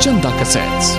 Chanda Cassettes.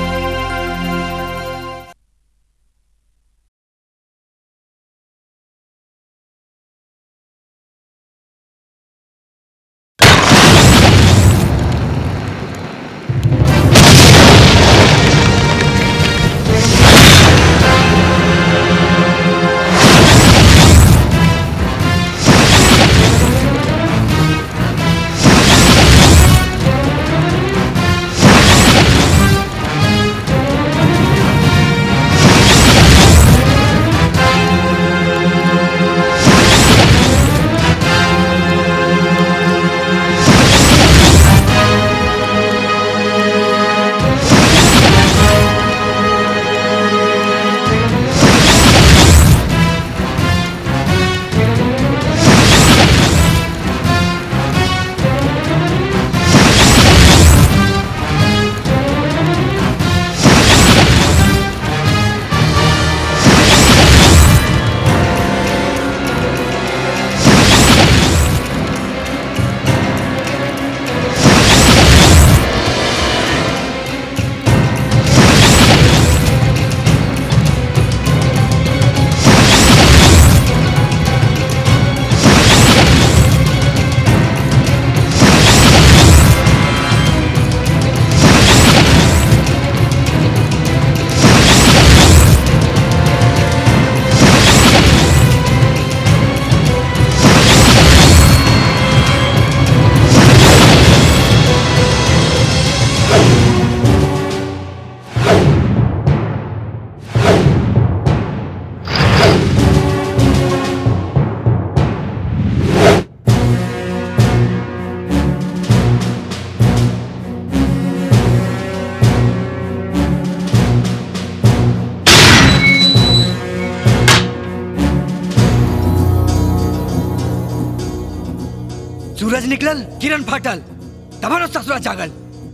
सूरज निकलल किरण फाटल तमारो ससुरा जागल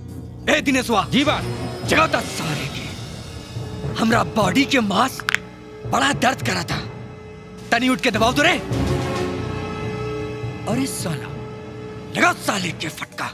ए दिनेशवा जी बात जगता सारे के हमरा बॉडी के मांस बड़ा दर्द करा था तनी उठ के दबाव तो रे अरे साला लगा साले के फटका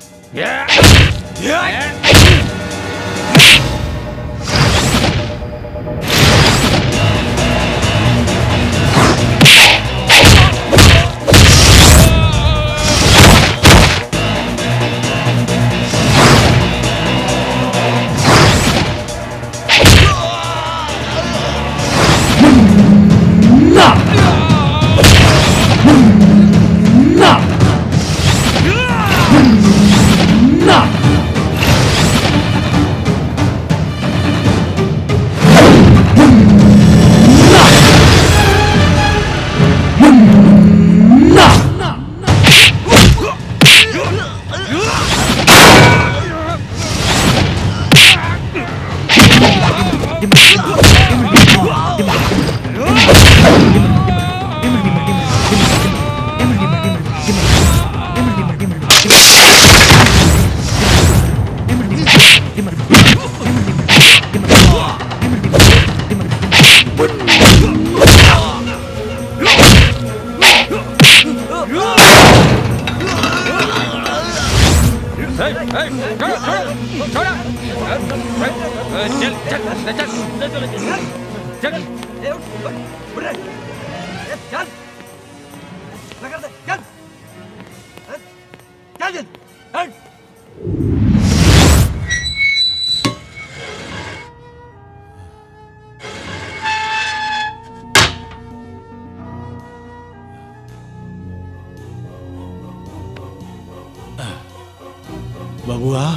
बबुआ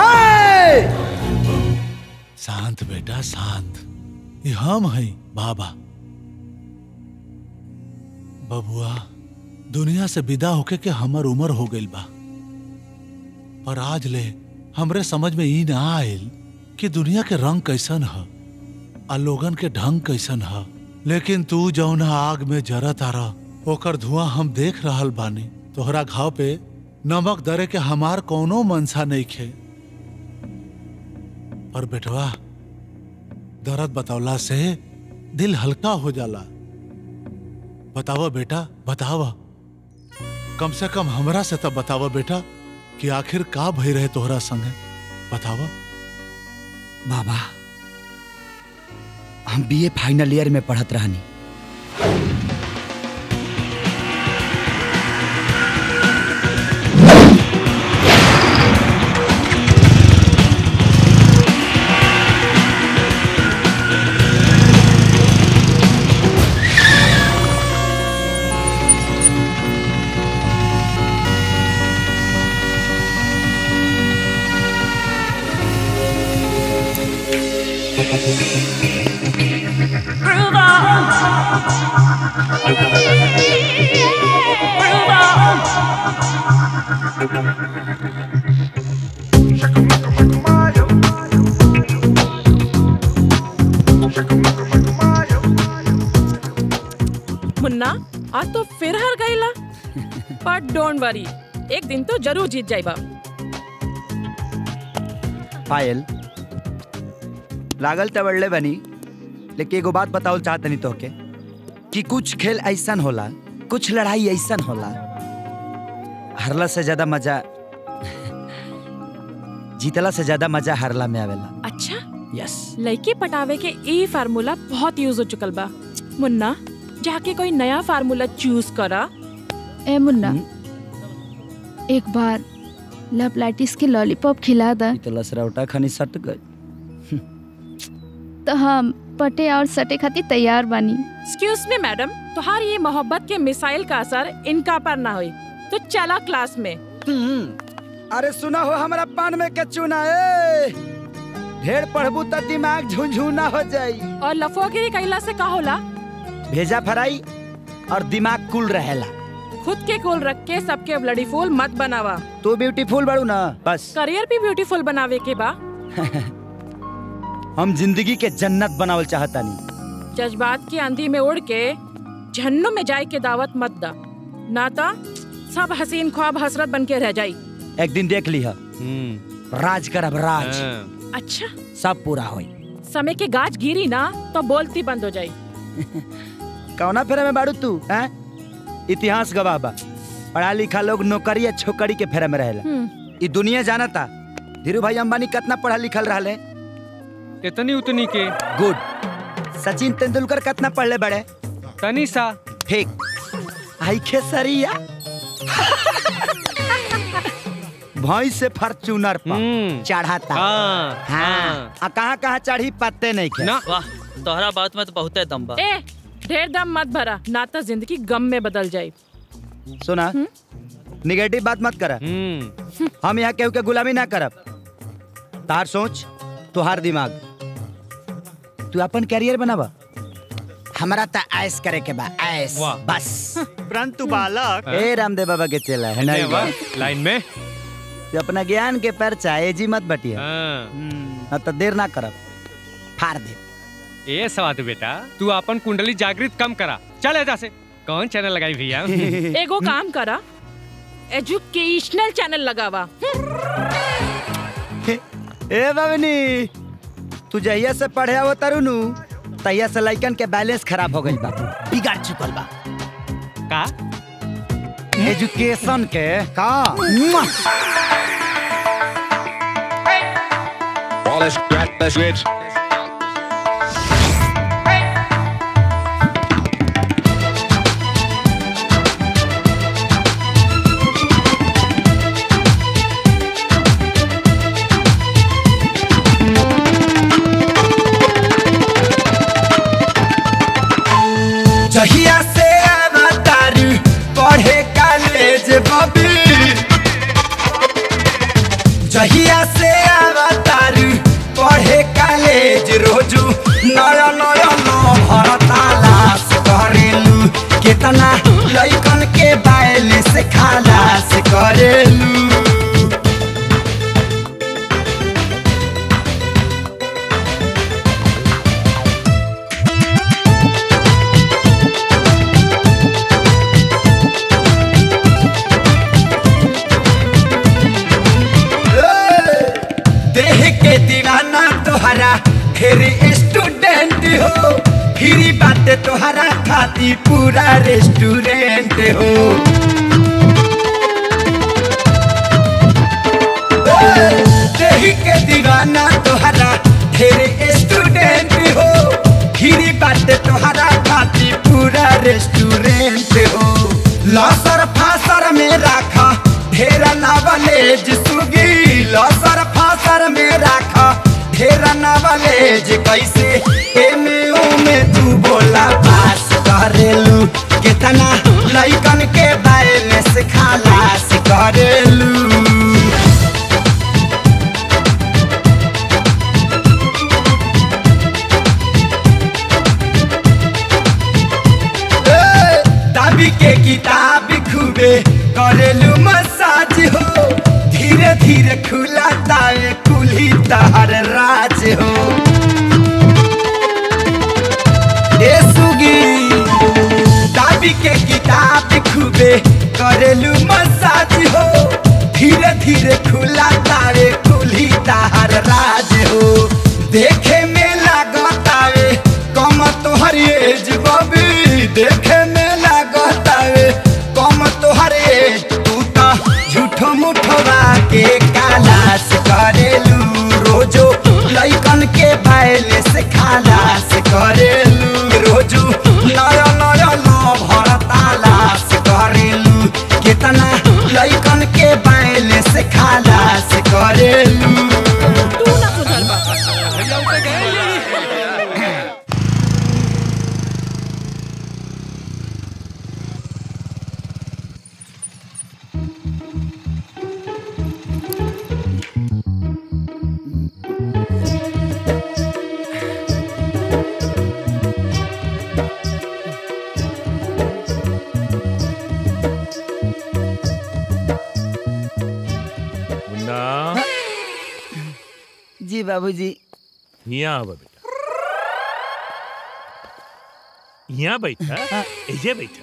शांत बेटा शांत ये हम हैं बाबा बबुआ दुनिया से विदा होके के हमर उम्र हो गइल बा पर आज ले हमरे समझ में ई ना आयल कि दुनिया के रंग कैसन ह आ लोगन के ढंग कैसन ह लेकिन तू जौना आग में जरत आ रह ओकर धुआं हम देख रहल बानी तोहरा घाव पे नमक दरे के हमार कौनो मनसा नहीं खे पर बेटवा दर्द बतौला से दिल हल्का हो जाला बतावा बेटा बतावा कम से कम हमरा से तब बतावा बेटा कि आखिर का भई रहे तोहरा संगे बतावा बाबा हम बीए फाइनल ईयर में पढ़त रहनी मुन्ना आज तो फिर हार गईला बट डोंट वरी एक दिन तो जरूर जीत जाइबा पायल लागल त बड़ले बनी लेकिन एगो बात बताओ चाहतनी तोहके कि कुछ खेल ऐसन होला कुछ लड़ाई ऐसन होला हरला से ज्यादा मजा जीतला से ज्यादा मजा हारला में आवेला अच्छा यस लड़की पटावे के ई फार्मूला बहुत यूज हो चुकल बा मुन्ना जाके कोई नया फार्मूला चूज करा ए मुन्ना एक बार लपलाइटिस के लॉलीपॉप खिला दा तो लसरौटा खनी सट गई तो हम पटे और सटे खातिर तैयार बानी एक्सक्यूज मी मैडम तुम्हार ये मोहब्बत के मिसाइल का असर इनका पर ना होई तो चला क्लास में अरे सुना हो हमारा पान में के चूना ए ढेर पढ़बू त दिमाग झुंझुना हो जाई और लफोगिरी कैला से का होला भेजा फराई और दिमाग कुल रहेला खुद के कोल रख के सबके ब्लडी फूल मत बनावा तू ब्यूटीफुल बड़ू ना बस करियर भी ब्यूटीफुल बनावे के बा हम जिंदगी के जन्नत बनावल चाहतानी जज्बात की आंधी में उड़ के झन्नू में जाए के दावत मत दा ना तो सब हसीन ख्वाब हसरत बन के रह जाई एक दिन देख लिहा राज करब राज अच्छा सब पूरा होई समय के गाज गिरी ना तो बोलती बंद हो जाई कौना फेरे में बाड़ू तू हैं इतिहास गवाह बा पढ़ा लिखा लोग नौकरी या छोकरी के फेरे में रहेला हम्म, ई दुनिया जानता धीरू भाई अंबानी कितना पढ़ा लिखल रहले इतनी उतनी के गुड सचिन तेंदुलकर कितना पढ़ले बड़े तनी सा ठीक आई खेसरिया भैंस से फॉर्च्यूनर पर हम्म चढ़ाता हाँ हाँ हाँ आ कहाँ कहाँ चढ़ी पत्ते नहीं खे ना वाह तोहरा बात में तो बहुत दम बा ए ढेर दम मत भरा ना तो जिंदगी गम में बदल जाए सुना निगेटिव बात मत करा हम्म हम यहाँ केहू के गुलामी ना करब तार सोच तुहार दिमाग तू अपन कैरियर बनावा हमारा तो ऐस करे के बा ऐस वाह। बस परंतु बालक ए रामदेव बाबा के चला है अरे ना वाह, लाइन में तू अपना ज्ञान के परचा एजी मत बटिया हाँ ना तो देर ना करब फाड़ दे ए सवाद बेटा तू अपन कुंडली जागृत कम करा चल ऐसा से कौन चैनल लगाई भैया एगो काम करा एजुकेशनल चैनल लगावा ए बाबनी तू जहिया से पढ़े आवत तारू तहिया से लइकन के बैलेंस खराब हो गइल बा बिगाड़ चुकल बा का एजुकेशन के का Wallace, grab the switch. जहिया से अवतारू पढ़े कॉलेज बबी जहिया से अवतारू पढ़े कॉलेज रोजू नया नया नो भरतालास करेलू कितना लइकन के बाइल से खालास करेलू देह के दीवाना तोहरा फिर स्टूडेंट हो फिर बात तोहरा खाती पूरा रेस्टोरेंट हो देह के दीवाना तोहरा रेस्टोरेंट हो लसर फासर में रखा ढेर नवलेज सुगी लसर फासर में रखा ढेर नवलेज कैसे एमे ओमे तू बोला पास करेलू कितना लइकन के बैलेंस खालास करेलू दाबी के किताब खूबे करेलू मसाज हो धीरे धीरे खुला ताए कुली तार राज हो ए सुगी दाबी के किताब खूबे करेलू मसाज हो धीरे धीरे खुला तारे कुली तार राज हो देखे में लागतावे कम तोहर एज बबी देखे में लागतावे कम तोहर एज तू तो झूठो मुठवा के कालास करेलू रोजो लइकन के बैले से खालास करेलू रोजो नया नया लो भरतालास करेलू कितना लइकन के बैले से खालास करेलू तू ना सुधर बा मुन्ना जी बाबूजी यहाँ आवा बेटा यहाँ बैठा एजे बैठा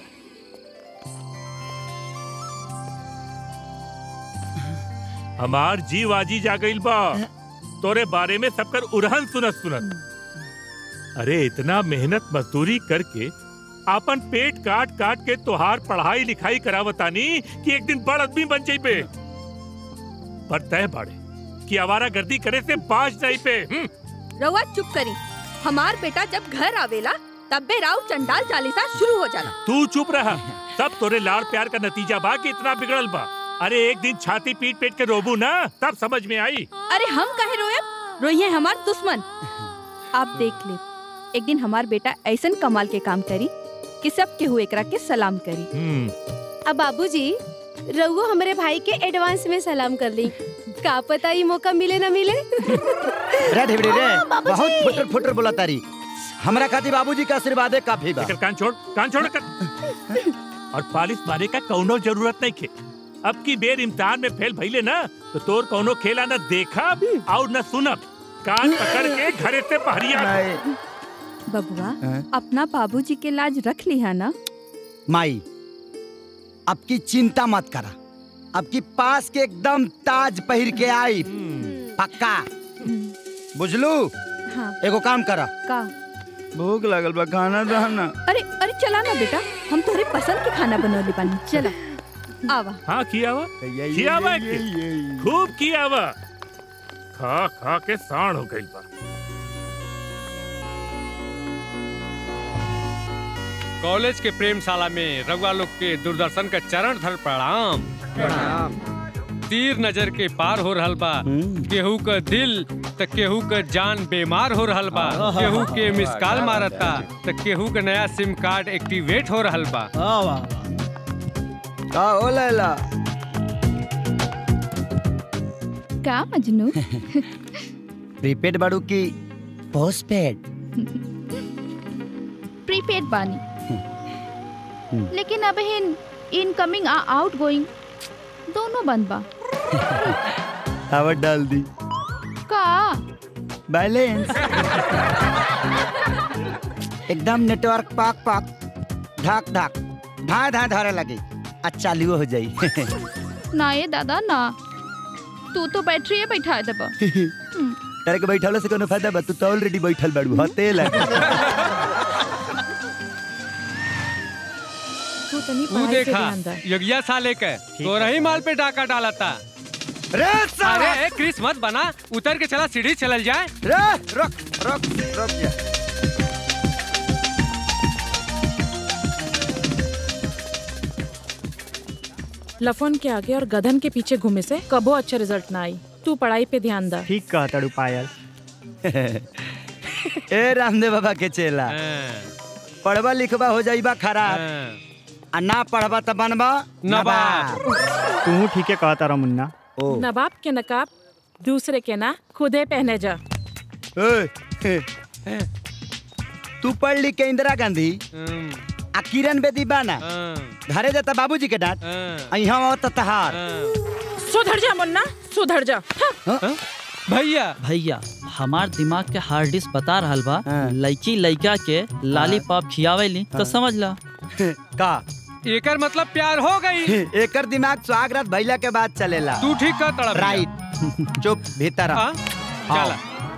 हमार जीव आजी जा गइल बा तोरे बारे में सबकर उड़हन सुनत सुनत अरे इतना मेहनत मजदूरी करके आपन पेट काट काट के तोहार पढ़ाई लिखाई करावतानी कि एक दिन बड़ आदमी बन जाइबे पर तय बाड़े कि आवारा गर्दी करे से बाज जाई पे हम्म? रउआ चुप करी हमार बेटा जब घर आवेला तब बे राव चंडाल चालीसा शुरू हो जाला तू चुप रहा सब तोरे लाड़ प्यार का नतीजा बा कि इतना बिगड़ल बा अरे एक दिन छाती पीट पीट के रोबू ना तब समझ में आई अरे हम कहे रोयब रोइए हमार दुश्मन आप देख ले एक दिन हमार बेटा ऐसन कमाल के काम करी कि सब केहू एकरा के सलाम करी अब बाबूजी रउओ हमरे भाई के एडवांस में सलाम कर ली का पता ई मौका मिले ना मिले रे ढेबड़ी रे बहुत फुटर फुटर बोला तारी हमरा खातिर बाबूजी का आशीर्वाद है काफी बा एकर कान छोड़ कान छोड़ कर और पालिश मारे का कौनो जरूरत नहीं खे अब की बेर इम्तिहान में फेल भइले ना तो तोर कौनो खेला न देखा और न सुनब कान पकड़ के घरे से पहरिया बबुआ हाँ? अपना बाबूजी के लाज रख लिया ना माई अब की चिंता मत करा अब की पास के एकदम ताज पहिर के आई पक्का बुझलू हाँ एगो काम करा का भूख लगल बा खाना दाना अरे अरे चला ना बेटा हम तोरे पसंद के खाना बनवले बानी चला आवा हाँ किया हुआ किया हुआ खूब किया हुआ खा खा के साण हो गई बा कॉलेज के प्रेमशाला में रघुआ लोग के दूरदर्शन का चरण धर प्रणाम प्रणाम तीर नजर के पार हो रहल बा केहू का दिल त केहू का जान बीमार हो रहल बा केहू के मिस कॉल मारता त केहू का नया सिम कार्ड एक्टिवेट हो रहल बा का हो लैला का मजनू प्रीपेड बाड़ू की पोस्टपेड प्रीपेड बानी लेकिन अब इन इनकमिंग आ आउट गोइंग दोनों बंद बा हवा डाल दी का बैलेंस एकदम नेटवर्क पाक पाक धाक धाक धा धा धरे लगी अच्छा चालू हो जाई ना ये दादा ना तू तो बैटरी बैठा देबा तारे के बैठल से कोनो फायदा बा तू तो ऑलरेडी बैठल बाड़ू हते लगे तू तनी तू पढ़ाई पे देखा ध्यान दे यज्ञा साले के तोरा ही माल पे डाका डालता रे अरे ए, क्रिस मत बना उतर के चला सीढ़ी चलल जाए रे रुक रुक रुक जा लफन के आगे और गधन के पीछे घूमे से कबो अच्छा रिजल्ट ना आई तू पढ़ाई पे ध्यान दा ठीक कहा तड़ू पायल ए रामदेव बाबा के चेला पढ़बा लिखबा हो जाइबा खराब आ ना पढ़बा त बनबा नवाब तू ठीक है कहा तारा मुन्ना नवाब के नकाब दूसरे के ना खुदे पहने जा ए, तू पढ़ लिख के इंदिरा गांधी आ किरण बेदी बाना घरे जाता बाबूजी के डांट आ यहाँ आवत तहार सुधर जा मुन्ना सुधर जा भैया भैया हमार दिमाग के हार्ड डिस्क बता रहल बा लड़की लड़का के लालीपॉप खियावेली तो समझ ला का एकर मतलब प्यार हो गई एकर दिमाग सुहागरात भैला के बाद चलेला तू ठीक कर तड़ा भैया। राइट चुप भीतर आ। हाँ? चला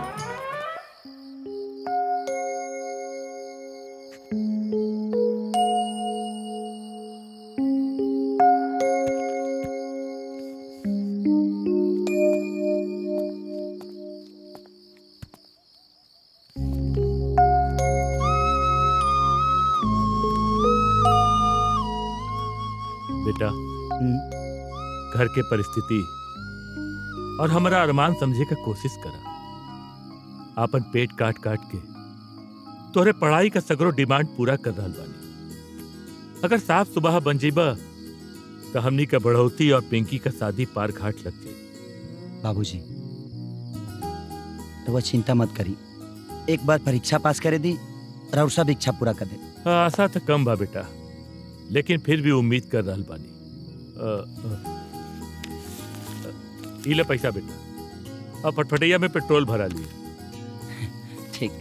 बेटा घर के परिस्थिति और हमारा अरमान समझे का कोशिश करा आपन पेट काट काट के तोरे पढ़ाई का सगरो डिमांड पूरा कर रहा बानी अगर साफ सुबह बन जीबा तो हमनी का बढ़ोती और पिंकी का शादी पार घाट लग जाई बाबूजी तो वह चिंता मत करी एक बार परीक्षा पास करे दी और सब इच्छा पूरा कर दे आशा तो कम बा बेटा लेकिन फिर भी उम्मीद कर रहा बानी अ, अ, अ, इले पैसा बेटा अब फटफटैया में पेट्रोल भरा लिए ठीक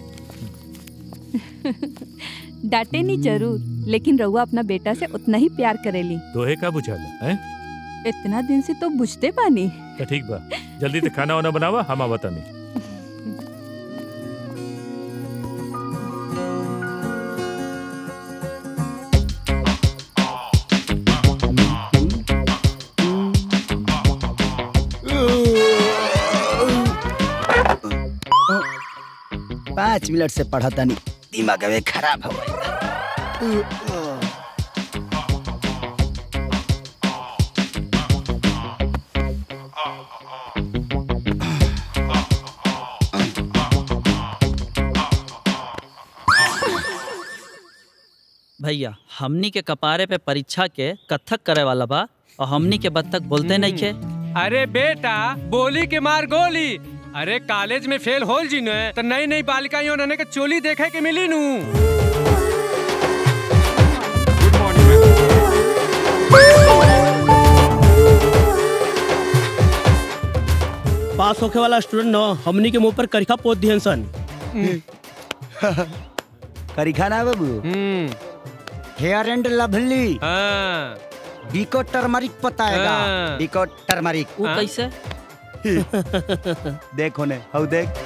डांटे नहीं जरूर लेकिन रउआ अपना बेटा से उतना ही प्यार करेली तोहे का बुझाला हैं इतना दिन से तो बुझते पानी तो ठीक बा जल्दी से खाना वाना बनावा हम आवता नहीं पाँच मिनट से पढ़ा तानी दिमाग में खराब हो गई भैया हमनी के कपारे पे परीक्षा के कथक करे वाला बा और हमनी के बत्तख बोलते नहीं खे अरे बेटा बोली के मार गोली अरे कॉलेज में फेल होल जी ने तो नई नई बालिकाएं उन्होंने के चोली देखे के मिली नू पास होके वाला स्टूडेंट न हमनी के मुंह पर करिखा पोत दिहन सन करिखा ना बाबू hair and lovely Vicco turmeric पताएगा हाँ। बीको टर्मरिक वो कैसे देखो ने हऊ देख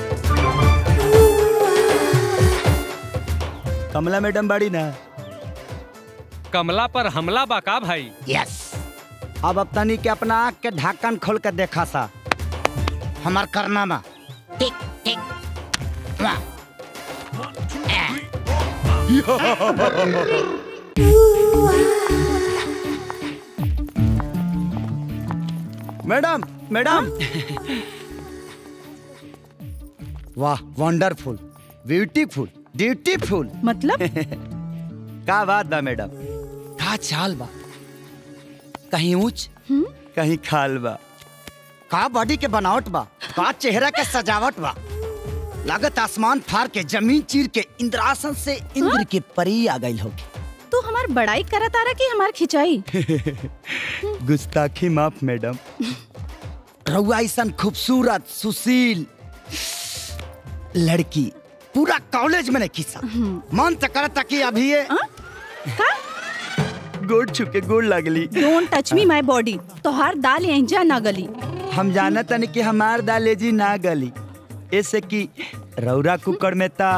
कमला मैडम बड़ी ना कमला पर हमला बा का भाई यस अब अब तनी के अपना आँख के ढक्कन खोल के देखा सा हमार करना में टिक टिक वाह। मैडम मैडम वाह वंडरफुल ब्यूटीफुल ब्यूटीफुल मतलब का बात बा मैडम का चाल बा कहीं ऊंच कहीं खाल बा का बॉडी के बनावट बा का चेहरा के सजावट बा लागत आसमान फाड़ के जमीन चीर के इंद्रासन से इंद्र की परी आ गई होगी तू हमार बड़ाई करत आ रहा कि हमार खिंचाई गुस्ताखी माफ मैडम रउआ ऐसन खूबसूरत सुशील लड़की पूरा कॉलेज में नहीं खींचा मन तो करता कि अभी ये गोड़ छुके गोड़ लगली don't touch me my body तोहार दाल एंजा ना गली हम जाना तनी कि हमार दालेजी ना गली ऐसे कि रौरा कुकर में ता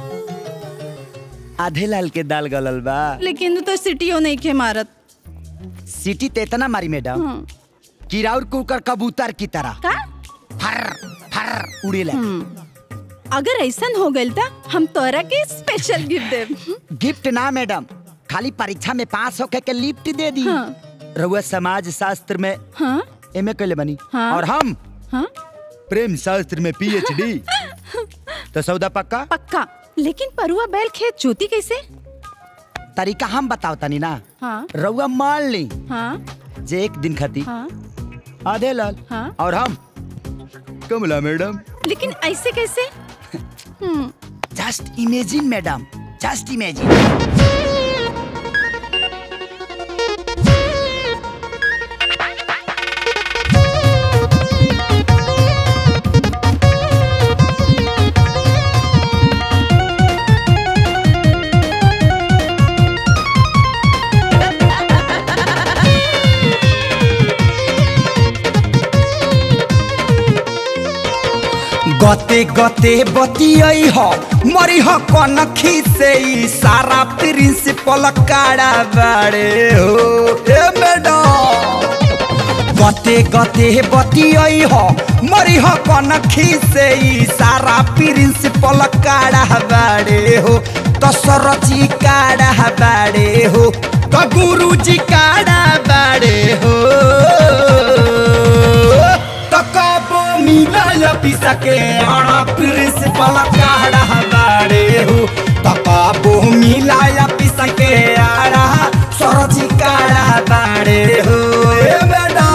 आधे लाल के दाल गलल बा लेकिन तू तो सिटियो नहीं के मारत सीटी ते इतना मारी मैडम कि राउर कुकर कबूतर की तरह का फर फर उड़े लगे अगर ऐसन हो गइल त हम तोरा के स्पेशल गिफ्ट देब गिफ्ट ना मैडम खाली परीक्षा में पास होके के लिफ्ट दे दी रउआ समाज शास्त्र में हाँ एमए कैले बनी हाँ। और हम हाँ प्रेम शास्त्र में पीएचडी तो सौदा पक्का पक्का लेकिन परुआ बैल खेत जोती कैसे तरीका हम बताओ तनी ना हाँ रउआ मान ली हाँ जे एक दिन खाती हाँ आधे लाल हाँ और हम कमला मैडम लेकिन ऐसे कैसे hmm just imagine madam just imagine गते गते बतियई ह मरी ह कनखी से ई सारा प्रिंसिपल काड़ा बाड़े हो ए मैडम गते गते बतियई ह मरी ह कनखी से ई सारा प्रिंसिपल काड़ा बाड़े हो तो सरजी काड़ा बाड़े हो तो गुरुजी काड़ा बाड़े हो तो कबो मिला पिसके आड़ा प्रिंसिपल काड़ा बाड़े हो तो कबो मिला पिसके आड़ा सरजी काड़ा बाड़े हो ए मैडम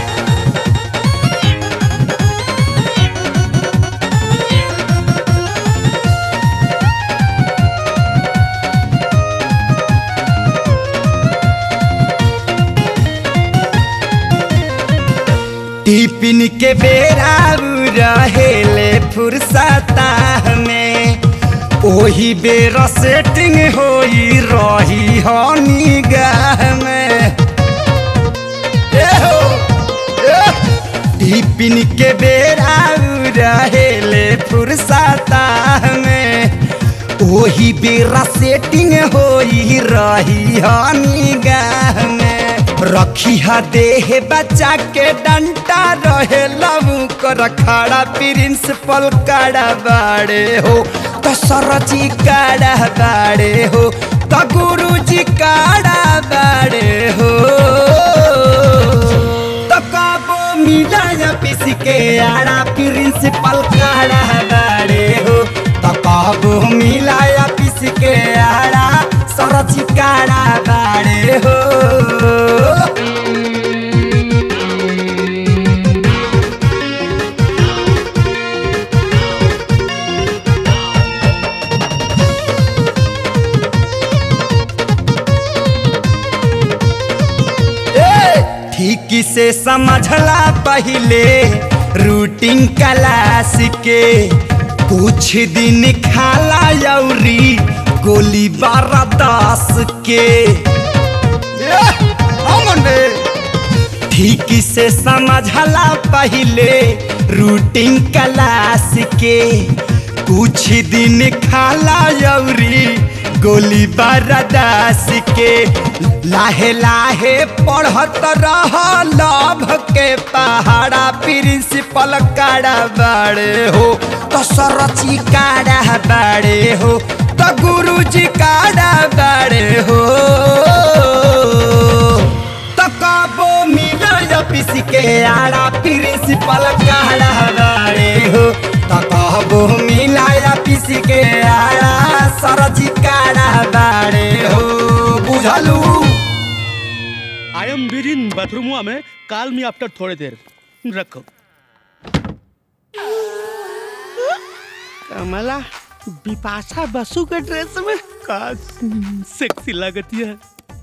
टिफिन के बेरा रहेले फुर्सता में ओही बेर सेटिंग होई रही हो निगाह में ए हो, ए। टिफिन के बेरा रहेले फुर्सता में ओही बेरा सेटिंग होई रही हो निगाह में रखी हा देह बच्चा के डंटा रहे लबू कर खड़ा प्रिंसिपल काड़ा बाड़े हो तो सरजी काड़ा बाड़े हो तो गुरुजी काड़ा बाड़े हो तो कबो मिला पिसी के आड़ा प्रिंसिपल काड़ा बाड़े हो तो कबो मिला पिसी के आड़ा सरजी काड़ा बाड़े हो ए, ठीक से समझला पहले रूटीन क्लास के कुछ दिन खाला यौरी गोली बारह दस के ए, अमन रे। ठीक से समझला पहले रूटीन क्लास के कुछ दिन खाला यौरी गोली बरदास के लाहे लाहे पढ़त रह लभ के पहाड़ा प्रिंसिपल काड़ा बाड़े हो तो सरची काड़ा बाड़े हो तो गुरुजी काड़ा बाड़े हो तो कबो मिला पिसी के आड़ा प्रिंसिपल काड़ा बाड़े हो तो कबो मिला पिसी के आड़ा सरजी काड़ा बाड़े हो बुझलू आई एम बिर इन बाथरूम में कॉल मी आफ्टर थोड़ी देर रखो कमला बिपाशा बसु के ड्रेस में का सेक्सी लगती है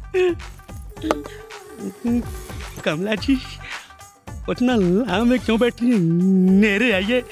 कमला जी उतना लाम में क्यों बैठी हैं? नेरे आइए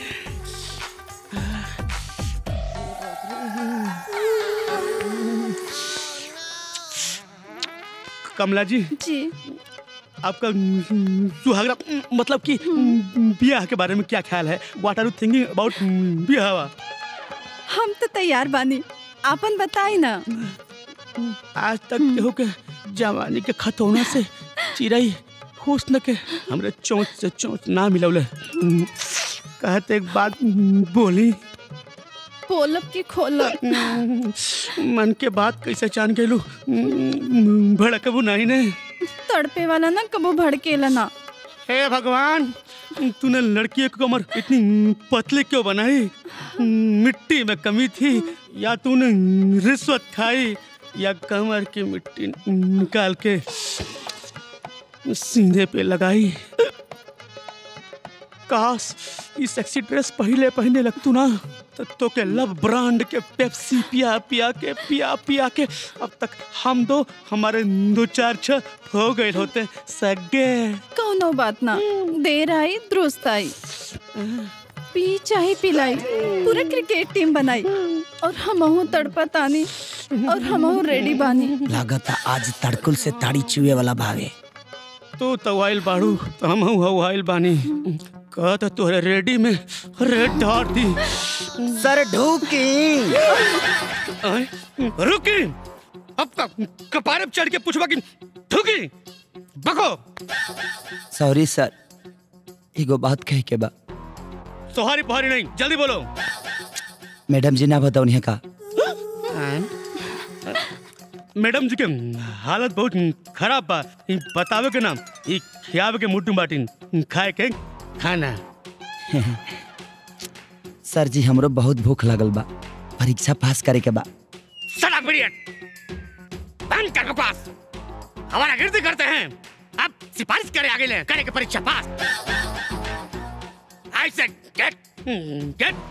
कमला जी जी आपका सुहागरा मतलब कि ब्याह के बारे में क्या ख्याल है what are you thinking about ब्याह हम तो तैयार बानी आपन बताई ना आज तक केहू के जवानी के खत होने से चिड़ई हुस्न के हमरे चोंच से चोंच ना मिलौले कहते एक बात बोली पोलब की खोलब मन के बात कैसे जान गेलू भड़कबू नहीं ने तड़पे वाला ना कबो भड़केला ना हे भगवान तूने लड़की की कमर इतनी पतली क्यों बनाई मिट्टी में कमी थी या तूने रिश्वत खाई या कमर की मिट्टी निकाल के सीधे पे लगाई काश ये सेक्सी ड्रेस पहले पहने लगतू ना तो, तो के लव ब्रांड के पेप्सी पिया पिया के पिया पिया के अब तक हम दो हमारे दो चार छह हो गए होते सगे कौनो बात ना देर आई दुरुस्त आई पी चाहे पिलाई पूरा क्रिकेट टीम बनाई और हमहू तड़पा तानी और हमहू रेडी बानी लागत आज तड़कुल से ताड़ी चुए वाला भागे तू तो आइल बाड़ू तो हम हूँ आइल बानी कह तो तोरे रेडी में रेड धार दी सर ढूकी रुकी अब तक कपारे पे चढ़ के पूछवा की ढूकी बको सॉरी सर एगो बात कहे के बा सोहारी पहारी नहीं जल्दी बोलो मैडम जी ना बताओ नहीं का मैडम जी के हालत बहुत खराब बा ई बतावे के नाम ई खियावे के मुट्ठू बाटिन खाए के खाना सर जी हमरो बहुत भूख लगल बा परीक्षा पास करे के बा सड़क पीरियड बंद कर बकवास हमारा गिरती करते हैं अब सिफारिश करे आगे ले करे के परीक्षा pass I said get get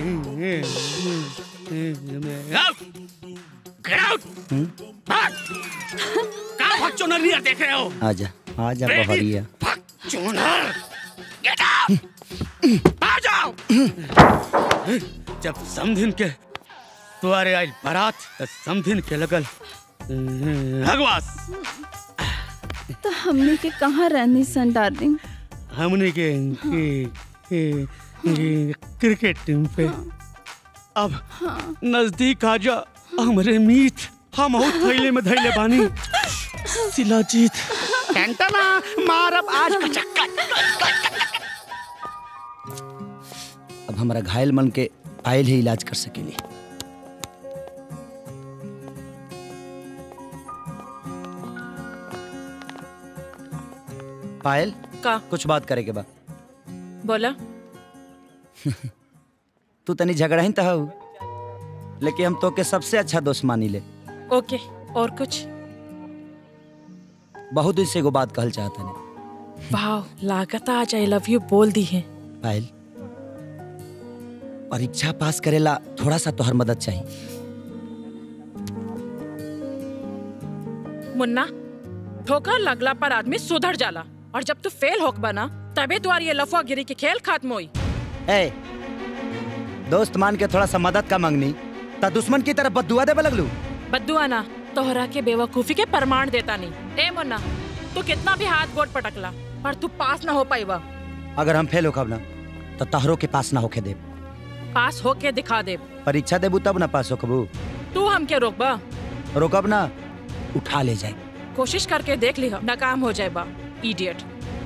out get out भाग कहाँ भाग चोनर नहीं देख रहे हो आजा आजा Ready? बहरिया भाग चोनर गेट आउट आ जाओ जब समधिन के तुम्हारे आई बारात तो समधिन के लगल भगवास तो हमने के कहाँ रहनी सन डार्लिंग हमने के, के, के, के क्रिकेट टीम पे अब नजदीक आ जा हमरे मीत हम हो थैले में धैले बानी शिलाजीत टंटना मारब आज का चक्कर अब हमारा घायल मन के आयल ही इलाज कर सकेली पायल का कुछ बात करे के बा बोला तू तनी झगड़ा ही तो लेकिन हम तो के सबसे अच्छा दोस्त मानी ले ओके और कुछ बहुत दिन से एगो बात कहल चाहता ने वाह लागत आज आई लव यू बोल दी है पायल परीक्षा पास करेला थोड़ा सा तोहर मदद चाहिए मुन्ना ठोकर लगला पर आदमी सुधर जाला और जब तू फेल होक बना तबे तुम्हारी ये लफुआ गिरी के खेल खत्म हुई ए दोस्त मान के थोड़ा सा मदद का मांगनी ता दुश्मन की तरफ बदुआ दे लगलू बद्दुआ ना तोहरा के बेवकूफी के प्रमाण देता नहीं ए मुन्ना तू कितना भी हाथ गोड़ पटकला पर तू पास ना हो पाईवा अगर हम फेल होकब ना तो तहरो के पास ना होके दे पास होके दिखा दे परीक्षा देबू तब ना पास होकबू तू हमके रोकबा रोकब ना उठा ले जाए कोशिश करके देख ली नाकाम हो जाए बा इडियट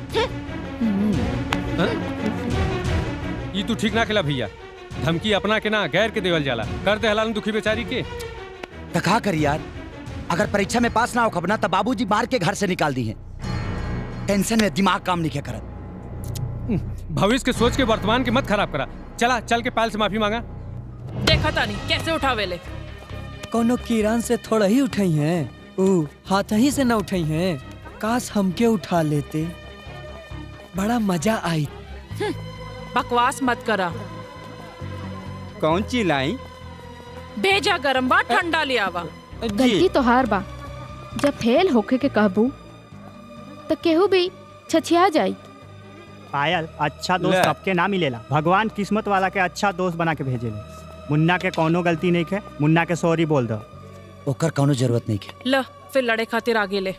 ये तू ठीक ना खेला भैया धमकी अपना के ना गैर के देवल जाला कर दे हलाल दुखी बेचारी के तो का कर यार अगर परीक्षा में पास ना होकब ना तो बाबूजी मार के घर से निकाल दी हैं टेंशन में दिमाग काम नहीं किया करत भविष्य के सोच के वर्तमान के मत खराब करा चला चल के पायल से माफी मांगा देखा तानी कैसे उठावेले कोनो किरान से थोड़ा ही उठाई हैं ऊ हाथ ही से न उठाई हैं काश हमके उठा लेते बड़ा मजा आई बकवास मत करा कौन चिल्लाई भेजा गरम बा ठंडा ले आवा गलती तो हार बा जब फेल होके के कहबू तो केहू भी छछिया जाई पायल अच्छा दोस्त ले। सबके ना मिलेला भगवान किस्मत वाला के अच्छा दोस्त बना के भेजेले मुन्ना के कोनो गलती नहीं है मुन्ना के सॉरी बोल दो ओकर कोनो जरूरत नहीं है ल फिर लड़े खातिर आगे ले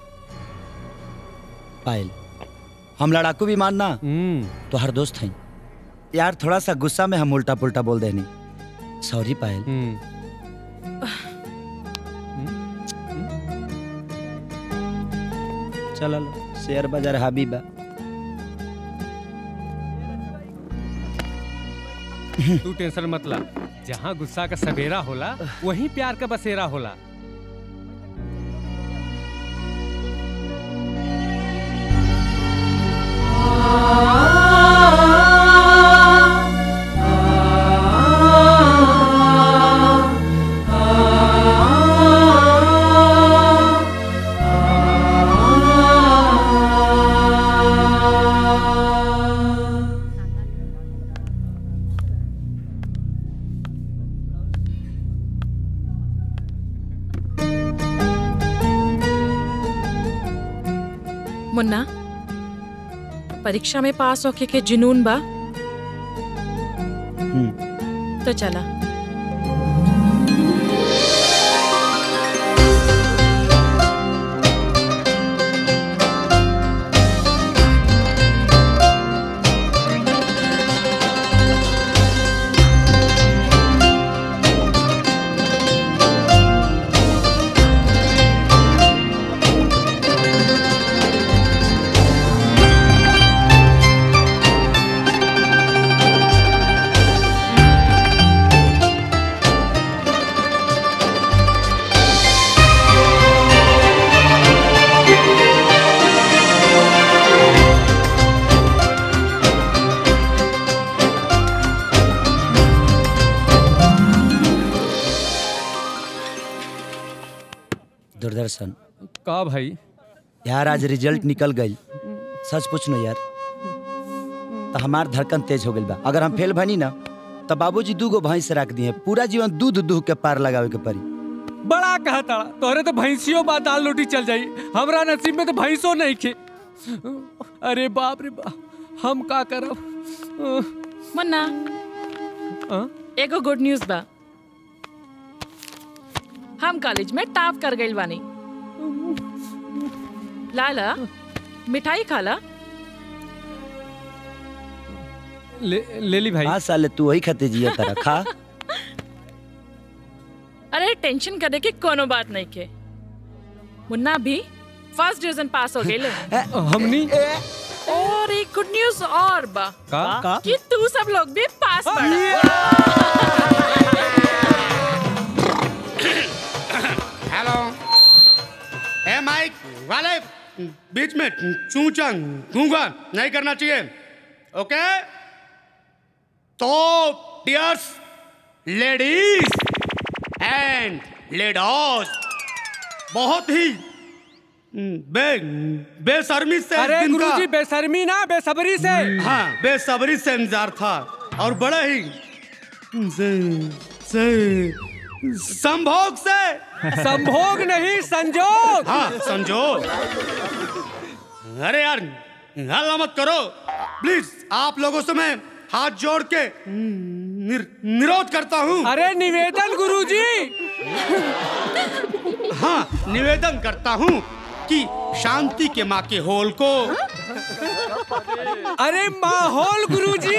पायल हम लड़ाकू भी मानना तो हर दोस्त हैं यार थोड़ा सा गुस्सा में हम उल्टा पुल्टा बोल देनी सॉरी पायल चलो शेयर बाजार हाबी बा तू टेंशन मत ला जहाँ गुस्सा का सवेरा होला वहीं प्यार का बसेरा होला मुन्ना परीक्षा में पास होके के जुनून बा तो चला दूरदर्शन का भाई यार आज रिजल्ट निकल गई सच पूछ नो यार तो हमार धड़कन तेज हो गई बा अगर हम फेल बनी ना तो बाबूजी दू गो भैंस रख दिए पूरा जीवन दूध दूह के पार लगावे के पड़ी बड़ा कहा ताड़ा तोहरे तो भैंसियों बा दाल रोटी चल जाई हमरा नसीब में तो भैंसो नहीं खे अरे बाप रे बाप हम का करब मुन्ना एगो गुड न्यूज बा हम कॉलेज में टॉप कर गइल बानी लाला मिठाई खाला ले, ले ली भाई हाँ साले तू वही खाते जिया तारा खा अरे टेंशन करे के कोनो बात नहीं के मुन्ना भी फर्स्ट डिवीजन पास हो गए हमनी और एक गुड न्यूज और बा का? का? कि तू सब लोग भी पास पड़ा हेलो ए माइक वाले बीच में चूचा गूंगा नहीं करना चाहिए ओके तो डियर्स लेडीज एंड लेडॉस बहुत ही बे बेशर्मी से अरे दिन का- गुरुजी बेशर्मी ना बेसब्री से हाँ बेसब्री से इंतजार था और बड़ा ही से, से, संभोग से संभोग नहीं संजोग हाँ संजोग अरे यार हल्ला मत करो प्लीज आप लोगों से मैं हाथ जोड़ के निर, निरोध करता हूँ अरे निवेदन गुरुजी हाँ निवेदन करता हूँ कि शांति के माँ के होल को अरे माहौल गुरुजी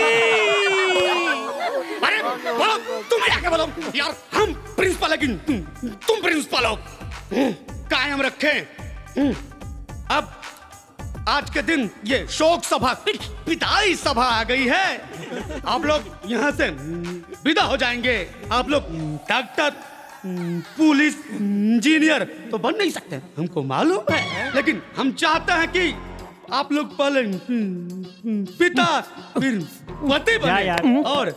अरे बोलो तुम आके बोलो यार हम प्रिंसिपल है कि तुम तुम प्रिंसिपल हो कायम रखे अब आज के दिन ये शोक सभा पिटाई सभा आ गई है आप लोग यहाँ से विदा हो जाएंगे आप लोग डॉक्टर पुलिस इंजीनियर तो बन नहीं सकते हमको मालूम है लेकिन हम चाहते हैं कि आप लोग पहले पिता फिर पति बने और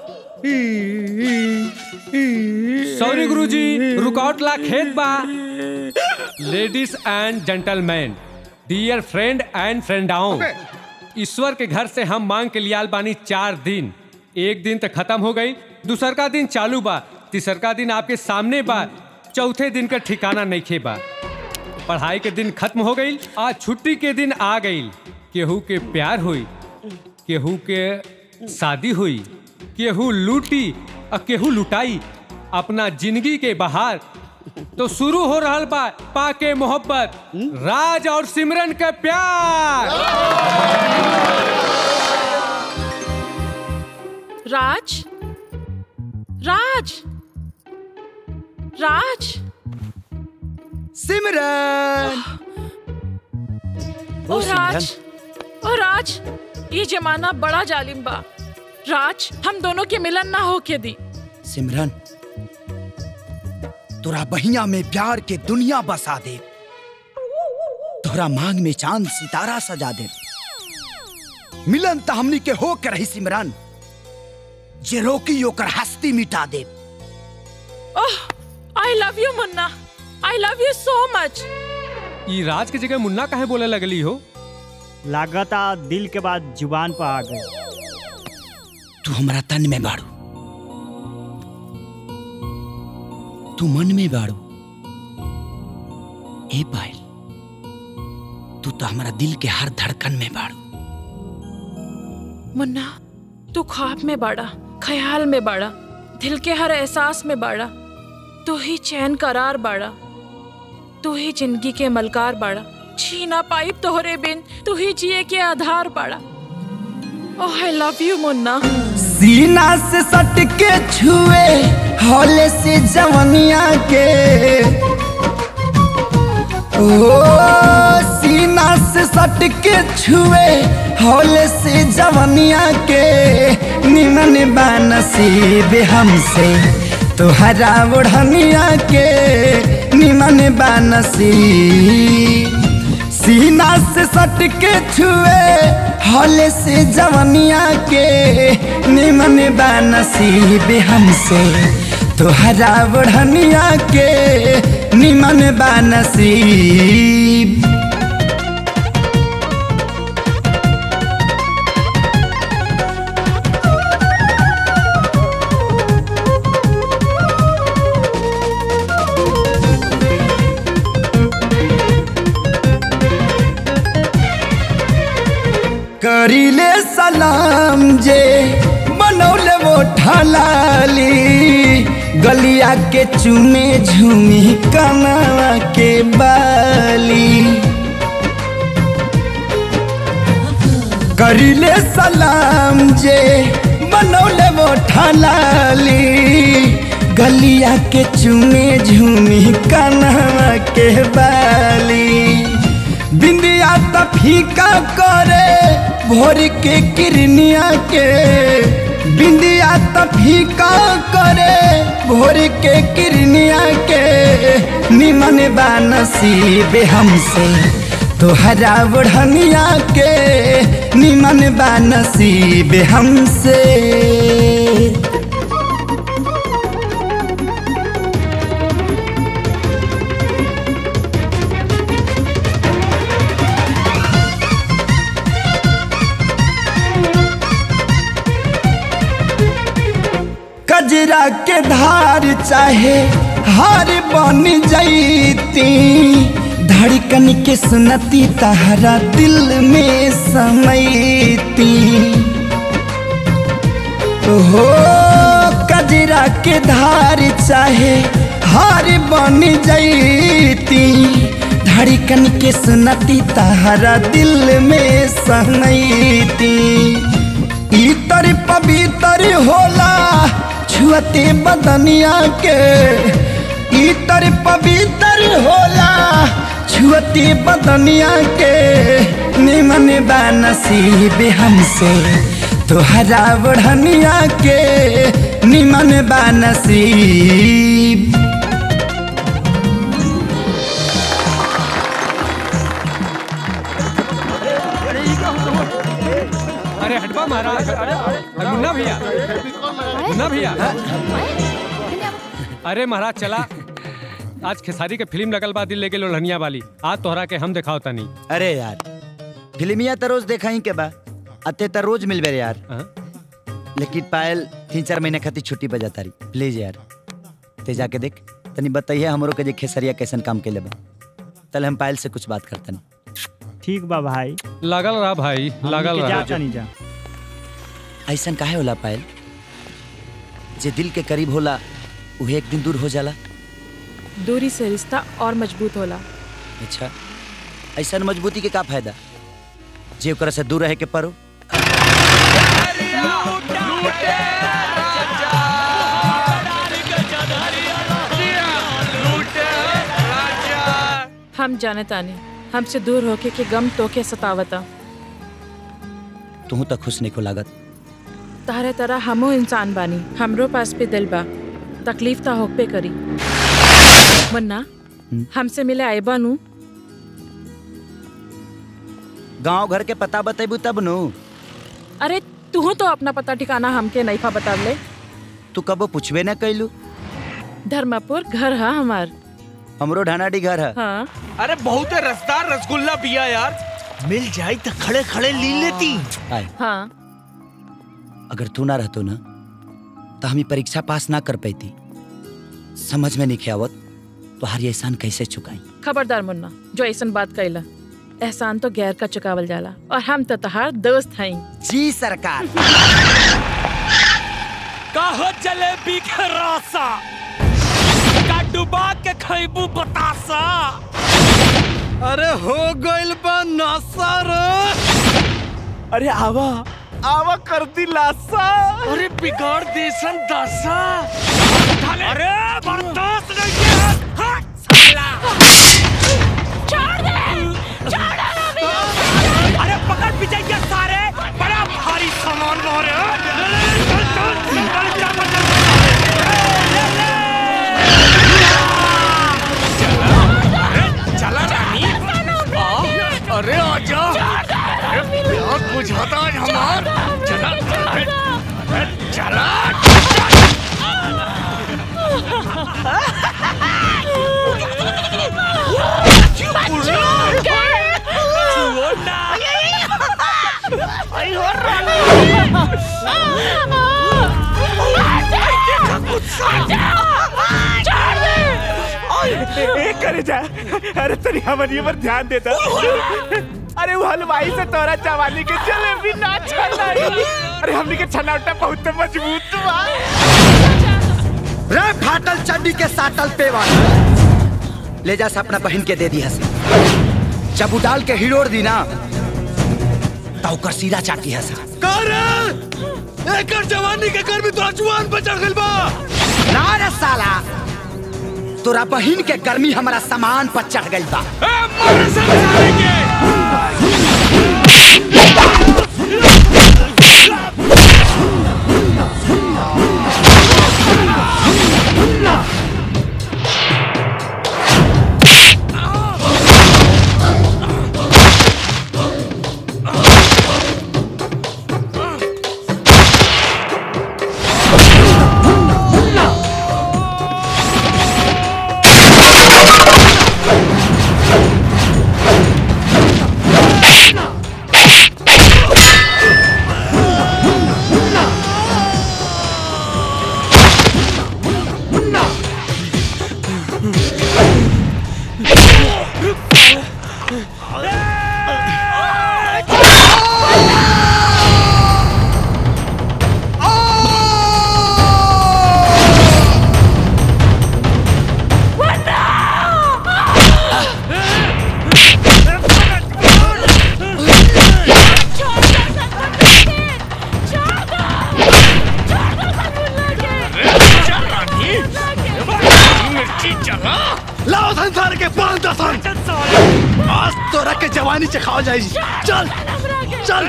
सॉरी गुरुजी रुकावट ला खेत बा ladies and gentleman dear friend and फ्रेंडाओं ईश्वर के घर से हम मांग के लियाल बानी चार दिन एक दिन तक खत्म हो गई दूसर का दिन चालू बा तीसर का दिन आपके सामने बा चौथे दिन का ठिकाना नहीं खे बा पढ़ाई के दिन खत्म हो गई आज छुट्टी के दिन आ गई केहू के प्यार हुई केहू के शादी हुई केहू लूटी और केहू लुटाई अपना जिंदगी के बहार तो शुरू हो रहा बा पाके मोहब्बत राज और सिमरन के प्यार राज राज राज सिमरन ओ राज ओ राज ये जमाना बड़ा जालिम बा राज हम दोनों के मिलन ना होके दी सिमरन तोरा बहिया में प्यार के दुनिया बसा दे तोरा मांग में चांद सितारा सजा दे मिलन त हमनी के हो के रही सिमरन जे रोकी ओकर हस्ती मिटा दे oh I love you Munna I love you so much ई राज की जगह मुन्ना काहे बोले लगली हो लागता दिल के बाद जुबान पर आ गए तू हमरा तन में बाड़ू तू मन में बाड़ू ए पायल तू तो हमारा दिल के हर धड़कन में बाड़ू मुन्ना तू ख्वाब में बाड़ा ख्याल में बाड़ा दिल के हर एहसास में बाड़ा तू ही चैन करार बाड़ा तू ही जिंदगी के मलकार बाड़ा छीना पाइप तोहरे बिन तू ही जिए के आधार बाड़ा ओह आई लव यू मुन्ना सीना से सट के छुए हौले से जवनिया के ओ सीना से सट के छुए हौले से जवनिया के निमन बानसीब हमसे तुहरा ओढ़निया के निमन बानसीब सीना से सट के छुए हौले से जवनिया के निमन बानसीब हमसे तुहरा ओढ़निया के निमन बानसीब करीले सलाम जे बनौले वो ढलाली गलिया के चुमे झूमी कनावा के बाली करीले सलाम जे बनौले वो ढलाली गलिया के चुमे झूमी कनावा के बाली बिंदिया त फीका करे भोर के किरनिया के बिंदिया त फीका करे भोर के किरनिया के निमन बानसीब हमसे तोहरा बढ़निया के निमन बानसीब हमसे कजरा के धार चाहे हार बन जैती धड़कन के सुनती तहरा दिल में समैती हो कजरा के धार चाहे हार बन जैती धड़कन के सुनती तहरा दिल में समैती इतर पवित्र होला छुअते बदनिया के इतर पवित्र होला छुअते बदनिया के निमन बानसीब हमसे तोहरा बढ़निया के निमन बानसीब अरे हटवा महाराज अरे मुन्ना भैया मुन्ना भैया अरे महाराज चला आज खेसारी के फिल्म लगल बा दिल लेके लोढ़निया वाली आज तोहरा के हम दिखाओ तनी अरे यार फिल्मिया तो रोज देखा ही के बा अते तो रोज मिलबे रे यार लेकिन पायल तीन चार महीने खातिर छुट्टी बजा तारी प्लीज यार ते जाके देख तनी बताइए हमरो के जे खेसरिया कैसन काम के बा तल हम पायल से कुछ बात करतनी ठीक बा भाई लगल रहा भाई लगल हमनी के रहा जा तनी जा ऐसन काहे होला पायल जे दिल के करीब होला उहे एक दिन दूर हो जाला दूरी से रिश्ता और मजबूत होला अच्छा ऐसन मजबूती के का फायदा जे ओकरा से दूर रहे के पड़ो हम जाने तानी हमसे दूर होके के गम तोके सतावता तू तो खुश नहीं को लागत तारे तरह हमो इंसान बानी हमरो पास पे दिल बा तकलीफ ता होक पे करी मुन्ना हमसे मिले आए बानू गांव घर के पता बतेबू तब नु अरे तू तो अपना पता ठिकाना हमके नहीं खा बता ले तू कबो पूछबे ना कैलू धर्मापुर घर है हमार हमरो ढानाडी घर है हाँ अरे बहुत रसदार रसगुल्ला पिया यार मिल जाई तो खड़े खड़े ली लेती आए हाँ अगर तू ना रहतो ना तो हम ई परीक्षा पास ना कर पाती समझ में नहीं आवत तो हर एहसान कैसे चुकाई खबरदार मुन्ना जो ऐसन बात कैला एहसान तो गैर का चुकावल जाला और हम तो तहार दोस्त हई जी सरकार कहो जलेबी के रासा का डुबा के खैबू बतासा अरे हो गइल बा नशा रे अरे आवा आवा कर दी लासा अरे बिगाड़ देसन दशा अरे बर्दाश्त नहीं किया हट साला छोड़ दे छोड़ दे अरे पकड़ पीछे के सारे बड़ा भारी सामान मारे चल चल चल चल चल चला रानी आ, अरे आजा अरे प्यार बुझाता आज हमार चला अरे, अरे, चला एक करे जा अरे तनी हमारी पर ध्यान देता अरे वो हलवाई से तोरा जवानी के जलेबी ना छलाई अरे हमनी के छनावटा बहुत मजबूत बा रे फाटल चड्डी के साटल पेवा ले जा से अपना बहन के दे दी हसी जब उ डाल के हिलोर दी ना तो ओकर सीधा चाटी हसा कर एकर जवानी के गर्मी तोरा जुआन पर चढ़ गइल बा ना रे साला तोरा बहन के गर्मी हमारा सामान पर चढ़ गई बा लाओ संसार के पांच दसन आज तोरा के जवानी चखाओ जाई चल चल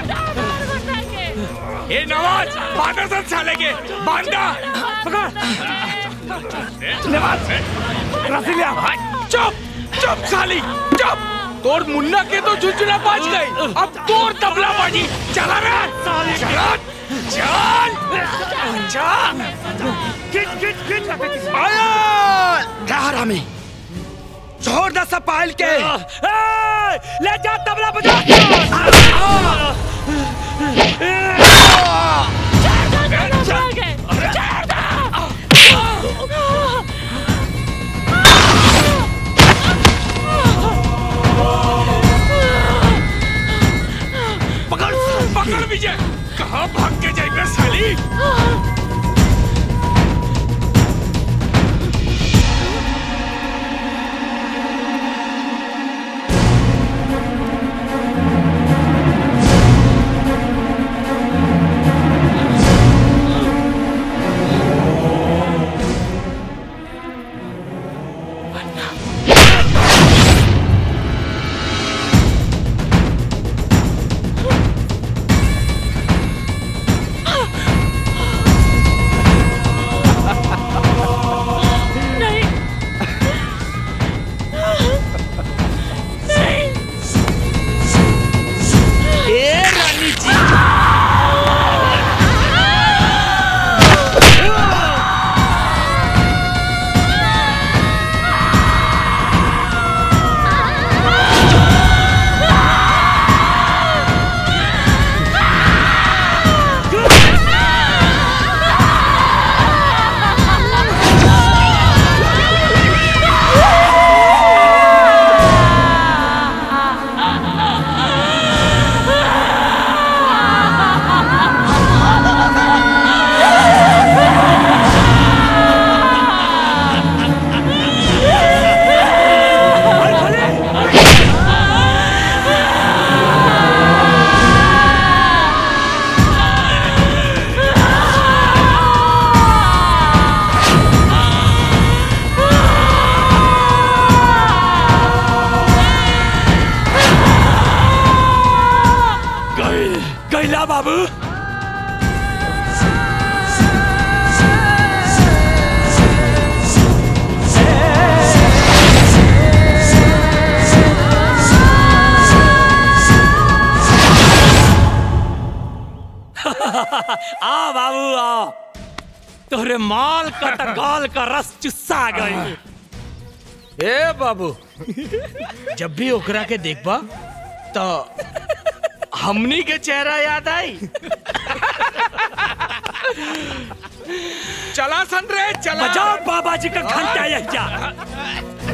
ए नवाज बांधा सब साले के बांधा पकड़ नवाज रसीलिया चुप चुप साली चुप तोर मुन्ना के तो झुंझुना बाज गई अब तोर तबला बाजी चला रे साली चल चल चल खिच खिच खिच आया क्या हरामी छोड़ दे सब पायल के ले जा तबला बजा पकड़ पकड़ विजय कहाँ भाग के जाएगा साली आ बाबू आ तोरे माल का त गाल का रस चुस्सा गई ए बाबू जब भी ओकरा के देखबा तो हमनी के चेहरा याद आई चला सन रे चला बजाओ बाबा जी का घंटा यह जा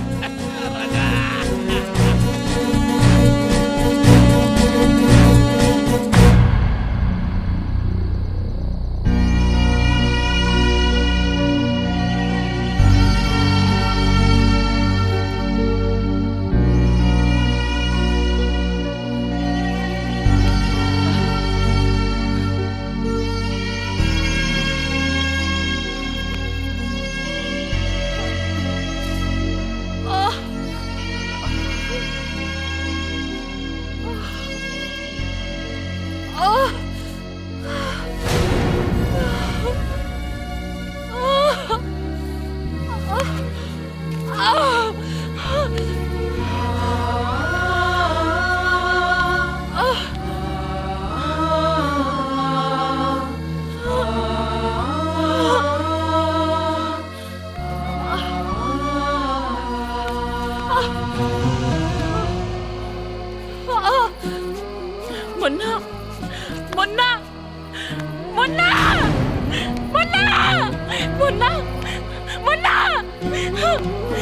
मुन्ना मुन्ना मुन्ना मुन्ना मुन्ना मुन्ना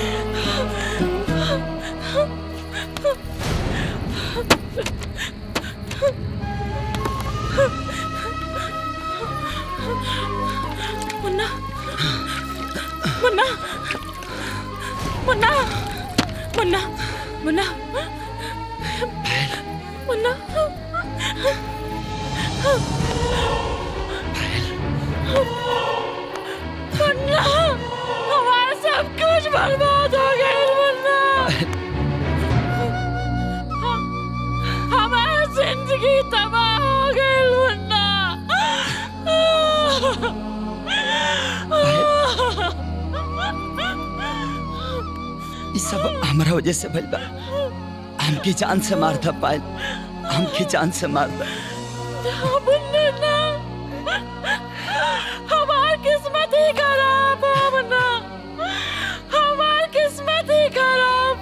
मुन्ना मुन्ना मुन्ना मुन्ना मुन्ना मुन्ना मुन्ना हमारा सब कुछ बर्बाद हो गया मुन्ना हमारा जिंदगी तबाह हो गई मुन्ना ये सब हमारा वजह से भइल बा हमके जान से मार था पायल हमके जान से मार था मुन्ना हमार किस्मत ही खराब है मुन्ना हमार किस्मत ही खराब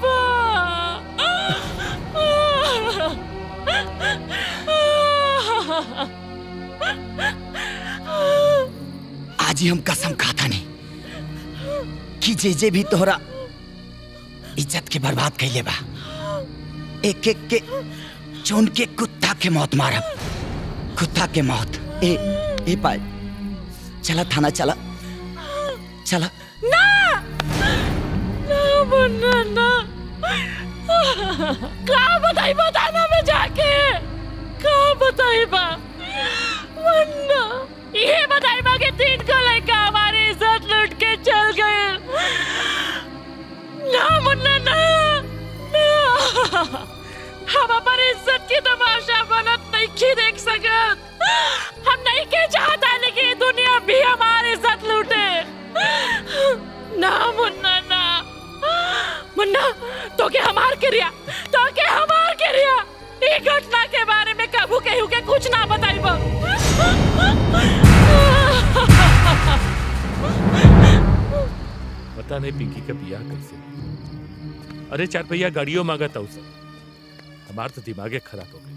आज ही हम कसम खाता नहीं कि जे जे भी तोहरा इज्जत के बर्बाद कैले बा एक एक के चुन के कुत्ता के मौत मारब कुत्ता के मौत ए ए पाए चला थाना चला चला ना ना मुन्ना ना कहाँ बताई बताना में जाके कहाँ बताई बा मुन्ना ये बताई बा कि तीन को लड़का हमारी इज्जत लूट के चल गए ना मुन्ना ना ना हम हमारी इज्जत की तमाशा बनत नहीं की देख सकत हम नहीं के चाहता लेकिन ये दुनिया भी हमारी इज्जत लूटे ना मुन्ना ना मुन्ना तो के हमार क्रिया तो के हमार क्रिया ये घटना के बारे में कबू केहू के कुछ ना बताई बा पता नहीं पिंकी का बियाह कैसे अरे चार पहिया गाड़ियों मांगा था उसे हमार तो दिमागे खराब हो गई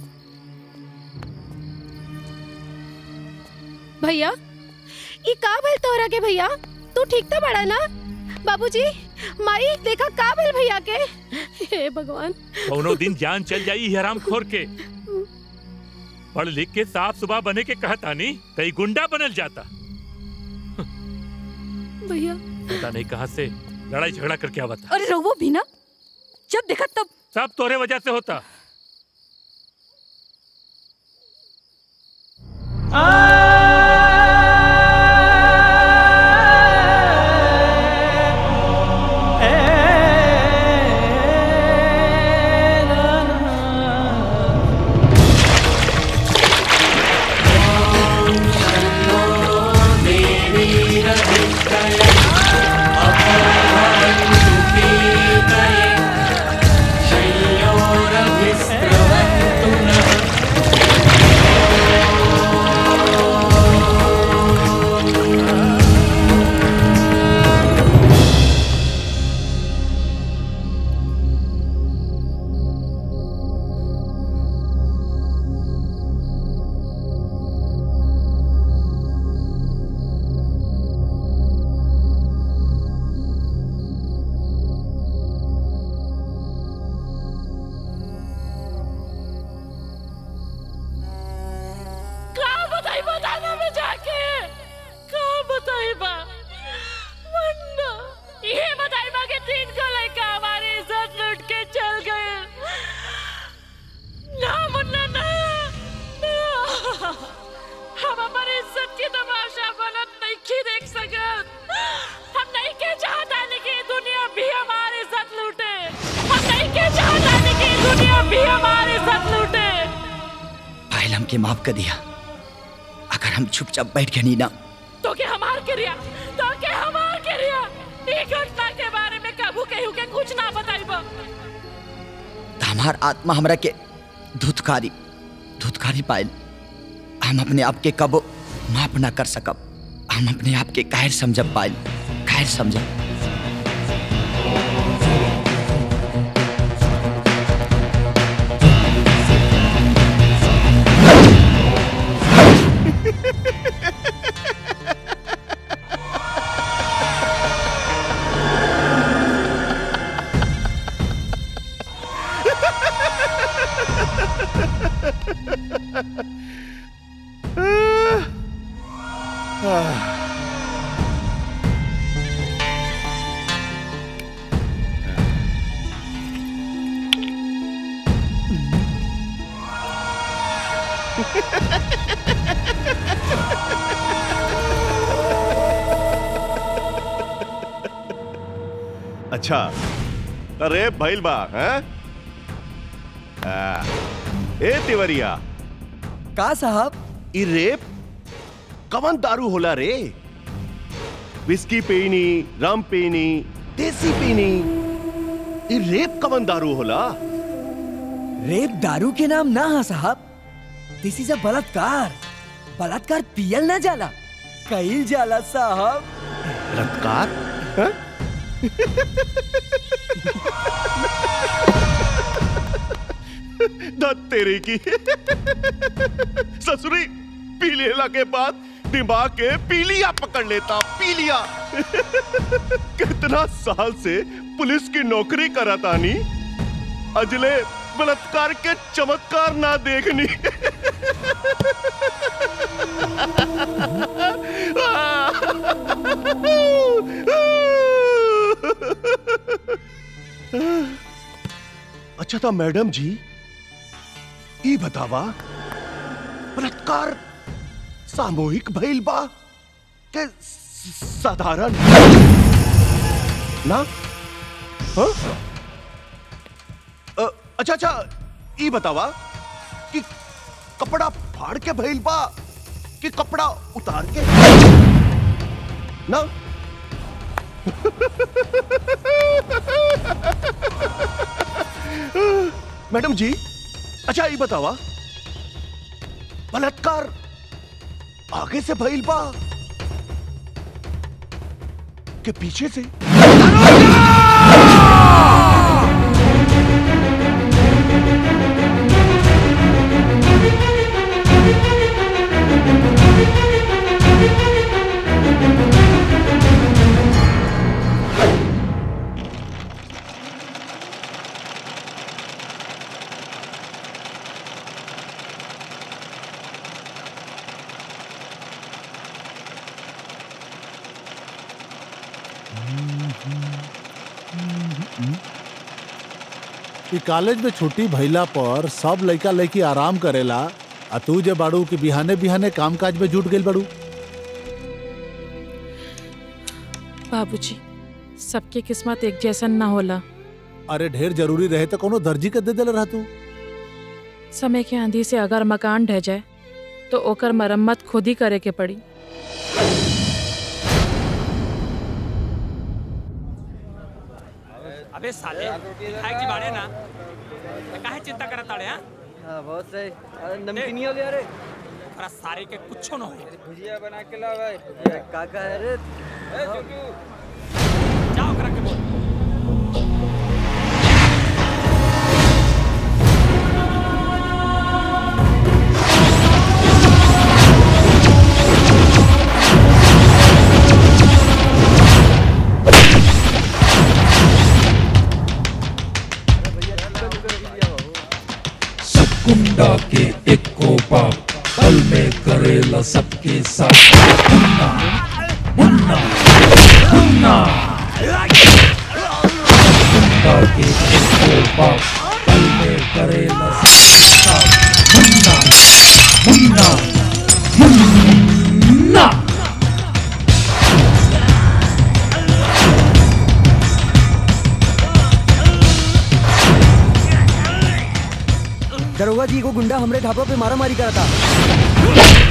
भैया ये का भइल तोहरा के भैया तू ठीक तो बड़ा ना बाबूजी माई देखा का भइल भैया के हे भगवान कौनो दिन जान चल जाई हराम खोर के पढ़ लिख के साफ सुबह बने के कहता नहीं कई गुंडा बनल जाता भैया पता नहीं कहाँ से लड़ाई झगड़ा करके आवता अरे रघुओ भी ना जब देखा तब सब तोरे वजह से होता ए दुनिया भी हमारे साथ लूटे पायल हमके माफ कर दिया अगर हम चुपचाप बैठ गए नहीं ना तो के हमार के रिया तो के हमार के रिया ई घटना के बारे में कबू कहू के कुछ ना बताइबो तो हमार आत्मा हमरा के धुतकारी धुतकारी पायल हम अपने आप के कबो माफ ना कर सकब हम अपने आप के कायर समझब पायल कायर समझब अच्छा अरे भइल बा हैं आ, ए तिवरिया का साहब ई रेप कवन दारू होला रे विस्की पीनी रम पीनी देसी पीनी ई रेप कवन दारू होला रेप दारू के नाम ना है साहब दिस इज अ बलात्कार बलात्कार पियल ना जाला कईल जाला साहब बलात्कार हैं? दत्त तेरे की ससुरी पी लेला के बाद दिमाग के पीलिया पकड़ लेता पीलिया कितना साल से पुलिस की नौकरी करा तानी अजले बलात्कार के चमत्कार ना देखनी अच्छा था मैडम जी ई बतावा बलात्कार सामूहिक भइल बा के स- साधारण ना हाँ? अ, अच्छा अच्छा ई बतावा कि कपड़ा फाड़ के भइल बा कि कपड़ा उतार के ना मैडम जी अच्छा ये बतावा बलात्कार आगे से भइल बा के पीछे से ई कॉलेज में छुट्टी भइला पर सब लइका लइकी आराम करेला आ तू जे बाड़ू कि बिहाने बिहाने काम काज में जुट गइल बाड़ू बाबूजी सबके किस्मत एक जैसन ना होला अरे ढेर जरूरी रहे तो कोनो दर्जी के दे देले रह तू समय के आंधी से अगर मकान ढह जाए तो ओकर मरम्मत खुद ही करे के पड़ी अबे साले खाए की बाड़े ना तो काहे चिंता करत ताड़े हां हाँ बहुत सही अरे नमकीनी हो गया रे अरे सारे के कुछो न हो भुजिया बना के ला भाई काका है रे ए चुटू जाओ करा के बोल सब गुंडा के एक कोपा पल में करेला सबके साथ मुन्ना मुन्ना मुन्ना गुंडा के एक कोपा पल में करेला सबके साथ मुन्ना मुन्ना मुन्ना दरोगा जी को गुंडा हमरे ढाबा पे मारा मारी करा था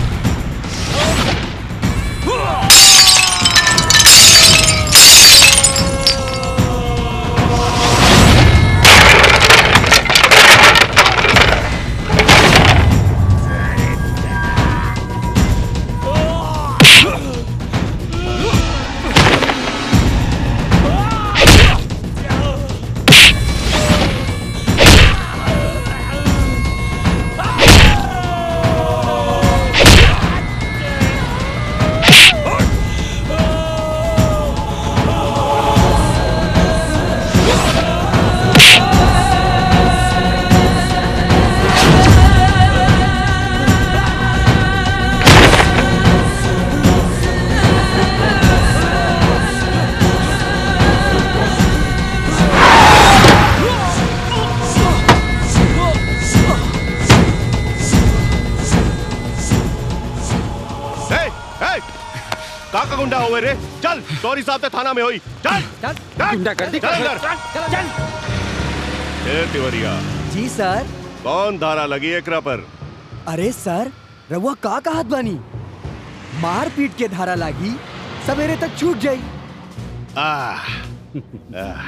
ए, ए, का का गुंडा हुए रे चल सॉरी साहब ते थाना में होई चल चल गुंडा कर दी चल अंदर चल चल ए तिवरिया जी सर कौन धारा लगी एकरा पर अरे सर रउआ का कहत बानी मार पीट के धारा लागी सवेरे तक छूट जाई आह, आह।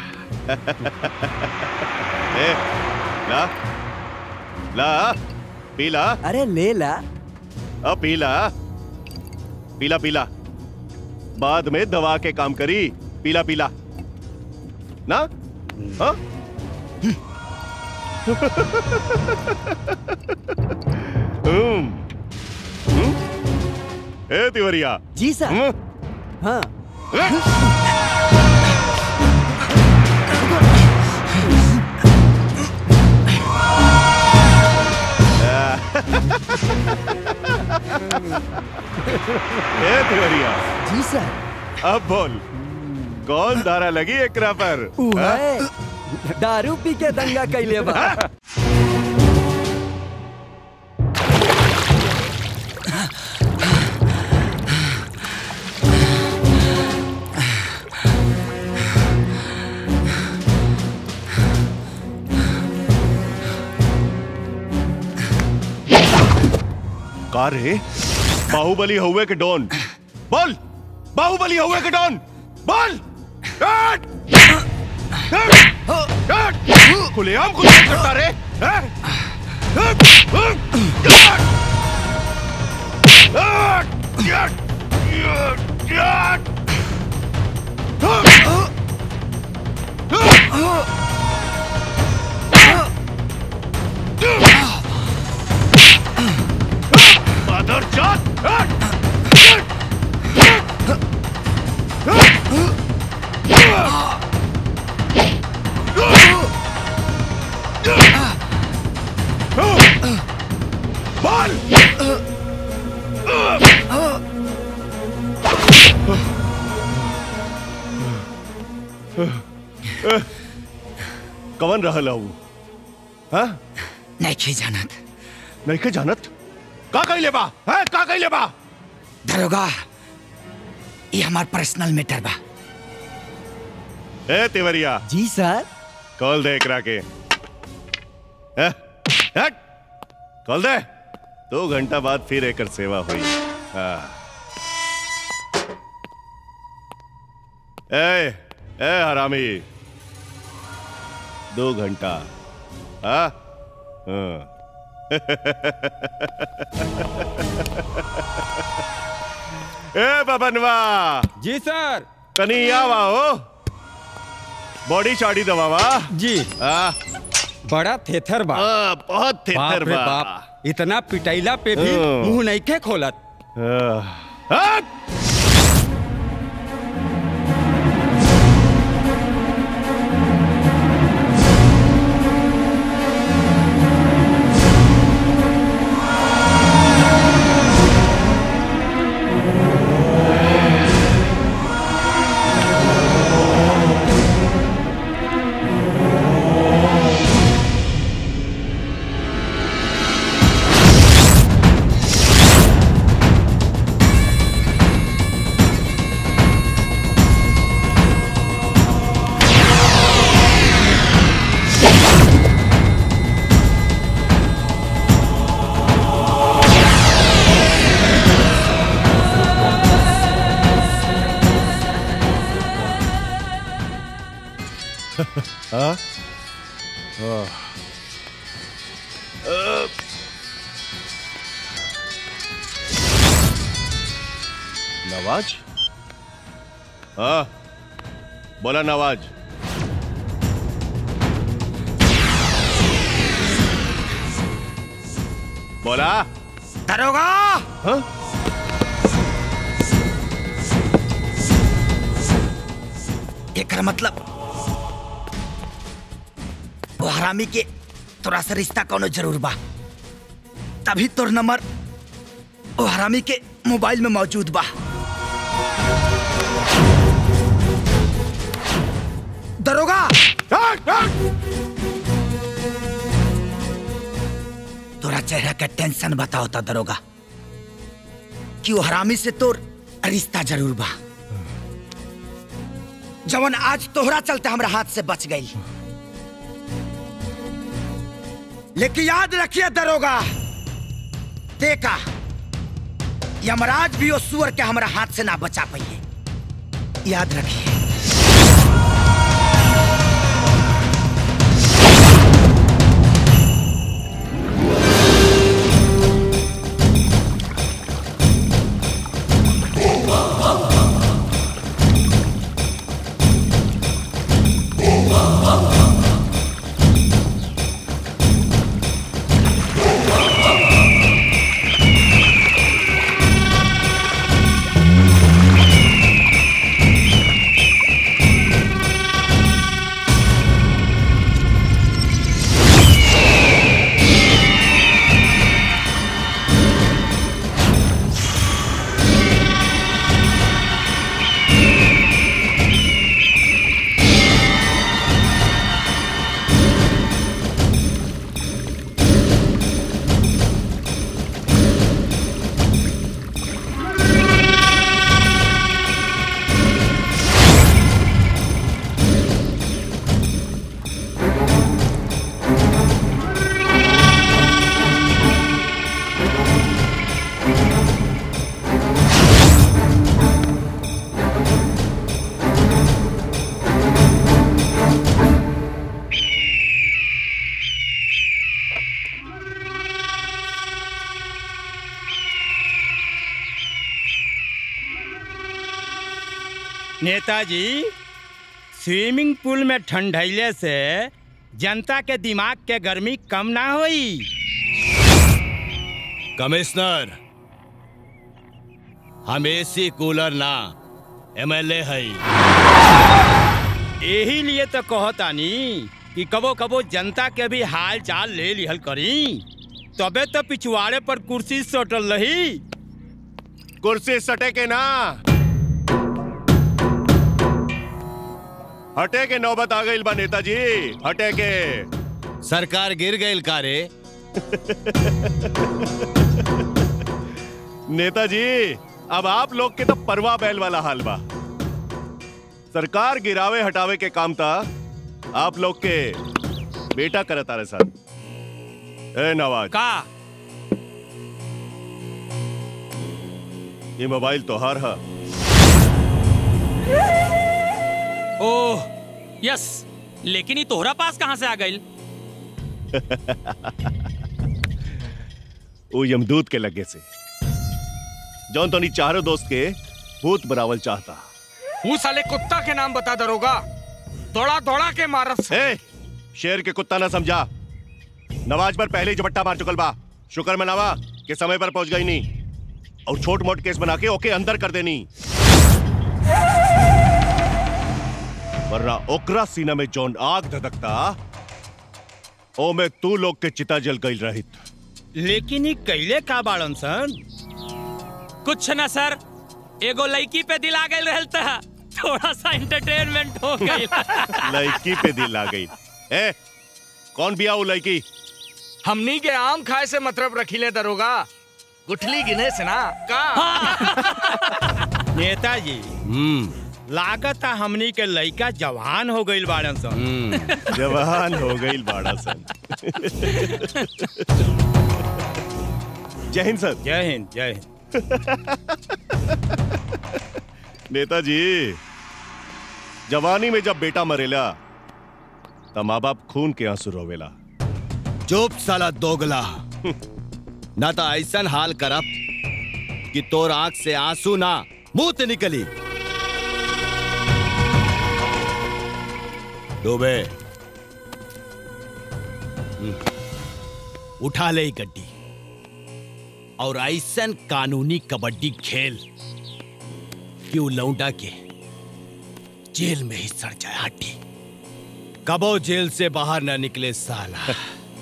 ए, ला ला पीला अरे ले ला अब पीला पीला पीला बाद में दवा के काम करी पीला पीला ना हाँ? हम्म हम्म? ए तिवरिया जी सर हाँ ए तिवरिया जी सर अब बोल कौन धारा लगी एकरा पर ऊ हाँ? है दारू पी के दंगा कैले बा का रे बाहुबली हुए के डॉन बोल बाहुबली हुए के डॉन बोल हट! हट! हट! खुलेआम खुलेआम करता रे हैं? हट! हट! हट! हट! हट! हट! मदर जात बॉल कवन रहल हूँ हाँ नहीं जानत नहीं के जानत का कही लेबा है का कही लेबा दरोगा ये हमार पर्सनल मैटर बा ए तिवरिया जी सर कॉल दे एकरा के ए, हट कॉल दे दो घंटा बाद फिर एकर सेवा हुई हाँ। ए ए हरामी दो घंटा हाँ हाँ। ए बबनवा जी सर कनी आवा हो बॉडी चाड़ी दबावा जी आ, बड़ा थेथर बा आ, बहुत थेथर बाप रे बा बाप इतना पिटाइला पे भी हाँ। मुंह नहीं के खोलत आ, हट! हाँ हाँ। अ, नवाज हाँ बोला नवाज बोला दरोगा हाँ एकर मतलब वो हरामी के तोरा से रिश्ता कोनो जरूर बा तभी तोर नंबर वो हरामी के मोबाइल में मौजूद बा दरोगा तोरा चेहरा का टेंशन बताओ था दरोगा कि वो हरामी से तोर रिश्ता जरूर बा जवन आज तोहरा चलते हमरा हाथ से बच गई लेकिन याद रखिए दरोगा देखा यमराज भी उस सुअर के हमरा हाथ से ना बचा पाइए याद रखिए नेताजी स्विमिंग पूल में ठंडैले से जनता के दिमाग के गर्मी कम ना होई कमिश्नर हम एसी कूलर ना एमएलए है यही लिए तो कहतानी कि कबो कबो जनता के भी हाल चाल ले लिहल करी तबे तो पिछवाड़े पर कुर्सी सटल रही कुर्सी सटे के ना हटे के नौबत आ गई बा नेताजी हटे के सरकार गिर गई कारे नेताजी अब आप लोग के तो परवा बैल वाला हाल बा सरकार गिरावे हटावे के काम था आप लोग के बेटा करता रहे साथ ए नवाज का ये मोबाइल तोहार है ओह यस लेकिन ये तोहरा पास कहाँ से आ गई वो यमदूत के लगे से जौन तो चारों दोस्त के भूत बनावल चाहता वो साले कुत्ता के नाम बता दरोगा दौड़ा दौड़ा के मारस ए, शेर के कुत्ता ना समझा नवाज पर पहले ही झपट्टा मार चुकल बा शुक्र मनावा कि समय पर पहुंच गई नहीं और छोट मोट केस बना के ओके अंदर कर देनी वरना ओकरा सीना में जौन आग धधकता ओ में तू लोग के चिता जल गई रहित लेकिन ये कैले का बाड़न सन कुछ ना सर एगो लड़की पे दिल आ गई रहल था थोड़ा सा एंटरटेनमेंट हो गई लड़की पे दिल आ गई ए कौन बिया वो लड़की हमनी के आम खाए से मतलब रखीले दरोगा गुठली गिने से ना का नेताजी लागत है हमनी के लड़का जवान हो गई बाड़न सन जवान हो गई बाड़ा सन जय हिंद सर जय हिंद जय हिंद नेताजी जवानी में जब बेटा मरेला त माँ बाप खून के आंसू रोवेला चुप साला दोगला ना तो ऐसा हाल करब कि तोर आंख से आंसू ना मुंह से निकली डूबे हम्म, उठा ले ई गड्डी और ऐसन कानूनी कबड्डी खेल कि उ लौंडा के जेल में ही सड़ जाए हड्डी कबो जेल से बाहर ना निकले साला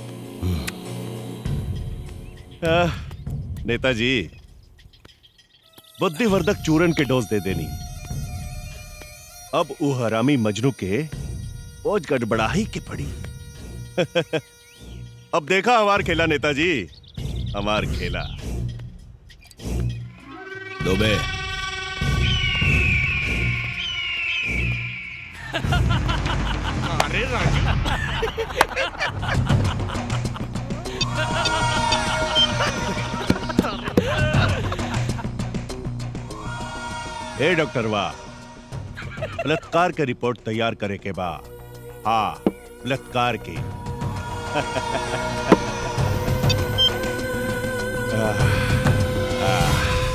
आह, नेताजी बुद्धिवर्धक चूरन के डोज दे देनी अब उ हरामी मजनू के बोझ गड़बड़ाही के पड़ी अब देखा हमार खेला नेताजी हमार खेला दुबे अरे ए डॉक्टर वाह बलात्कार के रिपोर्ट तैयार करे के बा हाँ बलात्कार की आह, आह।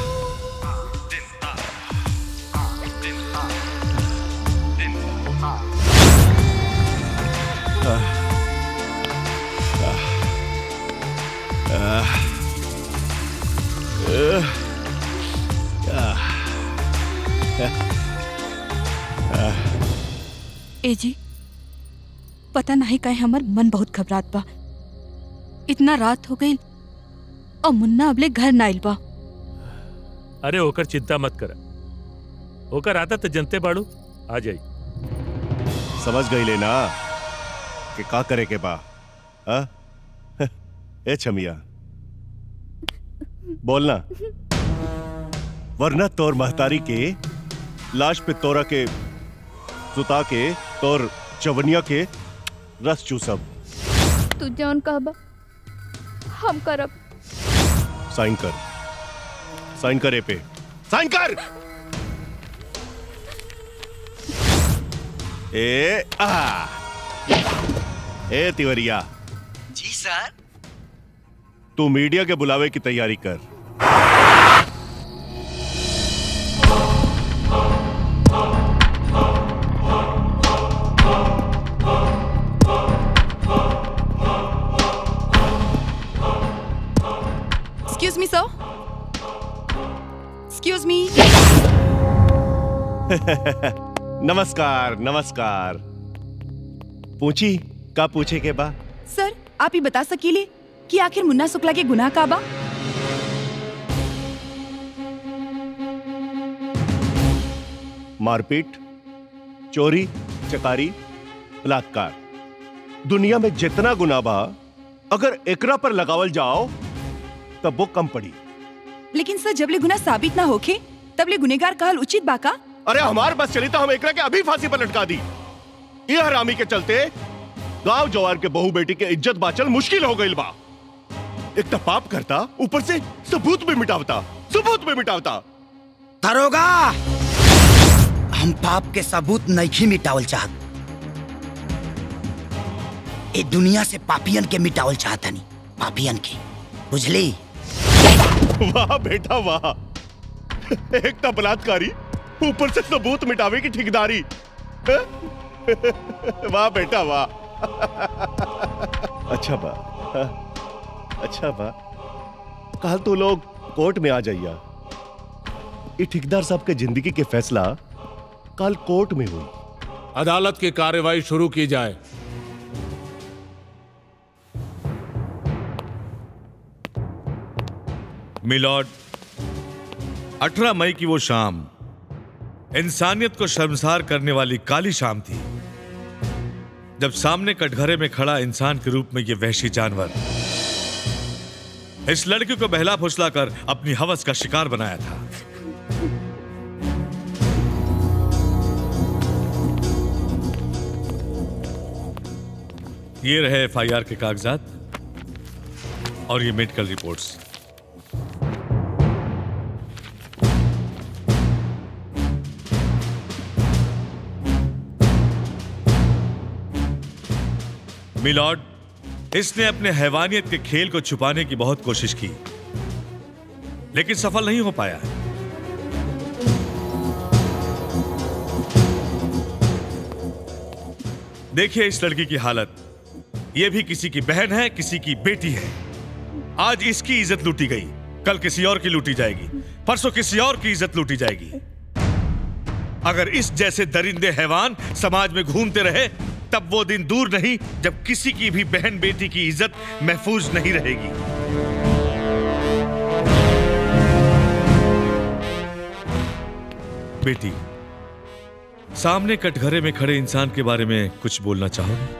आह, आह, आह, आह, आह। ए जी पता नहीं कहे हमर मन बहुत घबरात बा इतना रात हो गई और मुन्ना अबले घर ना आइल बा अरे होकर चिंता मत कर होकर आता तो जनते बाड़ू आ जाई समझ गई लेना कि का करे के बा हा? ए छमिया बोलना वरना तोर महतारी के लाश पे तोरा के सुता के तोर चवनिया के रस चूसब तू जौन कहबा हम करब साइन कर साइन कर ए पे साइन कर ए आ ए तिवरिया जी सर तू मीडिया के बुलावे की तैयारी कर एक्सक्यूज मी सर एक्सक्यूज मी नमस्कार नमस्कार पूछी का पूछे के बा सर आप ही बता सकीले कि आखिर मुन्ना शुक्ला के गुनाह का बा मारपीट चोरी चकारी बलात्कार दुनिया में जितना गुना बा अगर एकरा पर लगावल जाओ तब वो कम पड़ी लेकिन सर जबले गुनाह साबित ना होखे तबले गुनेगार कहल उचित बा का अरे हमार बस चली तो हम एकरा के अभी फांसी पर लटका दी ये हरामी के चलते गांव जवार के बहू बेटी के इज्जत बाचल मुश्किल हो गई बा एक तो पाप करता ऊपर से सबूत भी मिटावता सबूत भी मिटावता दरोगा हम पाप के सबूत नहीं मिटावल चाहत ए दुनिया से पापियन के मिटावल चाहतनी पापियन के बुझली वाह बेटा वाह एक तो बलात्कारी ऊपर से सबूत मिटावे की ठेकेदारी हैं? वाह बेटा वाह अच्छा बा हाँ, अच्छा बा कल तो लोग कोर्ट में आ जाइया ये ठेकेदार साहब के जिंदगी के फैसला कल कोर्ट में हुई अदालत की कार्यवाही शुरू की जाए मिलॉर्ड 18 मई की वो शाम इंसानियत को शर्मसार करने वाली काली शाम थी जब सामने कटघरे में खड़ा इंसान के रूप में ये वहशी जानवर इस लड़की को बहला फुसला कर अपनी हवस का शिकार बनाया था ये रहे एफआईआर के कागजात और ये मेडिकल रिपोर्ट्स मिलॉर्ड इसने अपने हैवानियत के खेल को छुपाने की बहुत कोशिश की लेकिन सफल नहीं हो पाया देखिए इस लड़की की हालत यह भी किसी की बहन है किसी की बेटी है आज इसकी इज्जत लूटी गई कल किसी और की लूटी जाएगी परसों किसी और की इज्जत लूटी जाएगी अगर इस जैसे दरिंदे हैवान समाज में घूमते रहे तब वो दिन दूर नहीं जब किसी की भी बहन बेटी की इज्जत महफूज नहीं रहेगी बेटी सामने कटघरे में खड़े इंसान के बारे में कुछ बोलना चाहोगे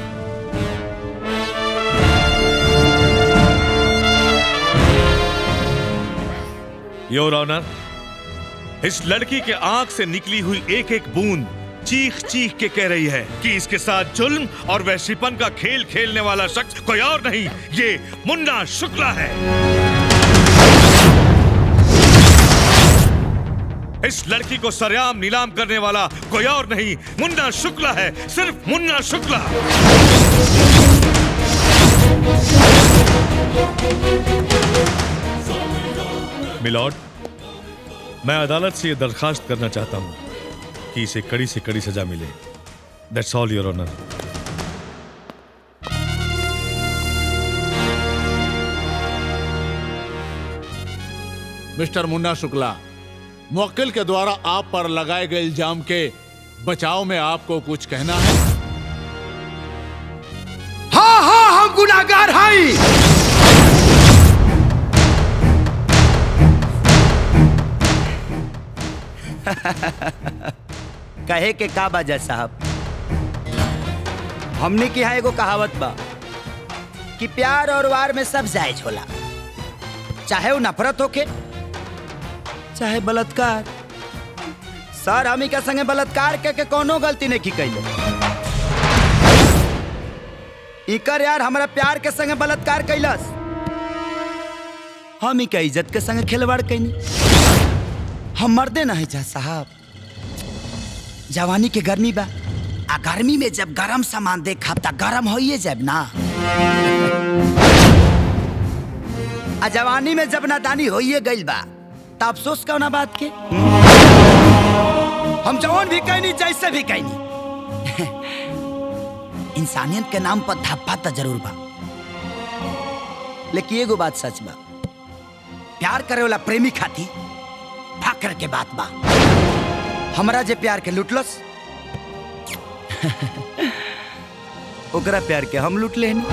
योर ऑनर इस लड़की के आंख से निकली हुई एक एक बूंद चीख चीख के कह रही है कि इसके साथ जुल्म और वैश्यपन का खेल खेलने वाला शख्स कोई और नहीं ये मुन्ना शुक्ला है इस लड़की को सरेआम नीलाम करने वाला कोई और नहीं मुन्ना शुक्ला है सिर्फ मुन्ना शुक्ला मिलॉर्ड मैं अदालत से यह दरखास्त करना चाहता हूं कि इसे कड़ी से कड़ी सजा मिले that's all your honour mister Munna Shukla मुवक्किल के द्वारा आप पर लगाए गए इल्जाम के बचाव में आपको कुछ कहना है हाँ हाँ हम गुनाहगार हैं कहे के का बाजा साहब हमने की यहाँ एगो कहावत बा कि प्यार और वार में सब जायज होला चाहे वो नफरत होके चाहे बलात्कार सर हमी के संगे बलात्कार के, के कोनो गलती नहीं की कैले इकर यार हमारा प्यार के संगे बलात्कार कैलस हम के इज्जत के संगे खिलवाड़ कैनी हम मर्दे नहीं जा साहब जवानी के गर्मी बा आ गर्मी में जब गरम सामान देखब त गरम होइए जब ना आ जवानी में जब नादानी होइए गइल बा त अफसोस कौना बात के हम जवान भी कहनी जैसे भी कहनी इंसानियत के नाम पर धप्पा तो जरूर बा लेकिन एगो बात सच बा प्यार करे वाला प्रेमी खाती फाकर के बात बा हमरा जे प्यार के लुटलस ओकरा प्यार के हम लूट लेनी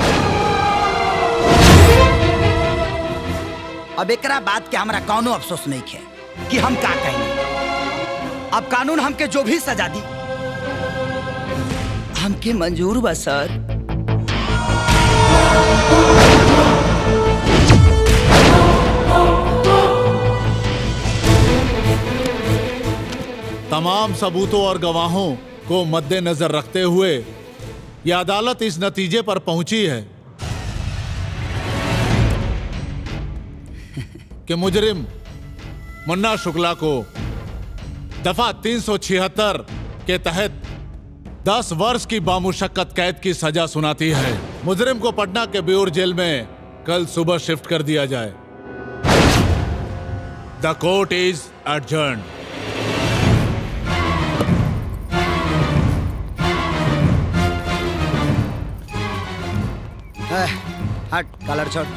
अब एकरा बात के हमरा कौनो अफसोस नहीं है कि हम का कहनी अब कानून हमके जो भी सजा दी हमके मंजूर बा सर तमाम सबूतों और गवाहों को मद्देनजर रखते हुए यह अदालत इस नतीजे पर पहुंची है कि मुजरिम मुन्ना शुक्ला को दफा 376 के तहत 10 वर्ष की बामुशक्कत कैद की सजा सुनाती है मुजरिम को पटना के ब्यूर जेल में कल सुबह शिफ्ट कर दिया जाए द कोर्ट इज एडजर्न हट कलर छोड़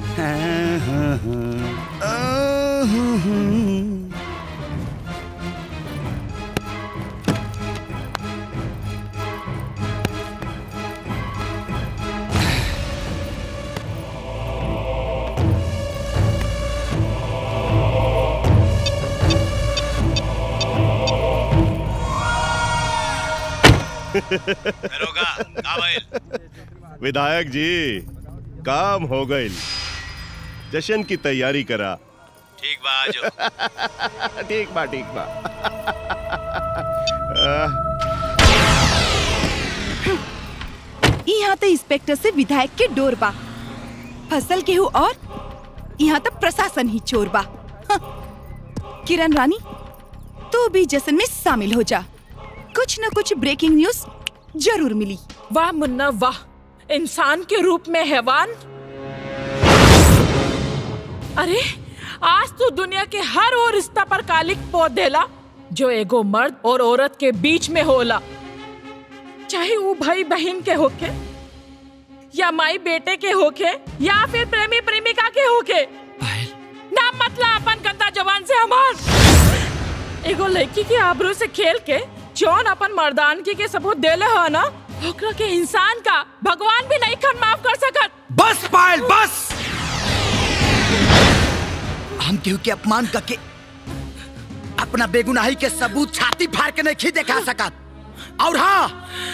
विधायक जी काम हो गई जश्न की तैयारी करा ठीक बा आजो ठीक बा ठीक बा आह, यहाँ तो इंस्पेक्टर से विधायक के डोर बा फसल केहू और यहाँ तो प्रशासन ही चोर बा हाँ। किरण रानी तू भी जश्न में शामिल हो जा कुछ न कुछ ब्रेकिंग न्यूज जरूर मिली वाह मुन्ना वाह इंसान के रूप में हैवान अरे आज तो दुनिया के हर वो रिश्ता पर कालिक पोत देला जो एगो मर्द और औरत के बीच में होला चाहे वो भाई बहन के होके या माई बेटे के होके या फिर प्रेमी प्रेमिका के होके ना मतलब अपन गंदा जवान से हमार एगो लड़की के आबरू से खेल के जौन अपन मर्दानगी के सबूत देले हो ना ओकरा के इंसान का भगवान भी नहीं खन माफ कर सकत बस पायल बस हम केहू के अपमान करके अपना बेगुनाही के सबूत छाती फाड़ के नहीं खी दिखा सकत और हाँ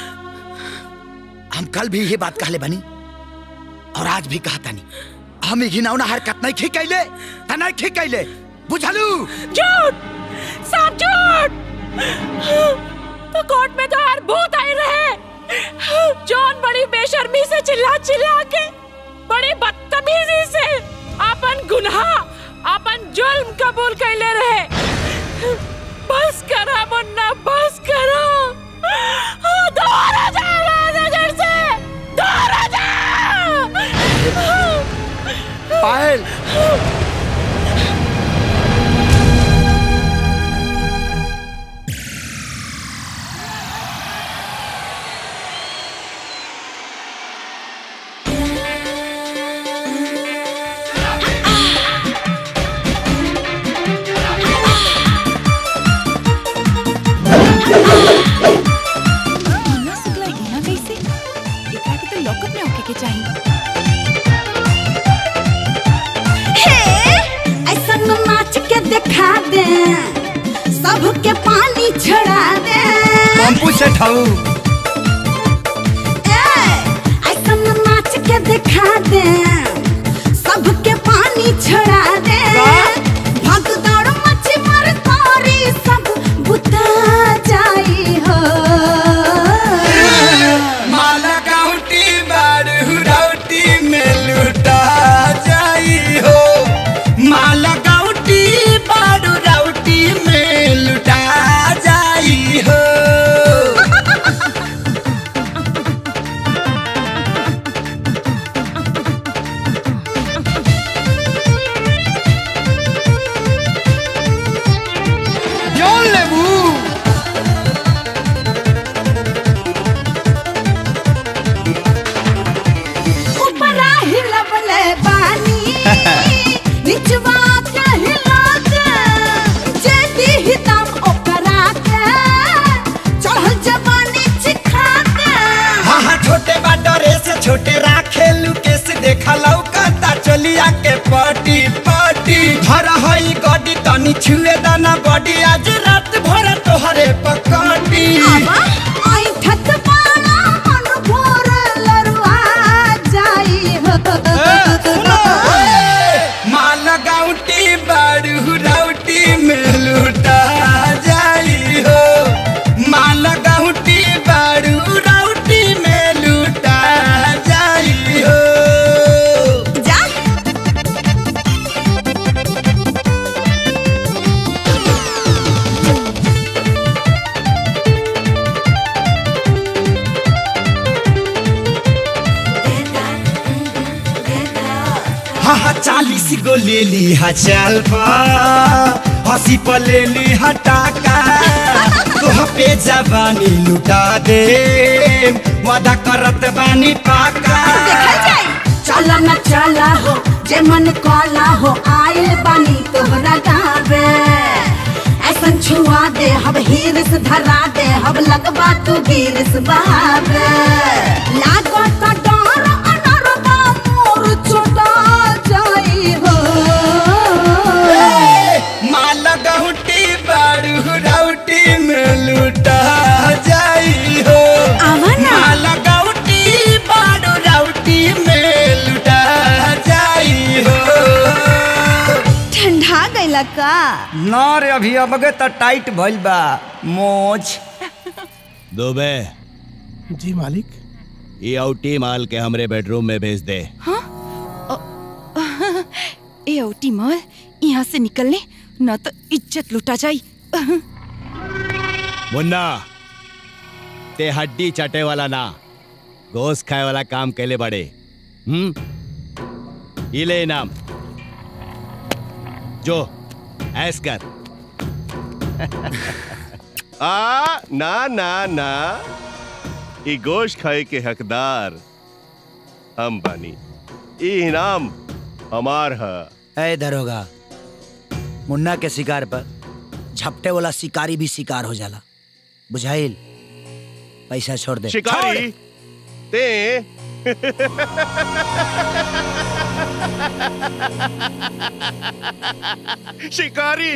हम कल भी ये बात कहले बनी और आज भी कहता नहीं हम घिनौना हरकत नहीं खी कैले त नहीं खी कैले बुझलू झूठ सब झूठ तो कोर्ट में तो हर भूत आए रहे जॉन बड़ी बेशर्मी से चिल्ला चिल्ला के बड़ी बदतमीजी से अपन गुनाह अपन जुल्म कबूल कैले रहे बस करा मुन्ना बस करा दोबारा जा नजर से दोबारा जा पायल मुन्ना शुक्ला यहाँ कैसे एकरा के तो लॉकअप में होके के चाहिए ऐसा नाच के दिखा दे सबके पानी छड़ा दे पंपू से ठाऊ ऐसा नाच के दिखा दे सबके पानी छड़ा दे भग दौड़ मची मर तारी सब बुता जाई हो माला काउटी बार हुराउटी में लुटा जाई हो माला काउटी बार हुराउटी में लुटा जाई हो जोन लेबू ऊपरा हिलबले बानी निचवा के हिला के जे दी दम ओकरा के चढ़ल जवानी चिखा के हाँ हाँ छोटे बा डरे से छोटे राखे लुके से देखा लौकता चलिया के पटी पटी धर हई गडी तनी छुए दाना बॉडी आज रात भर तोहरे पकड़ी आई ठत पाना मन भोर लरुआ जाई हो माल गाउटी बारू राउटी में लुटा जाई हो माल गाउटी बारू राउटी में लुटा जाई हो जा हाँ हाँ चालीस गो ले ली हा चाल पा हंसी पर ले ली हा टाका तोह पे जवानी लुटा दे वादा करत बानी पाका चला न चला हो जे मन काला हो आइल बानी तोहरा गावे ऐसन छुआ दे हब हीरस धरा दे हब लगवा तू गिरस बहावे लागो तो डर अनरबा मोर छोटा जाई हो माल गहुटी बारू राउटी में लुटा जाई हो माल गहुटी बारू राउटी में लुटा जाई हो ठंडा गइला का ना रे अभी अबगे तो टाइट भइल बा मोज दुबे जी मालिक ये आउटी माल के हमरे बेडरूम में भेज दे ए औटी मल यहाँ से निकलने न तो इज्जत लुटा जाई मुन्ना ते हड्डी चटे वाला ना गोश्त खाए वाला काम कैले बड़े हम्म ये ले इनाम जो ऐस कर आ ना ना ना ई गोश्त खाए के हकदार हम बानी ई इनाम हमार है ए दरोगा मुन्ना के शिकार पर झपटे वाला शिकारी भी शिकार हो जाला बुझाइल पैसा छोड़ दे शिकारी ते शिकारी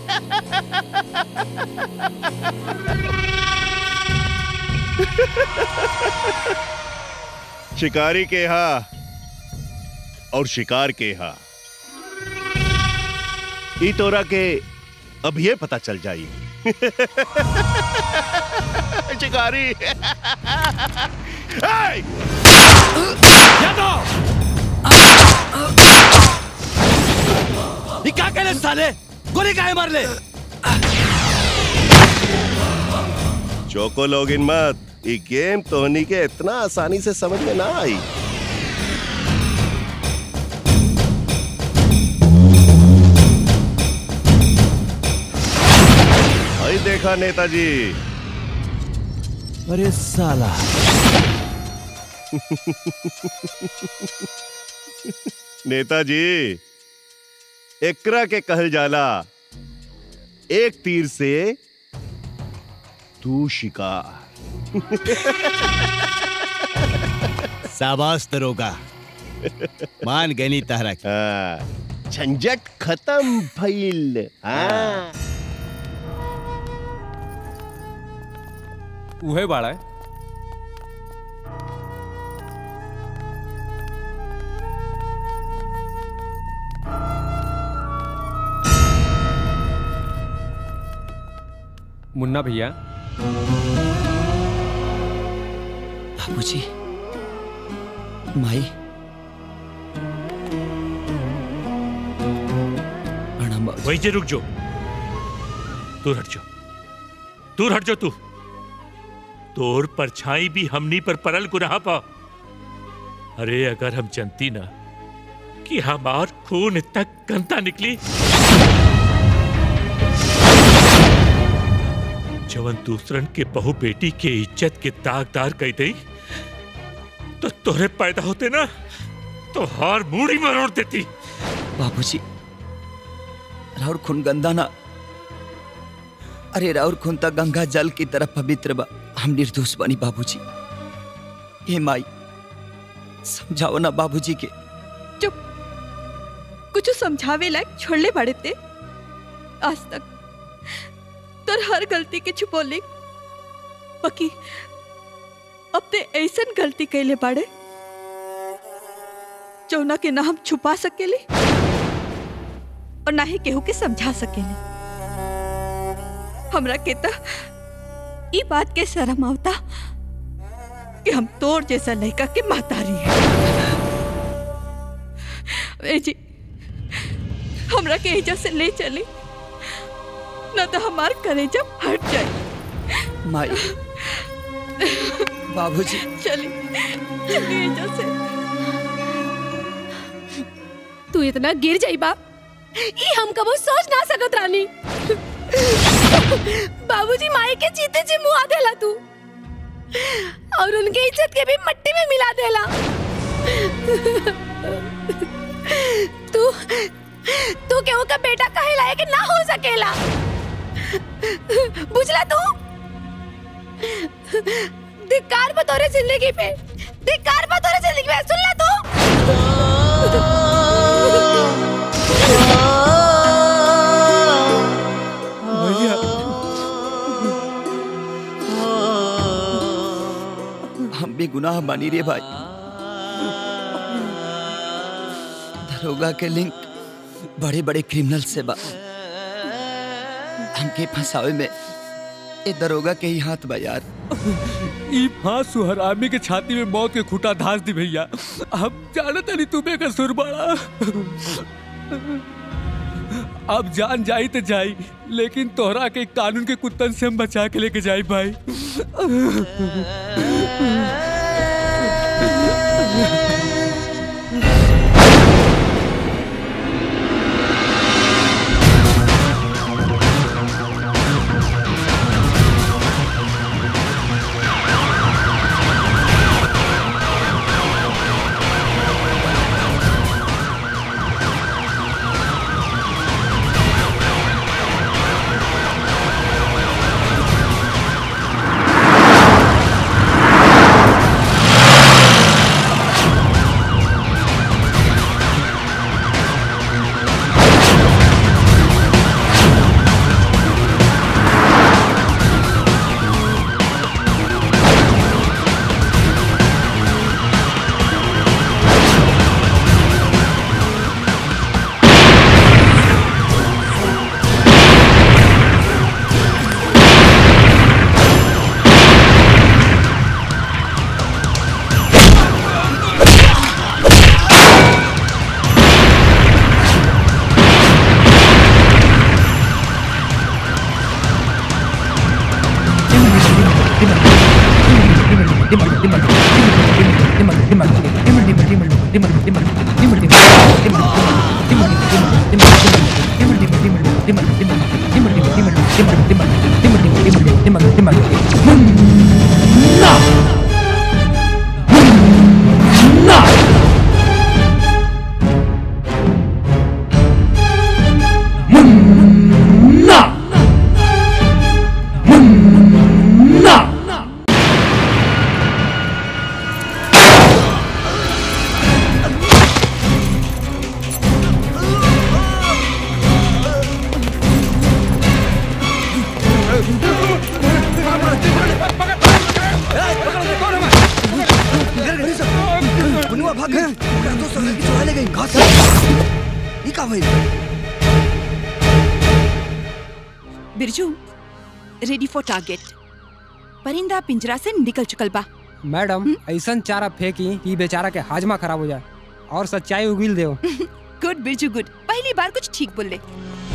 शिकारी के हा और शिकार के हा ई तोरा के अब ये पता चल जाई शिकारी Hey! ये क्या करे साले गोली काहे मार ले चोको लोगिन मत ये गेम तोहनी के इतना आसानी से समझ में ना आई भाई देखा नेताजी अरे साला नेताजी एकरा के कहल जाला एक तीर से तू शिकार शाबाश दरोगा मान गनी तारा की झंझट खत्म भइल हाँ उहे बाड़ा मुन्ना भैया बाबूजी माई प्रणाम बाबूजी। वहीं से रुक जो दूर हट जाओ दूर हट जाओ तू तोर परछाई भी हमनी पर परल गुनाह पा अरे अगर हम जनती ना कि हमार खून इतना गंदा निकली जवन दूसरन के बहु बेटी के इज्जत के दागदार कह दई तो तोरे पैदा होते ना तो हार मूड़ी मरोड़ देती बाबूजी राउर खून गंदा ना अरे राउर खून तो गंगा जल की तरह पवित्र बा हम निर्दोष बनी बाबूजी हे माई समझाओ ना बाबूजी के कुछ समझावे लायक छोड़ले बड़े ते आज तक तोर हर गलती के छुपोले बाकी अब ते ऐसन गलती कैले बाड़े जौना के ना हम छुपा सकेले और ना ही केहू के समझा सकेले हमरा के त ई बात के शर्म आवता कि हम तोर जैसा लड़का के महतारी है ए जी हमरा के एजा से ले चली न तो हमार कलेजा फट जाए माई बाबूजी चली चली एजा से तू इतना गिर जाई बा ई हम कबो सोच ना सकत रानी बाबूजी माई के जीते जी मुआ देला तू और उनके इज्जत के भी मट्टी में मिला देला तू तू केहू का बेटा कहे लायक ना हो सकेला बुझला तू धिक्कार बतौरे जिंदगी पे धिक्कार बतौरे जिंदगी पे सुन ला तू भैया हम भी गुनाह मानी रे भाई दरोगा के लिंक बड़े बड़े क्रिमिनल से बा हमके फंसावे में ए दरोगा के ही हाथ बा यार ई फांस सुहरामी के छाती में मौत के खूटा धास दी भैया अब जानत नहीं तुम्हें का सुर बड़ा अब जान जाई तो जाई लेकिन तोहरा के कानून के कुत्तन से हम बचा के लेके जाई भाई बुनुआ भाग गए ओकरा दोस्त सब लड़की चुरा ले गई घास ई का भइल बिरजू रेडी फॉर टारगेट परिंदा पिंजरा से निकल चुकल बा मैडम ऐसा चारा फेंकी कि बेचारा के हाजमा खराब हो जाए और सच्चाई उगिल दे गुड बिरजू गुड पहली बार कुछ ठीक बोल ले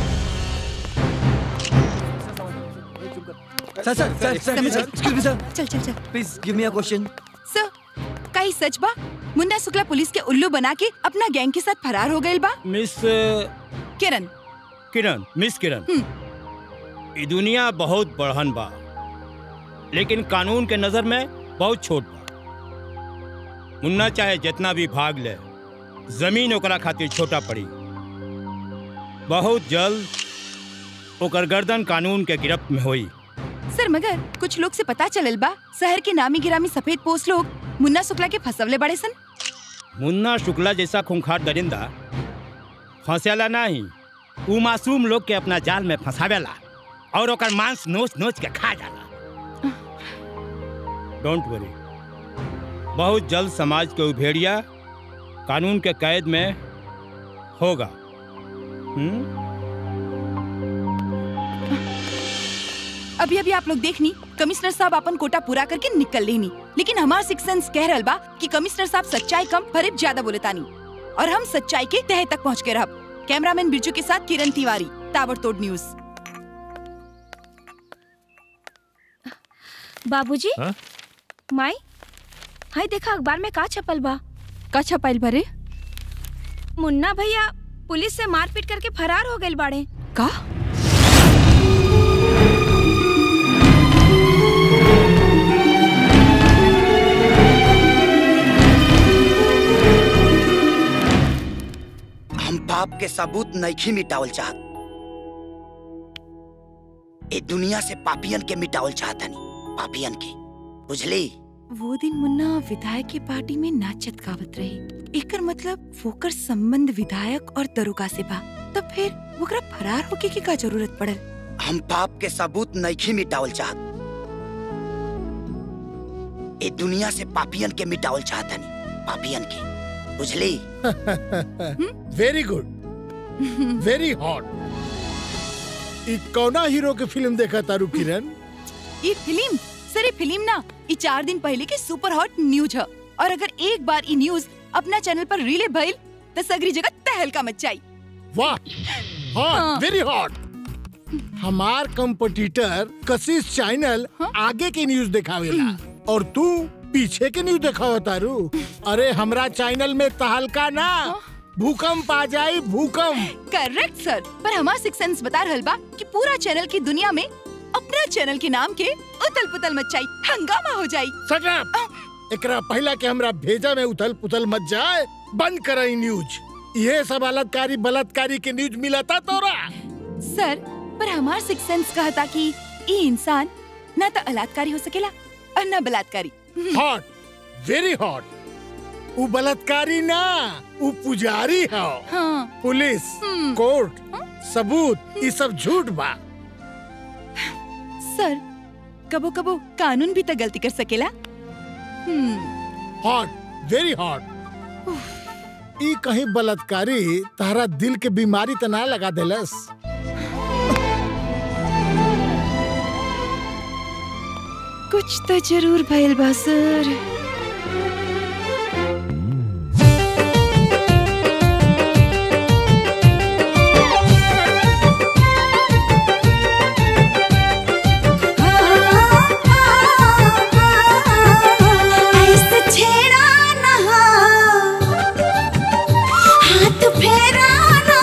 सर सर सर सर समझे? एक्सक्यूज मी सर चल चल चल please give me a question sir कई सच बा मुन्ना शुक्ला पुलिस के उल्लू बना के अपना गैंग के साथ फरार हो गए बा मिस किरण किरण मिस किरण ई दुनिया बहुत बढ़न बा लेकिन कानून के नजर में बहुत छोट बा मुन्ना चाहे जितना भी भाग ले जमीन ओकरा खातिर छोटा पड़ी बहुत जल्द ओकर गर्दन कानून के गिरफ्त में होई सर मगर कुछ लोग से पता चलल बा शहर के नामी गिरामी सफेद पोस्ट लोग मुन्ना शुक्ला के फसवले बड़े सन मुन्ना शुक्ला जैसा खूंखार दरिंदा फंसेला नहीं ऊ मासूम लोग के अपना जाल में फंसावेला और ओकर मांस नोच नोच के खा जाला डोंट वरी बहुत जल्द समाज के उभेड़िया कानून के कैद में होगा हम्म अभी अभी आप लोग देखनी कमिश्नर साहब अपन कोटा पूरा करके निकल लेनी लेकिन हमार सिक्स सेंस कह रहल बा कि कमिश्नर साहब सच्चाई कम फरेब ज्यादा बोले तानी और हम सच्चाई के तह तक पहुंच के रहब कैमरामैन बिरजू के साथ किरण तिवारी ताबड़तोड़ न्यूज बाबूजी हाँ? माई हाय देखा अखबार में का छपल बा का छपाइल भरे मुन्ना भैया पुलिस से मारपीट करके फरार हो गए बाड़े का हम पाप के सबूत नहीं मिटावल चाहत ए दुनिया से पापियन के मिटावल चाहतनी पापियन के बुझली वो दिन मुन्ना विधायक की पार्टी में नाचत गावत रही एकर मतलब वोकर संबंध विधायक और दरोगा से बा तब फिर वोकरा फरार होके की का जरूरत पड़ल हम पाप के सबूत नहीं मिटावल चाहत ए दुनिया से पापियन के मिटावल चाहतनी पापियन के बुझली वेरी गुड वेरी हॉट ई कौना हीरो के फिल्म देखा तारू किरण ये फिल्म सर ये फिल्म ना ये चार दिन पहले की सुपर हॉट न्यूज है और अगर एक बार ये न्यूज अपना चैनल पर रिले भइल तो सगरी जगह तहलका मचाई वाह हॉट वेरी हॉट हमार कंपटीटर कशिश चैनल आगे के न्यूज दिखावेला और तू पीछे के न्यूज देखा हो तारू अरे हमरा चैनल में तहलका ना भूकंप आ जाई भूकंप करेक्ट सर पर हमार सिक्स सेंस बता रहल बा कि पूरा चैनल की दुनिया में अपना चैनल के नाम के उतल पुतल मचाई हंगामा हो जाई Shut up! एकरा पहला के हमरा भेजा में उथल पुथल मच जाए बंद कराई न्यूज ये सब बलात्कारी बलात्कारी के न्यूज मिला था तोरा सर पर हमार सिक्स सेंस कहता कि ई इंसान ना तो बलात्कारी हो सकेला और ना बलात्कारी हॉट वेरी हॉट उ बलात्कारी ना उ पुजारी है हाँ पुलिस कोर्ट सबूत ये सब झूठ बा सर कबो कबो कानून भी तो गलती कर सकेला हम्म हॉट वेरी हॉट ई कहीं बलात्कारी तारा दिल के बीमारी त ना लगा देलस कुछ तो जरूर भइल बा सर ऐसे छेड़ा ना हाथ फेरा ना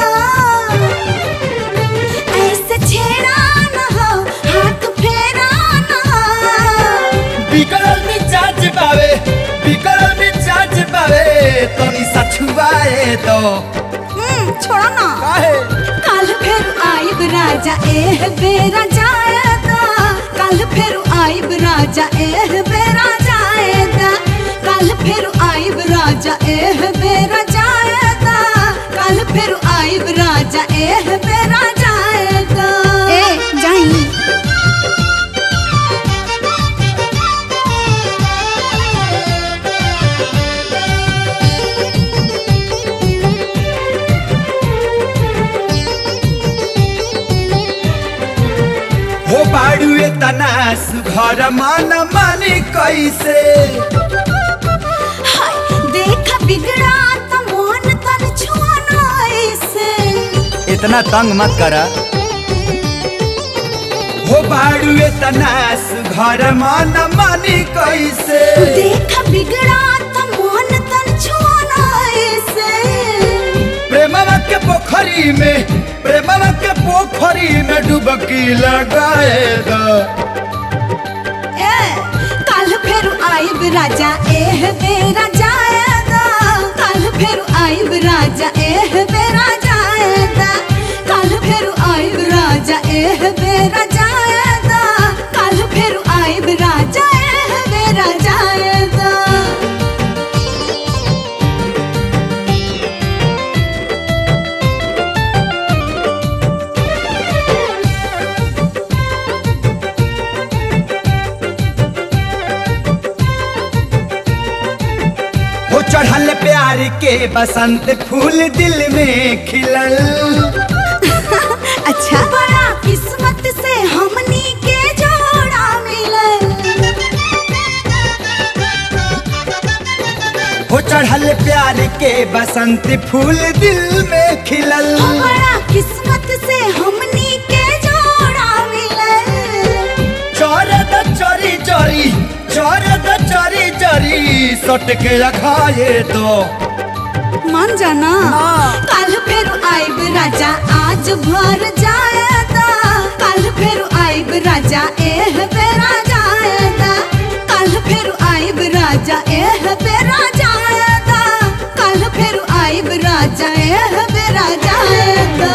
ऐसे छेड़ा ना हाथ फेरा ना बिगड़ल मिजाज बावे बिगड़ल मिजाज बावे तनी सा छुआए दो हम्म छोड़ो ना कल फिर आइब राजा एह बेरा जाएगा कल फिर आइब राजा एह बेरा जाएगा कल फिर आइब राजा एह बेरा जाएगा कल फिर आइब राजा एह बेरा जाएगा ए जाई हो बाड़ुए तना सुघर मन मानी कैसे हाय देख बिगड़ा तो मन तन छुआना ऐसे इतना तंग मत करा हो बाड़ुए तना सुघर मन मानी कैसे देख बिगड़ा तो मन तन छुआना ऐसे प्रेमवा के पोखरी में प्रेमवा के पोखरी में डुबकी लगाए दो ए कल फिर आइब राजा एह बेरा जाएगा कल फिर आइब राजा एह बेरा जाएगा कल फिर आइब राजा एह बेरा जाएगा कल फिर आइब राजा एह बेरा जाएगा हो चढ़ल प्यार के बसंत फूल दिल में खिलल अच्छा बड़ा किस्मत से हमनी के जोड़ा मिलल हो चढ़ल प्यार के बसंत फूल दिल में खिलल बड़ा किस्मत से हमनी के जोड़ा मिलल चौरद चोरी चोरी चौरद चोरी चोरी सट के रखाए दो मान जाना कल फिर आइब राजा आज भर जाएगा कल फिर आइब राजा एह बेरा जाएगा कल फिर आइब राजा एह बेरा जाएगा कल फिर आइब राजा एह बेरा जाएगा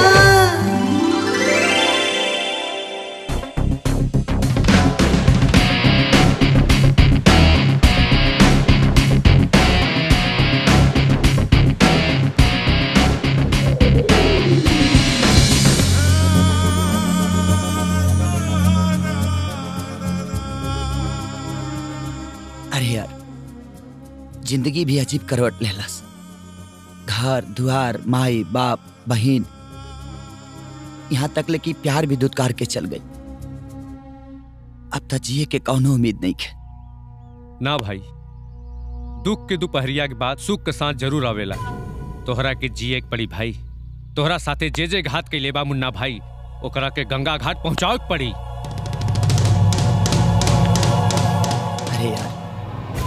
अरे यार जिंदगी भी अजीब करवट लेलस घर दुआर माई बाप बहन यहाँ तक ले कि प्यार भी दुत्कार के चल गई अब तक जिए के कौनो उम्मीद नहीं है ना भाई दुख के दोपहरिया के बाद सुख के साथ जरूर आवेला तोहरा के जिए के पड़ी भाई तोहरा साथे जे जे घात के लेबा मुन्ना भाई ओकरा के गंगा घाट पहुंचावे के पड़ी अरे यार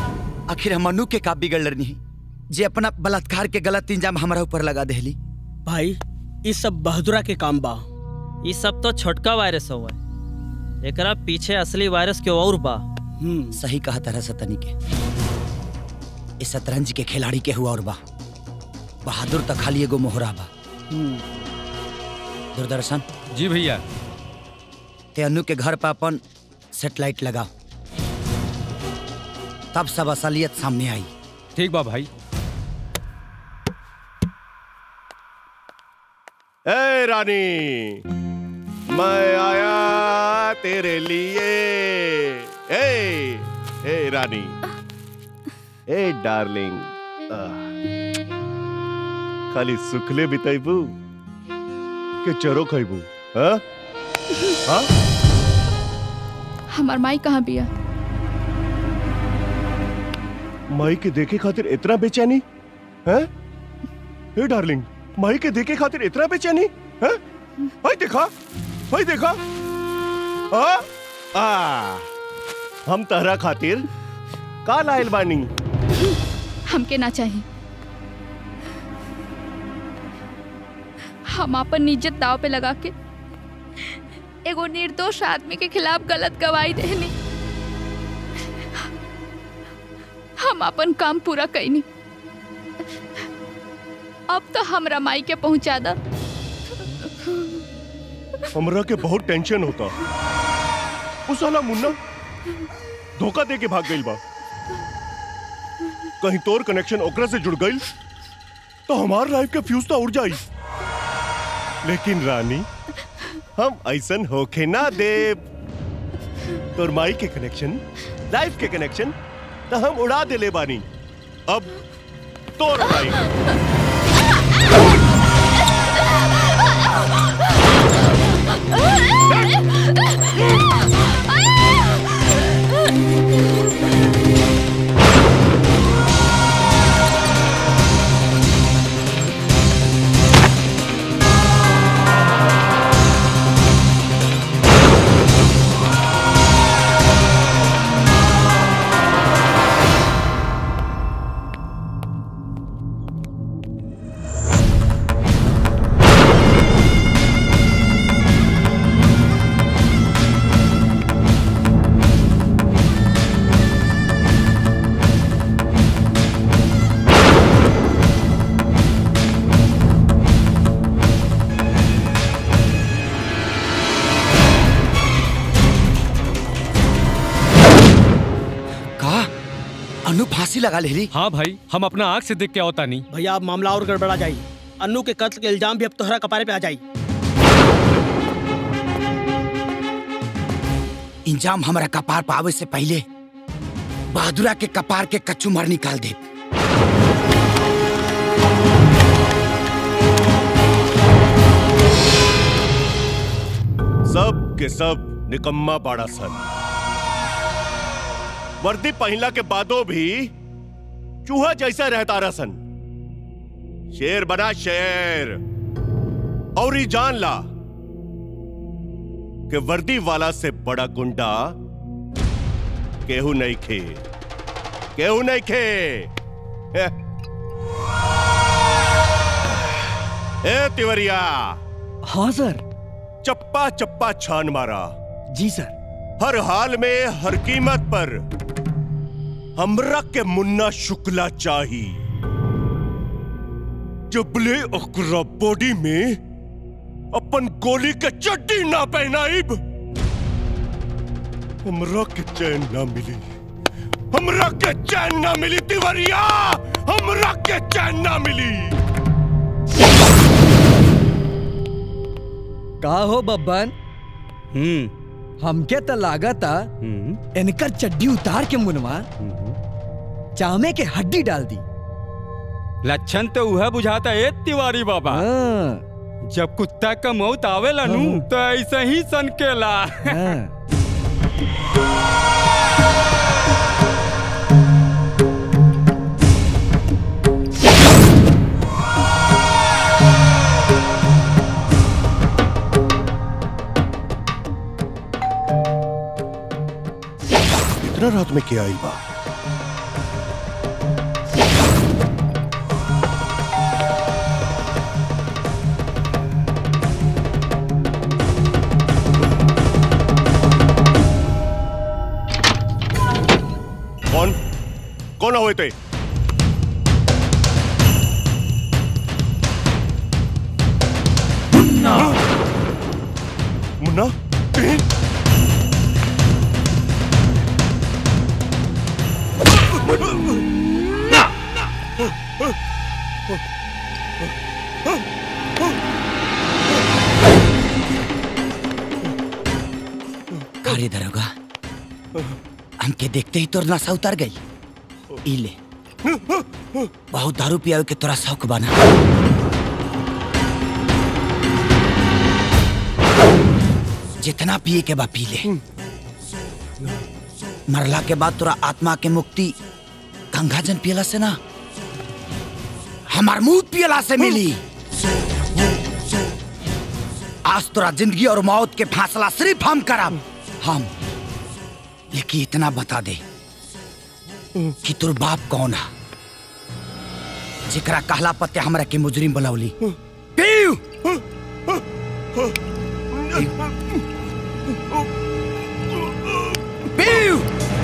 आखिर हम अनु के का बिगड़ रही जे अपना बलात्कार के गलत इंजाम हमारा ऊपर लगा देली भाई इस सब बहादुरा के काम बा ये सब तो छोटका वायरस हुआ है एकरा पीछे असली वायरस के और बा सही कहा तरह सतनी के इस शतरंज के खिलाड़ी के हुआ और बा बहादुर तो खाली एगो मोहरा बा दूरदर्शन जी भैया ते अनु के घर पर अपन सेटेलाइट लगाओ तब सब असलियत सामने आई ठीक बा भाई ए रानी मैं आया तेरे लिए ए ए रानी ए डार्लिंग आह, खाली सुखले बिताइबू के चरो खाइबू हाँ हाँ हमार माई कहाँ बिया माई के देखे खातिर इतना बेचैनी हैं ए डार्लिंग माई के देखे खातिर इतना बेचैनी हैं भाई देखा भाई देखा आ आ हम तहरा खातिर का लाइल बानी हमके ना चाहिए हम अपन इज्जत दाव पे लगा के एगो निर्दोष आदमी के खिलाफ गलत गवाही देनी हम अपन काम पूरा कैनी अब तो हमरा माई के पहुंचा दा हमरा के बहुत टेंशन होता उस साला मुन्ना धोखा दे के भाग गइल बा कहीं तोर कनेक्शन ओकरा से जुड़ गइल तो हमार लाइफ के फ्यूज तो उड़ जाई लेकिन रानी हम ऐसन होखे ना देव तोर माई के कनेक्शन लाइफ के कनेक्शन तो हम उड़ा देले बानी अब तोर लाइफ का अनु फांसी लगा लेली हाँ भाई हम अपना आंख से देख के आवता नहीं भैया अब मामला और गड़बड़ा जाई अन्नू के कत्ल के इल्जाम भी अब तोहरा कपारे पे आ जाई इंजाम हमारा कपार पावे से पहले बहादुरा के कपार के कच्चू मर निकाल दे सब के सब निकम्मा बाड़ा सन वर्दी पहला के बादो भी चूहा जैसा रहता रसन शेर बना शेर और ही जान ला कि वर्दी वाला से बड़ा गुंडा केहू नहीं खे केहू नहीं खे ए, ए तिवरिया हाँ सर चप्पा चप्पा छान मारा जी सर हर हाल में हर कीमत पर हमरा के मुन्ना शुक्ला चाही जबले ओकरा बॉडी में अपन गोली के चड्डी ना पहनाइब हमरा के चैन ना मिली हमरा के चैन ना मिली तिवरिया हमरा के चैन ना मिली का हो बब्बन हम्म हमके तो लागता इनकर चड्डी उतार के मुनवा चामे के हड्डी डाल दी लक्षण तो वह बुझाता है तिवारी बाबा जब कुत्ता का मौत आवेला नु तो ऐसे ही सनकेला इतना रात में क्या आई बा कौन कौन हुए थे मुन्ना ए? अरे दरोगा हमके देखते ही तोर नशा उतर गई ई ले बहुत दारू पियावे के तोरा शौक बना जितना पिए के बा पी ले मरला के बाद तोरा आत्मा के मुक्ति गंगा जन पियला से ना हमार मुंह पियला से मिली आज तोरा जिंदगी और मौत के फासला सिर्फ हम करब हम लेकिन इतना बता दे कि तोर बाप कौन है जेकरा कहला पत्ते हमरा के मुजरिम बुलावली पीऊ पीऊ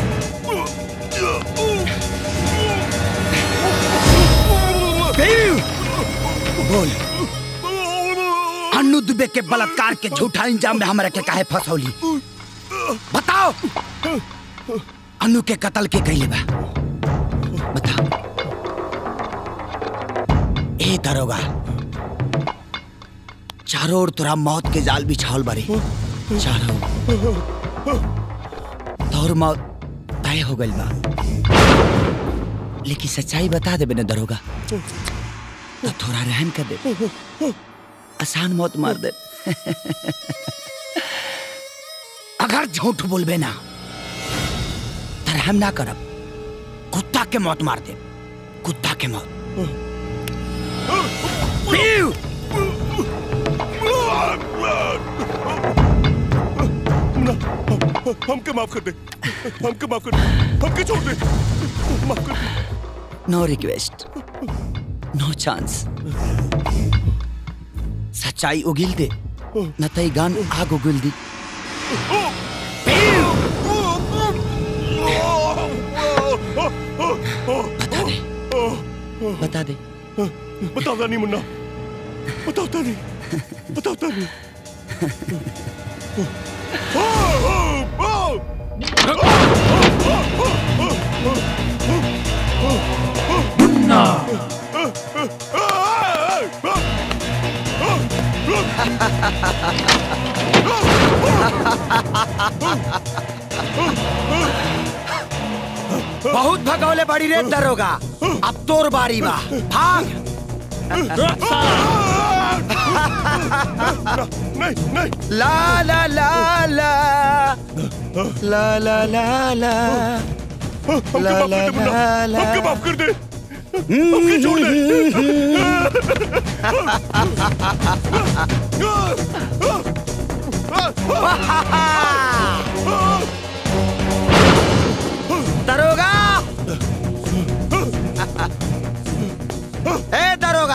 पीऊ बोल अन्नू दुबे के बलात्कार के झूठा इंजाम में हमरा के काहे फंसौली बताओ अन्नू के कत्ल के कैले बा बता ए दरोगा चारों ओर तोरा मौत के जाल बिछावल बारे चारों ओर। तोर मौत तय हो गइल बा लेकिन सच्चाई बता देबे ना दरोगा तो थोड़ा रहम कर दे आसान मौत मार दे अगर झूठ बोलबे ना तो रहम ना करब कुत्ता के मौत मार दे कुत्ता के मौत पीऊ हमके माफ कर दे हमके माफ कर दे हमके छोड़ दे माफ कर they know request no chance सच्चाई उगिल दे न तई गान आग उगिल दी बता दे बता दे बताता नहीं मुन्ना बताता नहीं बताता नहीं बहुत भगौले बड़ी रे दरोगा अब तोर बारी बा भाग नहीं नहीं ला ला ला ला ला ला ला ला हमके ला माफ ला कर दे मुन्ना ला ला हमके माफ कर दे हमके छोड़ दरोगा ए दरोगा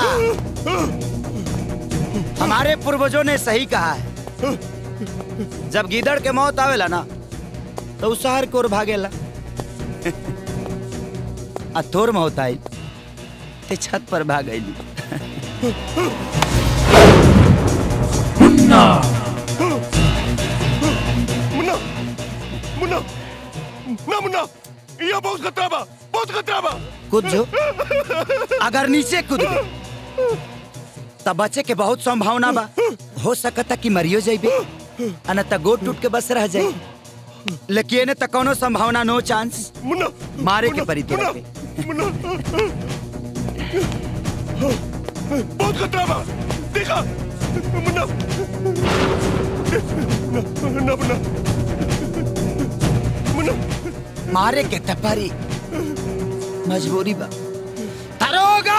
हमारे पूर्वजों ने सही कहा है जब गीदड़ के मौत आवेला ना तो उस शहर की ओर भागेला आ तोर मौत आई ते छत पर भाग गई मुन्ना मुन्ना ना मुन्ना ये बहुत खतरा बा बहुत खतरा बा कूद जो अगर नीचे कूद गए तब बचे के बहुत संभावना बा हो सकता कि मरियो जाइबे अन त गोट टूट के बस रह जाई लेकिन एने त कोनो संभावना नो चांस मुन्ना मारे के परी तोरा के मुन्ना बहुत खतरा बा देखा मुन्ना ना मुन्ना मुन्ना मारे के तपरी मजबूरी बा दरोगा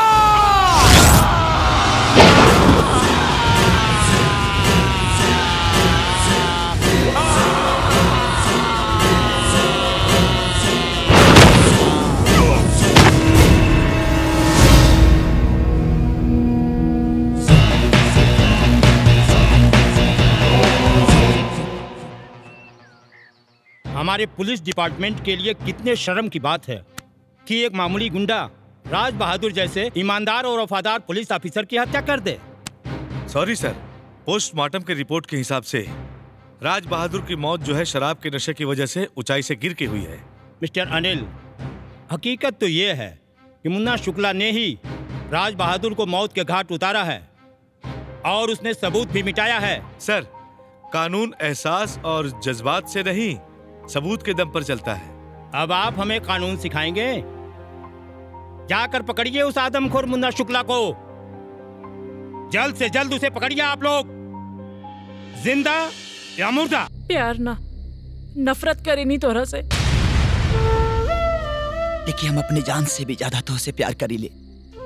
हमारे पुलिस डिपार्टमेंट के लिए कितने शर्म की बात है कि एक मामूली गुंडा राज बहादुर जैसे ईमानदार और वफादार पुलिस ऑफिसर की हत्या कर दे सॉरी सर पोस्टमार्टम के रिपोर्ट के हिसाब से राज बहादुर की मौत जो है शराब के नशे की वजह से ऊंचाई से गिर के हुई है मिस्टर अनिल हकीकत तो ये है कि मुन्ना शुक्ला ने ही राज बहादुर को मौत के घाट उतारा है और उसने सबूत भी मिटाया है सर कानून एहसास और जज्बात से नहीं सबूत के दम पर चलता है अब आप हमें कानून सिखाएंगे जाकर पकड़िए उस आदमखोर मुन्ना शुक्ला को जल्द से जल्द उसे पकड़िए आप लोग जिंदा या मुर्दा प्यार ना नफरत करे नहीं तोरा से देखिए हम अपने जान से भी ज्यादा तो से प्यार करी ले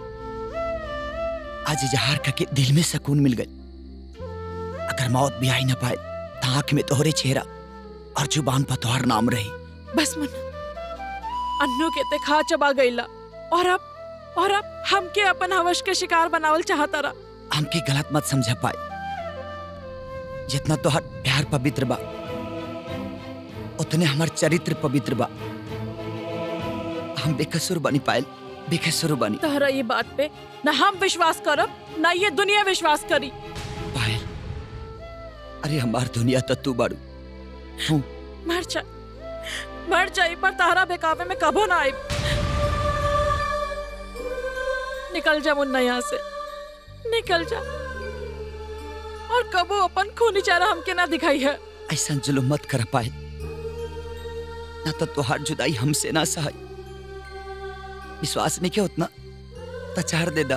आज इजहार करके दिल में सुकून मिल गई अगर मौत भी आई ना पाए तो आंख में तोहरे चेहरा और जुबान पर तोहर नाम रही बस मन अन्नू के ते खा चबा गईला और अब और अब हमके अपन हवश के शिकार बनावल चाहता रहा हमके गलत मत समझ पाए जितना तोहर प्यार पवित्र बा उतने हमार चरित्र पवित्र बा हम बेकसूर बनी पायल बेकसूर बनी तहरा ये बात पे न हम विश्वास करब न ये दुनिया विश्वास करी अरे हमार दुनिया तो तू बाड़ू हूँ मर जा मर जाई पर तहरा बेकावे में कबो ना आई निकल जा मुन्ना यहाँ से निकल जा और कबो अपन खूनी चारा हमके ना दिखाई है ऐसा जुलुम मत कर पाए ना तो तुहार जुदाई हमसे ना सहाय विश्वास नहीं क्या उतना तो चार दे दा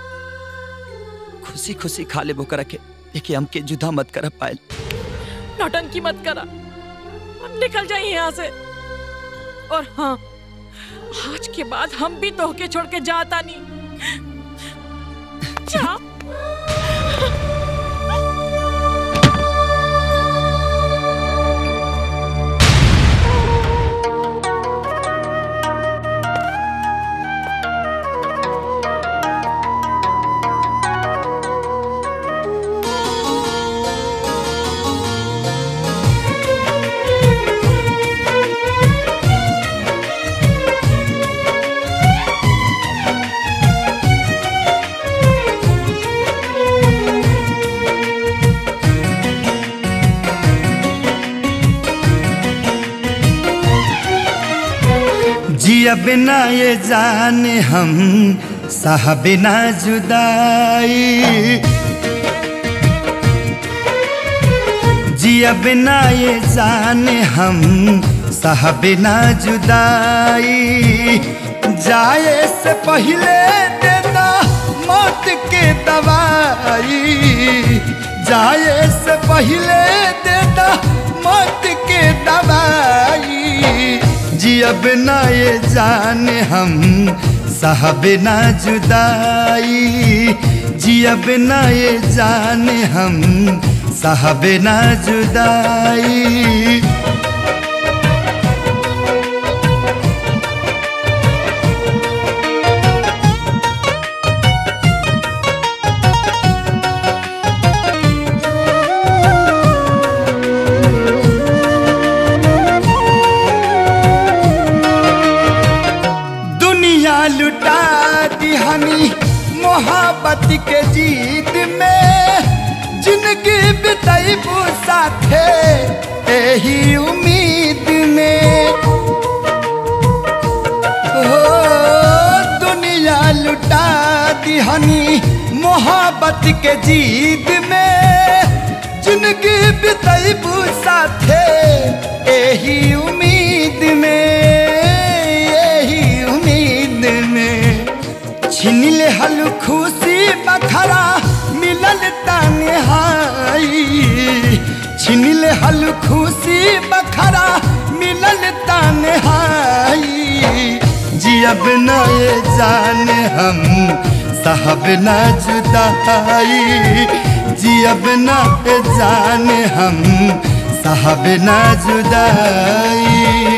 खुशी खुशी खा ले बोकर रखे देखिए हमके जुदा मत कर पाए नौटंकी मत करा निकल जाइए यहाँ से और हाँ आज के बाद हम भी तोहके छोड़ के जाता नहीं जा जिया बिना ये जाने हम सह बिना जुदाई जिया बिना ये जाने हम सह बिना जुदाई जाए से पहले देना मौत के दवाई जाए से पहले देना मौत के दवाई जियब ना ये जाने हम साहब ना जुदाई जियब ना ये जाने हम साहब ना जुदाई दुनिया लुटा दी हमी मोहब्बत के जीत में जिंदगी बिताइबू साथे यही उम्मीद में हो दुनिया लुटा दी हनी मोहब्बत के जीत में जिंदगी बिताइबू साथे यही उम्मीद में यही उम्मीद में छिन ले हल खुशी बखरा मिलल तन्हाई छिन ले हल खुशी बखरा मिलल तन्हाई जियब न ये जान हम साहब न जुदाई जियब न ये जान हम साहब न जुदाई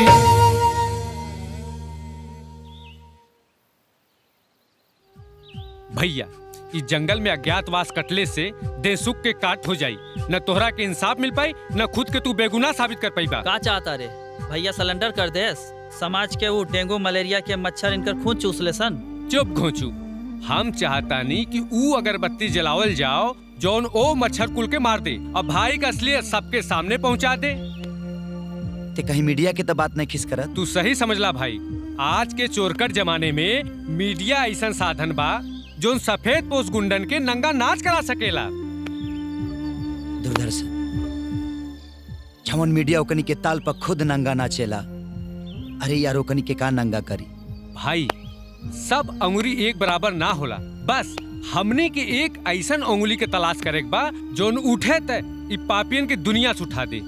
भैया इस जंगल में अज्ञातवास कटले से देसुख के काट हो जाई न तोहरा के इंसाफ मिल पाई न खुद के तू बेगुनाह साबित कर पाई बा का चाहता रे भैया सिलेंडर कर देस समाज के वो डेंगू मलेरिया के मच्छर इनकर खून चूस ले सन चुप घोचू हम चाहतानी कि ऊ अगरबत्ती जलावल जाओ जौन ओ मच्छर कुल के मार दे और भाई का असलियत सबके सामने पहुंचा दे ते कहीं मीडिया के तो बात नहीं खिस करत तू सही समझला भाई आज के चोरकट जमाने में मीडिया ऐसा साधन बा जोन सफेद पोस्ट गुंडन के नंगा नाच करा सकेला दुर्दर्शन छमन मीडिया ओकनी के ताल पर खुद नंगा नाचेला अरे यार ओकनी के का नंगा करी भाई सब अंगुरी एक बराबर ना होला बस हमने के एक ऐसन अंगुली के तलाश करे के बा जोन उठे त इ पापियन के दुनिया से उठा दे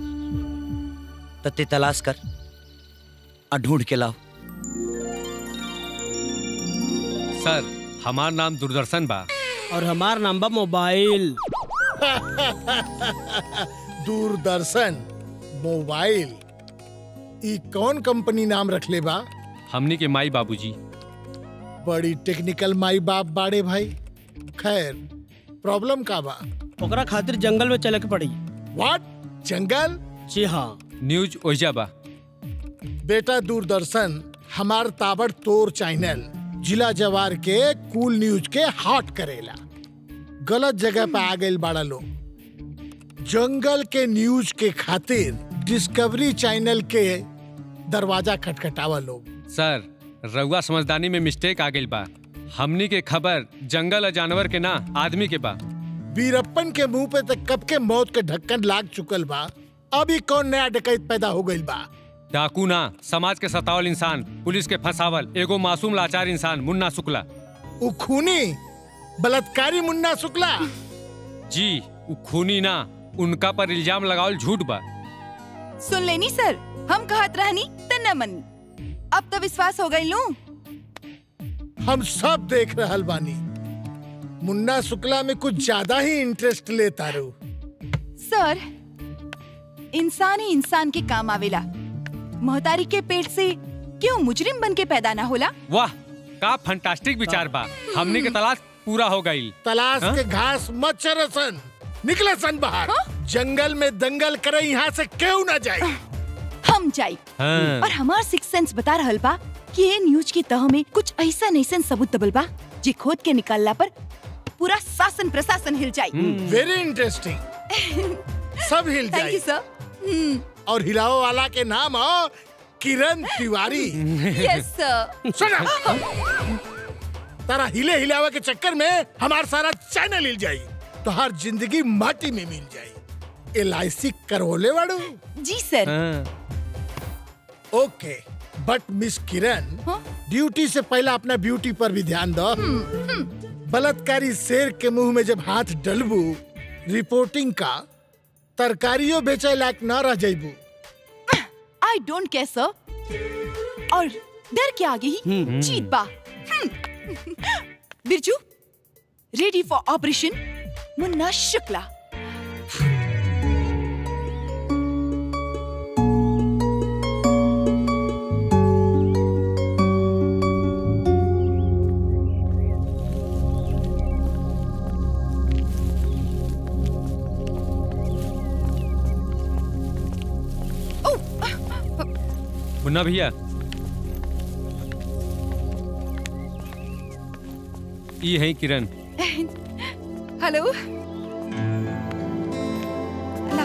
तते तलाश कर और ढूंढ के लाओ सर हमार नाम दूरदर्शन बा और हमार नाम बा मोबाइल दूरदर्शन मोबाइल ई कौन कंपनी नाम रखले बा हमनी के माई बाबूजी बड़ी टेक्निकल माई बाप बाड़े भाई खैर प्रॉब्लम का बा ओकरा खातिर जंगल में चले के पड़ी व्हाट जंगल जी हाँ न्यूज ओइजा बा बेटा दूरदर्शन हमार ताबड़ तोर चैनल जिला जवार के कूल न्यूज के हॉट करेला गलत जगह पे आ गए बाड़ा लोग जंगल के न्यूज के खातिर डिस्कवरी चैनल के दरवाजा खटखटावा लोग सर रउआ समझदानी में मिस्टेक आ गई बा हमनी के खबर जंगल और जानवर के ना आदमी के बा वीरप्पन के मुंह पे तक कब के मौत के ढक्कन लाग चुकल बा अभी कौन नया डकैत पैदा हो गइल बा डाकू ना समाज के सतावल इंसान पुलिस के फंसावल एगो मासूम लाचार इंसान मुन्ना शुक्ला उ खूनी बलात्कारी मुन्ना शुक्ला जी उ खूनी ना उनका पर इल्जाम लगावल झूठ बा सुन लेनी सर हम कहत रहनी त न मनी अब तो विश्वास हो गई लू हम सब देख रहल बानी मुन्ना शुक्ला में कुछ ज्यादा ही इंटरेस्ट लेता रू सर इंसान ही इंसान के काम आवेला मोहतारी के पेट से क्यों मुजरिम बन के पैदा ना होला वाह का फंटास्टिक विचार बा हमनी के तलाश पूरा हो गई तलाश हाँ? के घास मत चरसन निकले सन बाहर जंगल में दंगल करे यहाँ से क्यों ना जाए हम जाई हाँ। और हमार सिक्स सेंस बता रहल बा कि ये न्यूज की तह में कुछ ऐसा ऐसा सबूत दबल बा जे खोद के निकालला पर पूरा शासन प्रशासन हिल जाई वेरी इंटरेस्टिंग सब हिल थैंक यू जाए सर और हिलाओ वाला के नाम हो किरण तिवारी यस सर सुना तारा हिले हिलावे के चक्कर में हमार सारा चैनल हिल जाई तो हर जिंदगी माटी में मिल जाई एल आई सी करवले वाड़ू जी सर ओके बट मिस किरण ड्यूटी से पहला अपना ब्यूटी पर भी ध्यान दो बलात्कारी शेर के मुंह में जब हाथ डलबू रिपोर्टिंग का तरकारियों बेचे लायक न रह जाइबू आई डोंट केयर सर और डर के आगे ही हम्म। जीत बा हम्म। Birju ready for operation Munna Shukla Munna भैया ई है किरण हेलो ला।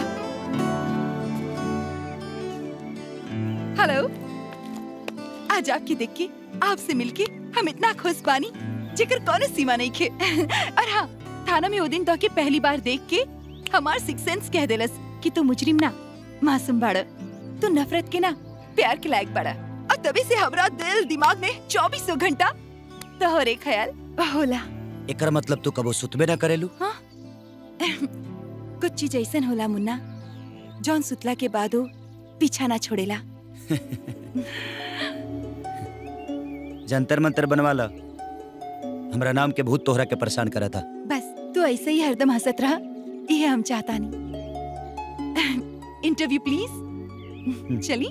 हेलो आज आपकी देख के आपसे मिलके हम इतना खुश बानी जेकर कौनो सीमा नहीं खे और हाँ थाना में वो दिन तो के पहली बार देख के हमार सिक्स सेंस कह देलस कि तू मुजरिम ना मासूम बाड़ तू नफरत के ना प्यार के लायक बाड़ा और तभी से हमरा दिल दिमाग में चौबीसों घंटा तोहरे ख्याल होला एकर मतलब तू कबो सुतबे ना करेलू कुछ चीज ऐसन होला मुन्ना जौन सुतला के बादो पीछा ना छोड़ेला जंतर मंतर बनवा ला हमरा नाम के भूत तोहरा के परेशान करा था बस तू ऐसे ही हरदम हंसत रहा ये हम चाहता नहीं इंटरव्यू प्लीज चली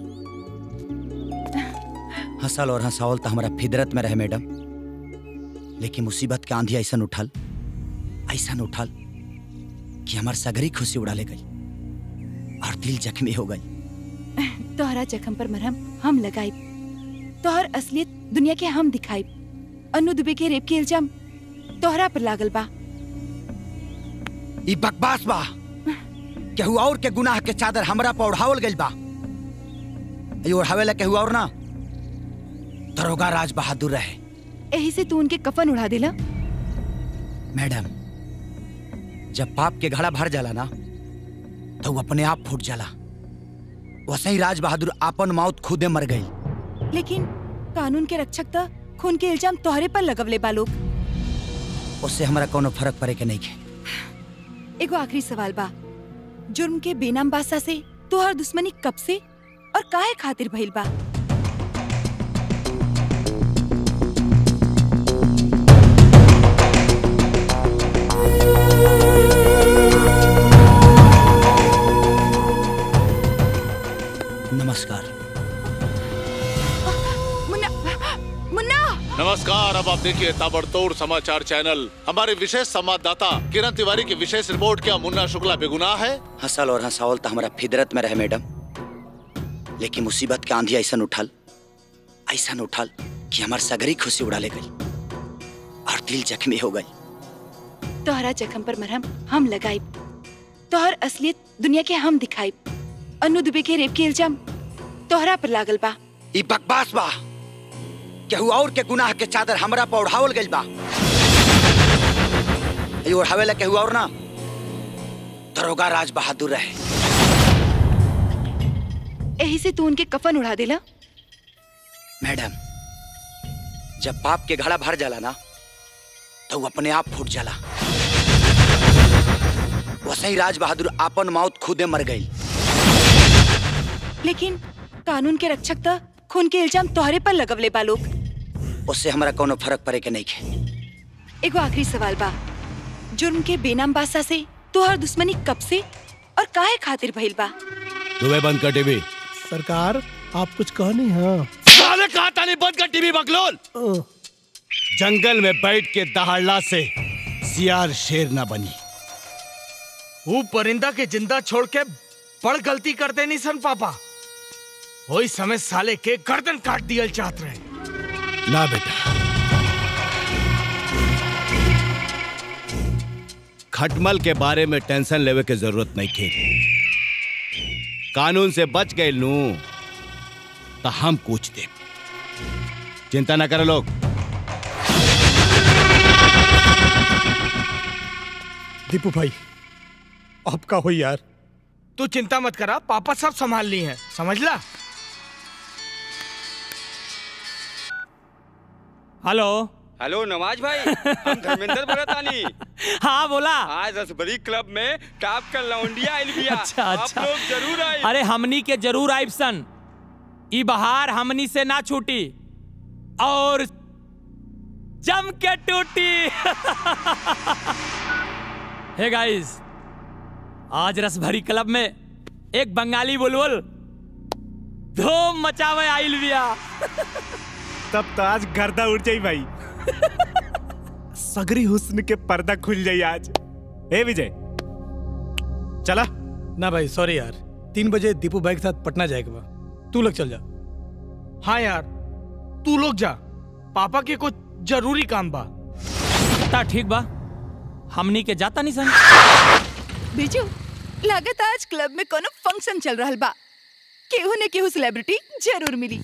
हंसल और हंसावल तो हमारा फिदरत में रहे मैडम लेकिन मुसीबत के आंधी ऐसा उठल ऐसा उठल कि हमार सगरी खुशी उड़ा ले गई और दिल जख्मी हो गई तोहरा जख्म पर मरहम हम लगाई तोहर असलियत दुनिया के हम दिखाई अनु दुबे के रेप के इल्जाम तोहरा पर लागल बा ई बकवास बा केहू और के गुनाह के चादर हमरा पर ओढ़ावल गइल बा ई ओढ़ावेला केहू और ना दरोगा राज बहादुर रहे यही से तू उनके कफन उड़ा दिला मैडम जब पाप के घड़ा भर जाला ना तो वो अपने आप फूट जाला वैसे ही राज बहादुर आपन मौत खुदे मर गई लेकिन कानून के रक्षक त खून के इल्जाम तोहरे पर लगवले बा लोग उससे हमरा कोनो फर्क पड़े के नहीं के एगो आखिरी सवाल बा जुर्म के बेनाम बादशाह से तोहर दुश्मनी कब से और काहे खातिर भइल बा नमस्कार मुन्ना मुन्ना नमस्कार अब आप देखिए ताबड़तोड़ समाचार चैनल हमारे विशेष संवाददाता किरण तिवारी की विशेष रिपोर्ट क्या मुन्ना शुक्ला बेगुनाह है हंसल और हंसावल तो हमारा फिदरत में रहे मैडम लेकिन मुसीबत के आंधी ऐसा उठल ऐसा उठल कि हमार सगरी खुशी उड़ा ले गई और दिल जख्मी हो गई तोहरा जख्म पर मरहम हम लगाई तोहर असलियत दुनिया के हम दिखाई अनु दुबे के रेप के इल्जाम तोहरा पर लागल बा ई बकवास बा केहू और के गुनाह के चादर हमरा पर ओढ़ावल गइल बा ई ओढ़ावेला केहू और ना दरोगा राज बहादुर रहे यही से तू उनके कफन उड़ा दिला मैडम जब पाप के घड़ा भर जाला ना तो वो अपने आप फूट जाला वैसे ही राज बहादुर आपन मौत खुदे मर गई लेकिन कानून के रक्षक त खून के इल्जाम तोहरे पर लगवले बा लोग उससे हमरा कोनो फर्क पड़े के नहीं के एगो आखिरी सवाल बा जुर्म के बेनाम बादशाह से तोहर दुश्मनी कब से और काहे खातिर भइल बा दुबे बंद कर टीवी सरकार आप कुछ कह नहीं हाँ साले कहा था नहीं बंद कर टीवी बकलोल जंगल में बैठ के दहाड़ला से सियार शेर ना बनी वो परिंदा के जिंदा छोड़ के बड़ गलती कर देनी सन पापा वही समय साले के गर्दन काट दियल चाहत रहे ना बेटा खटमल के बारे में टेंशन लेवे के जरूरत नहीं थी कानून से बच गए नू तो हम पूछ दे चिंता ना करो लोग दीपू भाई आपका हो यार तू चिंता मत करा पापा सब संभाल ली हैं समझ ला हेलो हेलो नवाज भाई हम धर्मेंद्र बरतानी हाँ बोला आज रसबरी क्लब में टॉप का लौंडिया आइल बिया अच्छा अच्छा आप लोग जरूर आए अरे हमनी के जरूर आइब सन ई बहार हमनी से ना छूटी और जम के टूटी हे गाइस आज रसभरी क्लब में एक बंगाली बुलबुल धूम मचावे आइल बिया तब तो आज गर्दा उड़ जाई भाई सगरी हुस्न के पर्दा खुल जाई आज ए विजय चला ना भाई सॉरी यार तीन बजे दीपू भाई के साथ पटना जाएगा बा तू लोग चल जा हाँ यार तू लोग जा पापा के कुछ जरूरी काम बा ता ठीक बा हमनी के जाता नहीं सन बिरजू लागत आज क्लब में कोनो फंक्शन चल रहल बा केहू ने केहू सेलिब्रिटी जरूर मिली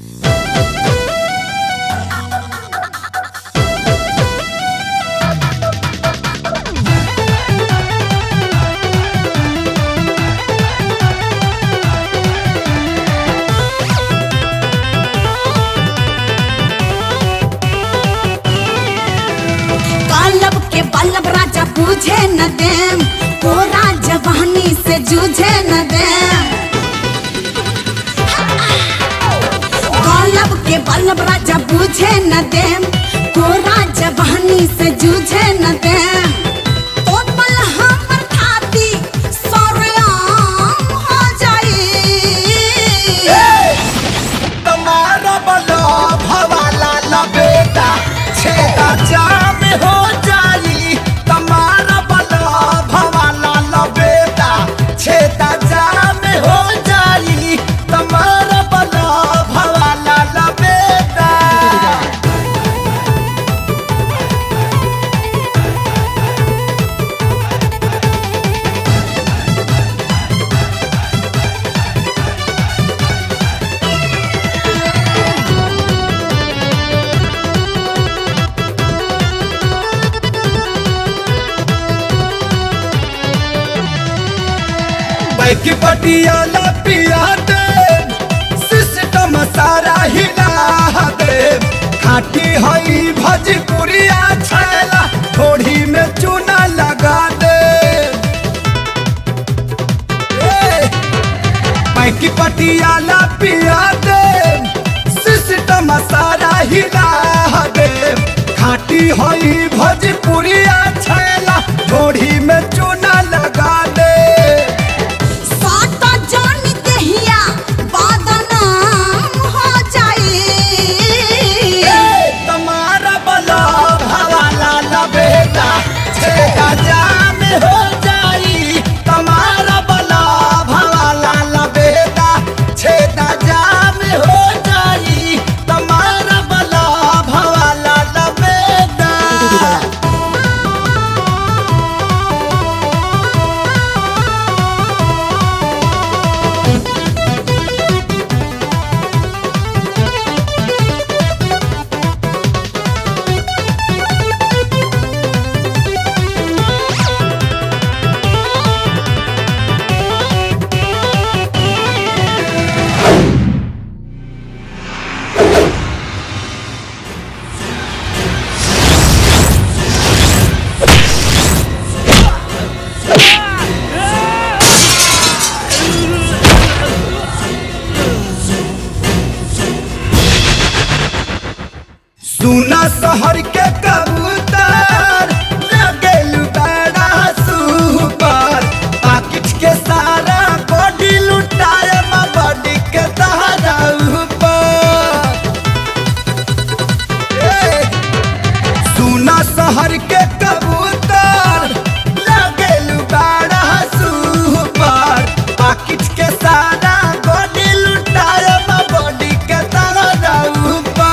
कालब के बल्लभ राजा पूछे न देम ओ राजा बहनी से जूझे न देम कालब के बल्लभ राजा पूछे न देम ओ राजा बहनी से जूझे न देम ओ पल हमर खाती सरेआम हो जाई तुम्हारा बलो भवाला लबेटा छेदा जाम हो जाई तुम्हारा बलो भवाला लबेटा छेदा जाम हो जाई तुम्हारा पैकी पटियाला पिया दे सिस्टम सारा हिला दे खाटी हई भजपुरिया छैला थोड़ी में चूना लगा दे ए, पैकी पटियाला पिया दे सिस्टम सारा हिला दे खाटी हई भजपुरिया छैला थोड़ी में चूना लगा दे साता जान दहिया बदनाम हो जाई तुम्हारा बला हवाला लबेटा छेदा जाम हो जाई तुम्हारा बला हवाला लबेटा छेदा जाम हो जाई तुम्हारा बला हवाला लबेटा सुना शहर के कबूतर लगेल बड़ा सुपर पाकिट के सारा बॉडी लुटाए मा बॉडी के सहारा ऊपर ए, सुना शहर के कबूतर लगेल बड़ा सुपर पाकिट के सारा बॉडी लुटाए मा बॉडी के सहारा ऊपर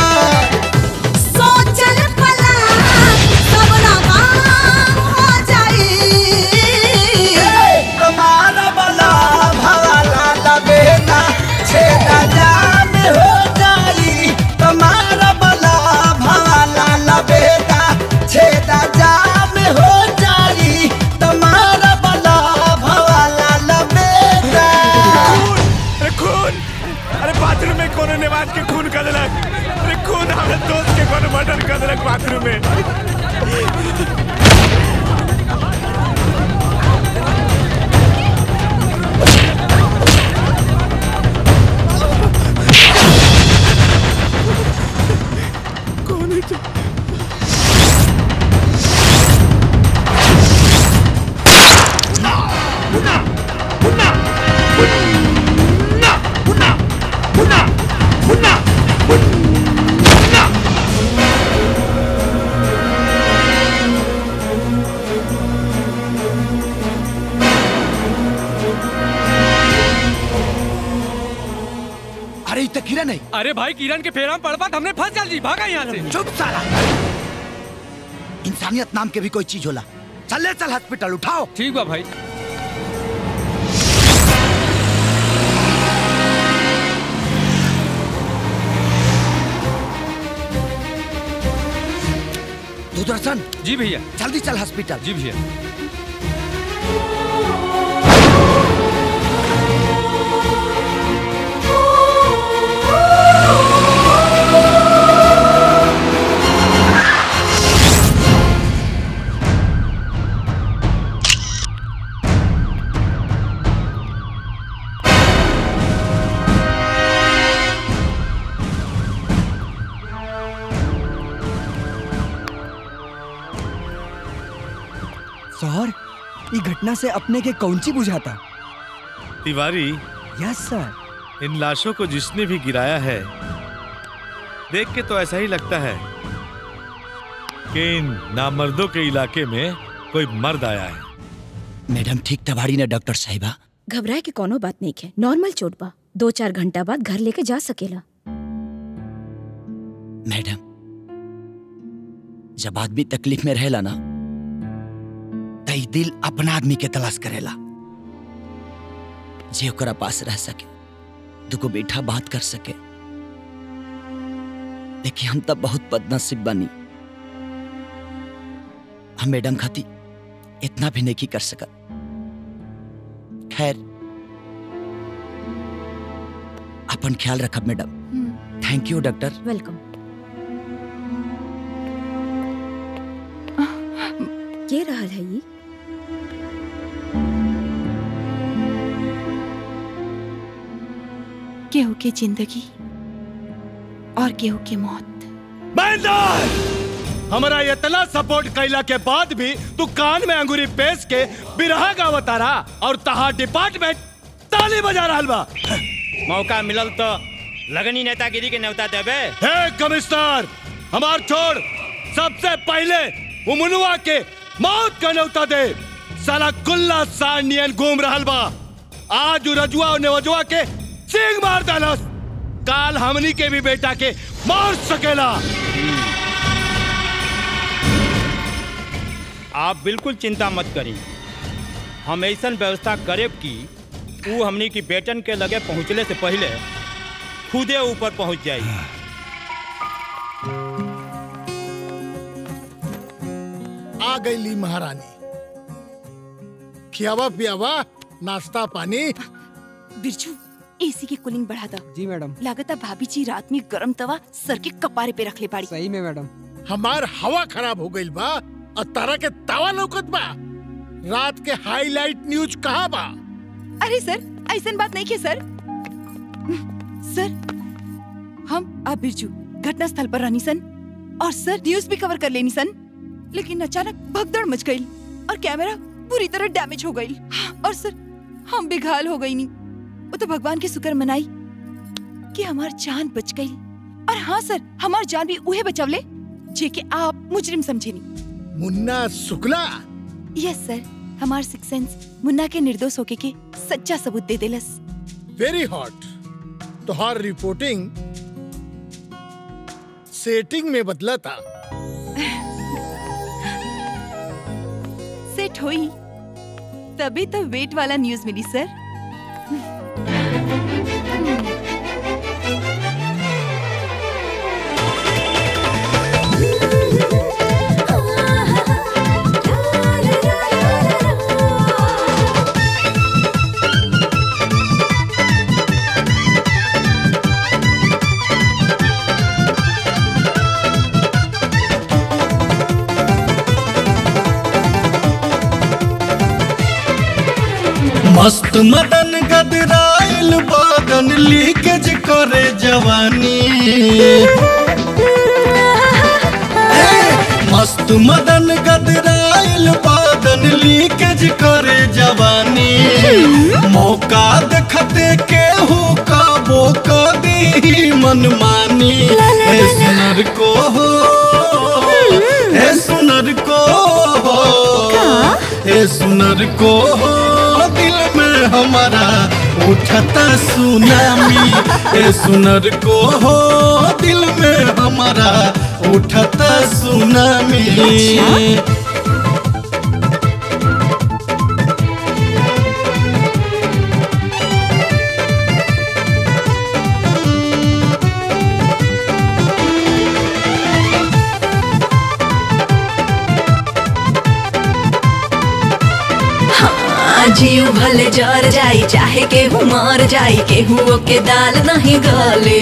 सोचल पला सब नाकाम हो जाई तुम्हारा बला भवाला लबेटा छेदा जाम हो जाई तुम्हारा बला भवाला लबेटा छेदा जाम हो जाई तुम्हारा बला भवाला लबेटा अरे खून अरे बाथरूम में कोनो नेवाज के खून कर देलक अरे खून हमारे दोस्त के कोनो मर्डर कर देलक बाथरूम में कौन है तो? अरे ये तो किरण है अरे भाई किरण के फेरा में पड़ बात हमने फंस जाल जी भागा यहाँ से चुप साला इंसानियत नाम के भी कोई चीज होला चल ले चल हॉस्पिटल उठाओ ठीक बा भाई दूरदर्शन जी भैया जल्दी चल हॉस्पिटल जी भैया सर ये घटना से अपने के कौन सी बुझाता तिवारी यस सर इन लाशों को जिसने भी गिराया है देख के तो ऐसा ही लगता है कि इन नामर्दों के इलाके में कोई मर्द आया है मैडम ठीक तबाड़ी ने डॉक्टर साहिबा घबराए के कोनो बात नहीं है नॉर्मल चोट बा दो चार घंटा बाद घर लेके जा सकेला मैडम जब आदमी तकलीफ में रहेला ना तई दिल अपना आदमी के तलाश करेला जे ओकरा पास रह सके दुगो बेटा बात कर सके देखिए हम तब बहुत बदनसीब बनी हम मैडम खाती इतना भी नहीं कर सकत खैर अपन ख्याल रखब madam thank you doctor welcome के रहल है ये केहू के जिंदगी और केहू के मौत महेंद्र हमारा इतना सपोर्ट कैला के बाद भी तू कान में अंगूरी पेश के बिरहा गावता रहा और तहार डिपार्टमेंट ताली बजा रहा बा मौका मिलल तो लगनी नेतागिरी के न्योता देबे हे कमिश्नर हमार छोड़ सबसे पहले वो मुनुआ के मौत का न्योता दे साला कुल्ला सानियन घूम रहल बा आज उ रजुआ और नेवजुआ के सिंग मार डालस काल हमनी के भी बेटा के मार सकेला आप बिल्कुल चिंता मत करी हम ऐसा व्यवस्था करेब कि ऊ हमनी की बेटन के लगे पहुँचले से पहले खुदे ऊपर पहुँच जाई आ गई ली महारानी खियावा पियावा नाश्ता पानी बिरजू एसी की कूलिंग बढ़ा दो जी मैडम लागत है भाभी जी रात में गरम तवा सर के कपारे पे रख ले पाड़ी सही में मैडम हमार हवा खराब हो गई बा और तारा के तावा लौकत बा रात के हाईलाइट न्यूज कहाँ बा अरे सर ऐसा बात नहीं की सर सर हम आप बिरजू घटना स्थल पर रहनी सन और सर न्यूज भी कवर कर लेनी सन लेकिन अचानक भगदड़ मच गई और कैमरा पूरी तरह डैमेज हो गई और सर हम बेघाल हो गई नहीं वो तो भगवान के शुक्र मनाई कि हमार जान बच गई और हाँ सर हमार जान भी उहे बचावले जे के आप मुजरिम समझे नहीं मुन्ना शुक्ला यस सर हमार सिक्स सेंस मुन्ना के निर्दोष होके के सच्चा सबूत दे देलस वेरी हॉट तुहार रिपोर्टिंग सेटिंग में बदला था सेट हुई तभी तो वेट वाला न्यूज मिली सर मस्त मदन गदराइल बदन लीकेज करे जवानी मस्त मदन गदराइल बदन लीकेज करे जवानी मौका देखते केहू काबो कदी मनमानी हे सुनर को हो हे सुनर को हो हे सुनर को हो दिल में हमारा उठता सुनामी ए सुनर को हो दिल में हमारा उठता सुनामी हाँ, जीव भले जर जाई चाहे केहू मर जाई केहू के दाल नहीं गले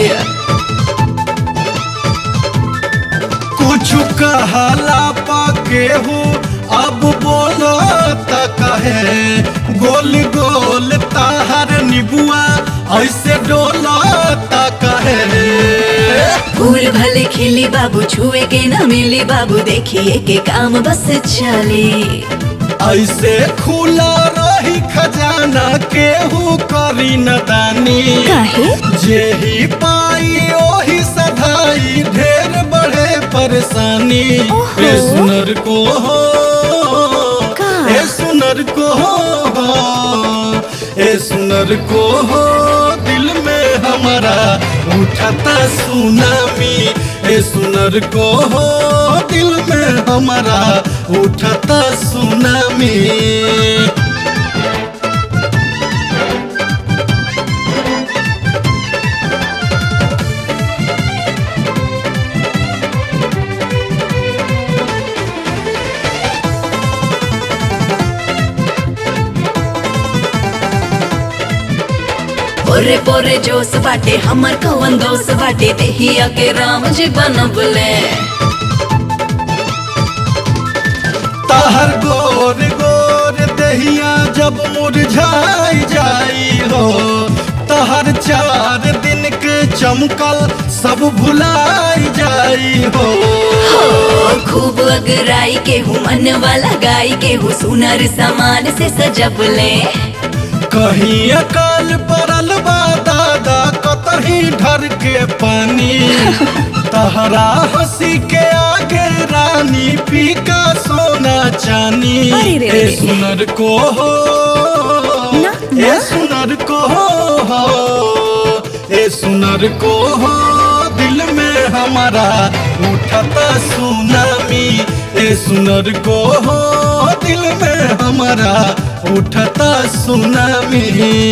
कुछ कहला पाके हो अब बोलो त कहे गोल गोल ताहर निबुआ ऐसे डोलो त कहे फूल भले खिली बाबू छुए के न मिली बाबू देखिए के काम बस चले ऐसे खुला रही खजाना केहू करी न दानी काहे? जे ही पाई ओही सधाई ढेर बढ़े परेशानी ए सुनर को हो ए सुनर को हो ए सुनर को हो दिल में हमारा उठता सुनामी ए सुनर को हो दिल में हमारा उठता सुनामी पोरे पोरे जोश बाटे हमर कवन दोष बाटे देहिया के राम जी बनबले तहर गोर गोर दहिया जब मुरझाई जाई हो तहर चार दिन के चमकल सब भुलाई जाई हो हो खूब अगराई के हूँ मन वाला गाई के हूँ सुनर सामान से सजबले कहीं अकाल पड़ल बा दादा कतही ढर के पानी तहरा हंसी के आगे रानी फीका सोना चानी अरे रे रे ए रे। सुनर को हो ए सुनर को हो ए सुनर को हो दिल में हमारा उठता सुनामी ए सुनर को हो दिल में हमारा उठता सुनामी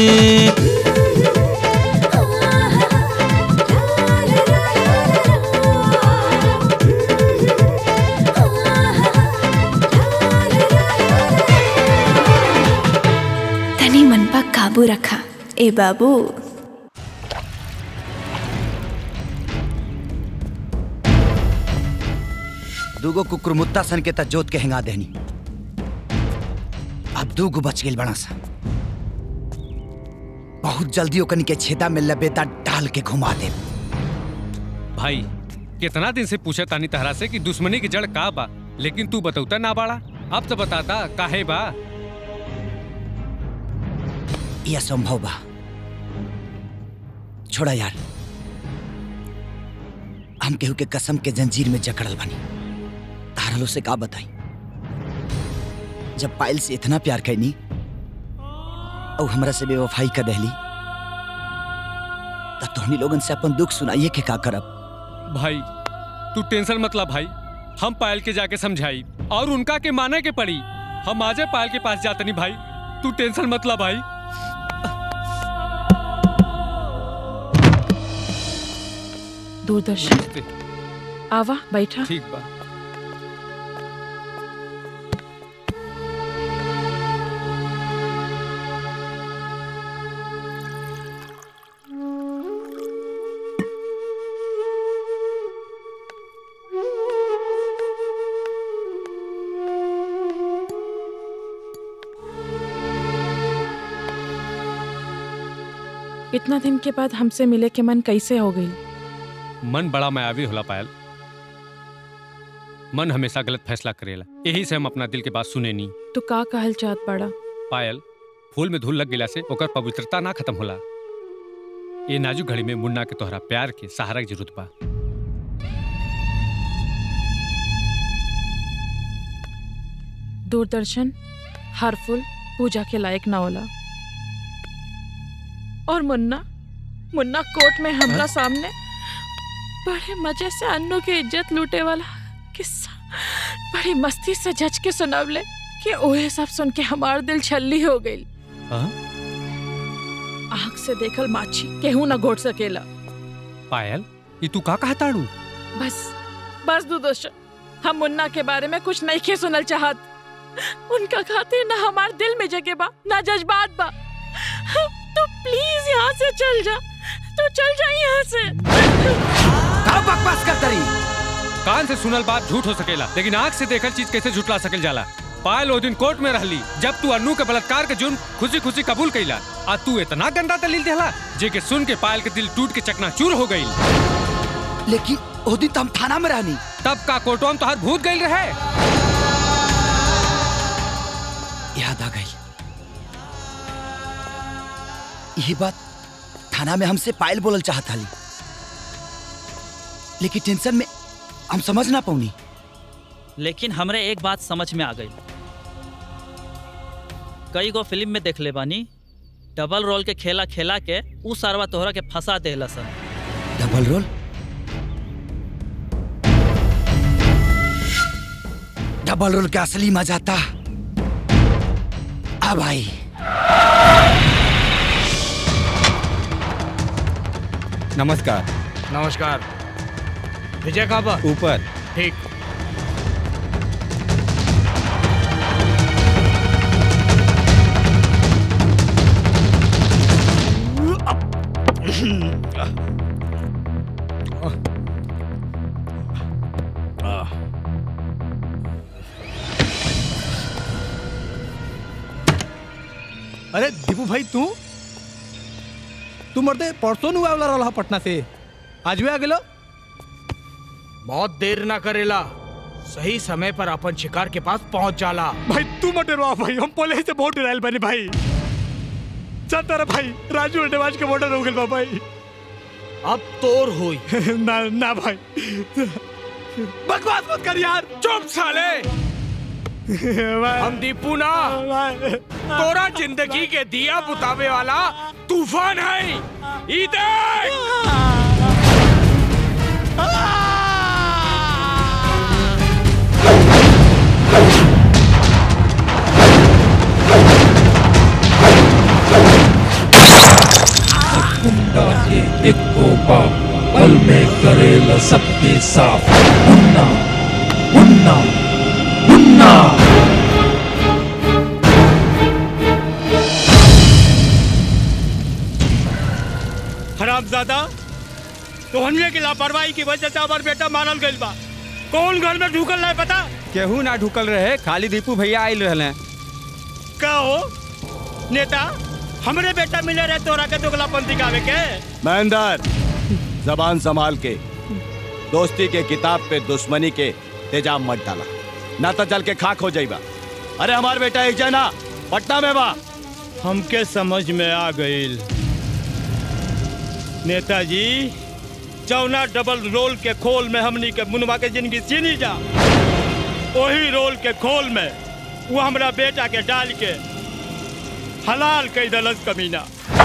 तनी मन पर काबू रखा ए बाबू दूगो कुकुरमुत्ता सन के त जोत के हेंगा देनी अब दूगो बच गेल बड़ा सा बहुत जल्दी ओकनी के छेदा में लबेदा डाल के घुमा दे भाई कितना दिन से पूछे तानी तहरा से कि दुश्मनी की जड़ का बा लेकिन तू बतौता ना बाड़ा अब तो बताता काहे बा ये असंभव बा छोड़ा यार हम केहू के कसम के जंजीर में जकड़ल बनी तारलो से का बताई जब पायल से इतना प्यार कैनी और हमरा से बेवफाई कर दहली तब तोहनी लोगन से अपन दुख सुनाइए के का करब भाई तू टेंशन मत ला भाई हम पायल के जाके समझाई और उनका के माने के पड़ी हम आजे पायल के पास जाते नहीं भाई तू टेंशन मत ला भाई दूरदर्शन आवा बैठा ठीक बा इतना दिन के बाद हमसे मिले के मन कैसे हो गई मन बड़ा मायावी होला पायल मन हमेशा गलत फैसला करेला यही से हम अपना दिल के बात सुने नहीं तू का कहल चाहत बड़ा पायल फूल में धूल लग गिला से ओकर पवित्रता ना खत्म होला ये नाजुक घड़ी में मुन्ना के तोहरा प्यार के सहारा की जरूरत बा दूरदर्शन हर फूल पूजा के लायक ना होला और मुन्ना मुन्ना कोर्ट में हमरा सामने बड़े मजे से अन्नू की इज्जत लूटे वाला किस्सा बड़ी मस्ती से जज के सुनावले कि ओहे सब सुन के हमार दिल छल्ली हो गई आँख से देखल माछी केहू ना घोट सकेला पायल ये तू का कहा ताड़ू बस बस दूरदर्शन हम मुन्ना के बारे में कुछ नहीं के सुनल चाहत उनका खातिर ना हमार दिल में जगह बा ना जज्बात बा तू प्लीज यहाँ से चल जा तू चल जा यहाँ से का बकवास कर तरी कान से सुनल बात झूठ हो सकेला लेकिन आंख से देखल चीज कैसे झुटला सकेल जाला पायल ओ दिन कोर्ट में रहली जब तू अन्नू के बलात्कार के जुर्म खुशी खुशी कबूल कैला आ तू इतना गंदा दलील देला जे के सुन के पायल के दिल टूट के चकनाचूर हो गई लेकिन ओ दिन तो हम थाना में रहनी तब का कोर्टवा में तोहर भूत गई रहे याद आ गई यही बात थाना में हमसे पायल बोलल चाहत हली लेकिन टेंशन में हम समझ ना पौनी लेकिन हमरे एक बात समझ में आ गई कई गो फिल्म में देख ले बानी डबल रोल के खेला खेला के उ सारवा तोहरा के फंसा देहला सन डबल रोल डबल रोल के असली मजा था अब आई नमस्कार नमस्कार विजय कहाँ पर ऊपर ठीक अरे दीपू भाई तू तू मरते परसों नु आवला रहा पटना से आज भी आ गेलो बहुत देर ना करेला सही समय पर अपन शिकार के पास पहुंच जाला भाई तू मत डरवा भाई हम पहले ही से बहुत डराइल बने भाई चल तेरा भाई राजू अड्डेवाज के बॉर्डर हो गए भाई अब तोर होई ना ना भाई बकवास मत कर यार चुप साले हम दीपू ना तोरा जिंदगी के दिया बुतावे वाला तूफान है ई देख गुंडा ये देखो बाप पल में करेला सबके साफ मुन्ना मुन्ना मुन्ना हरामजादा तोहनिए की लापरवाही की वजह से हमार बेटा मारल गइल बा कौन घर में ढुकल है पता केहू ना ढुकल रहे खाली दीपू भैया आयल रहले का हो नेता हमरे बेटा मिले रहे तोरा के दोगलापन दिखावे के महेंद्र जबान संभाल के दोस्ती के किताब पे दुश्मनी के तेजाब मत डाला ना तो चल के खाक हो जाइबा अरे हमार बेटा एक जना पटना में बा हमके समझ में आ गईल नेताजी चौना डबल रोल के खोल में हमनी के मुनवा के जिंदगी सीनी जा वही रोल के खोल में वो हमरा बेटा के डाल के हलाल कई दलस कमीना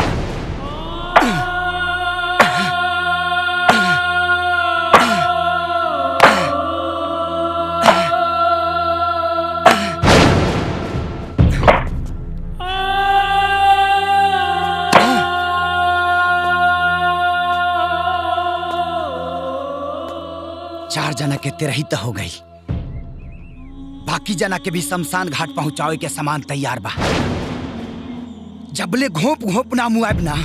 चार जना के तेरही तो हो गई बाकी जना के भी शमशान घाट पहुंचावे के सामान तैयार बा जबले घोप घोप ना मुआब ना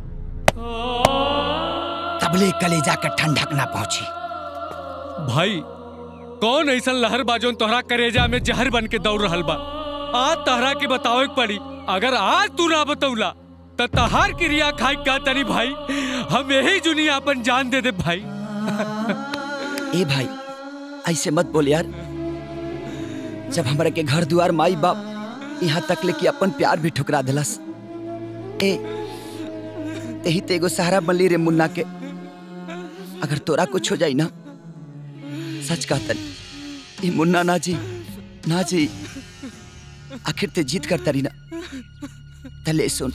तबले कलेजा के ठंडक ना पहुंची भाई कौन ऐसा लहर बाजोन तोहरा करेजा में जहर बन के दौड़ रहल बा आज तहरा के बतावे के पड़ी अगर आज तू ना बतौला तो तहार क्रिया खाई का तनी भाई हम यही जुनिया अपन जान दे दे भाई ए भाई ऐसे मत बोल यार जब हमरा के घर दुआर माई बाप यहाँ तक ले कि अपन प्यार भी ठुकरा दिलस ए यही ते एगो सहारा बनली रे मुन्ना के अगर तोरा कुछ हो जाई ना सच कहतन ये मुन्ना ना जी ना जी आखिर ते जीत कर तरी ना तले सुन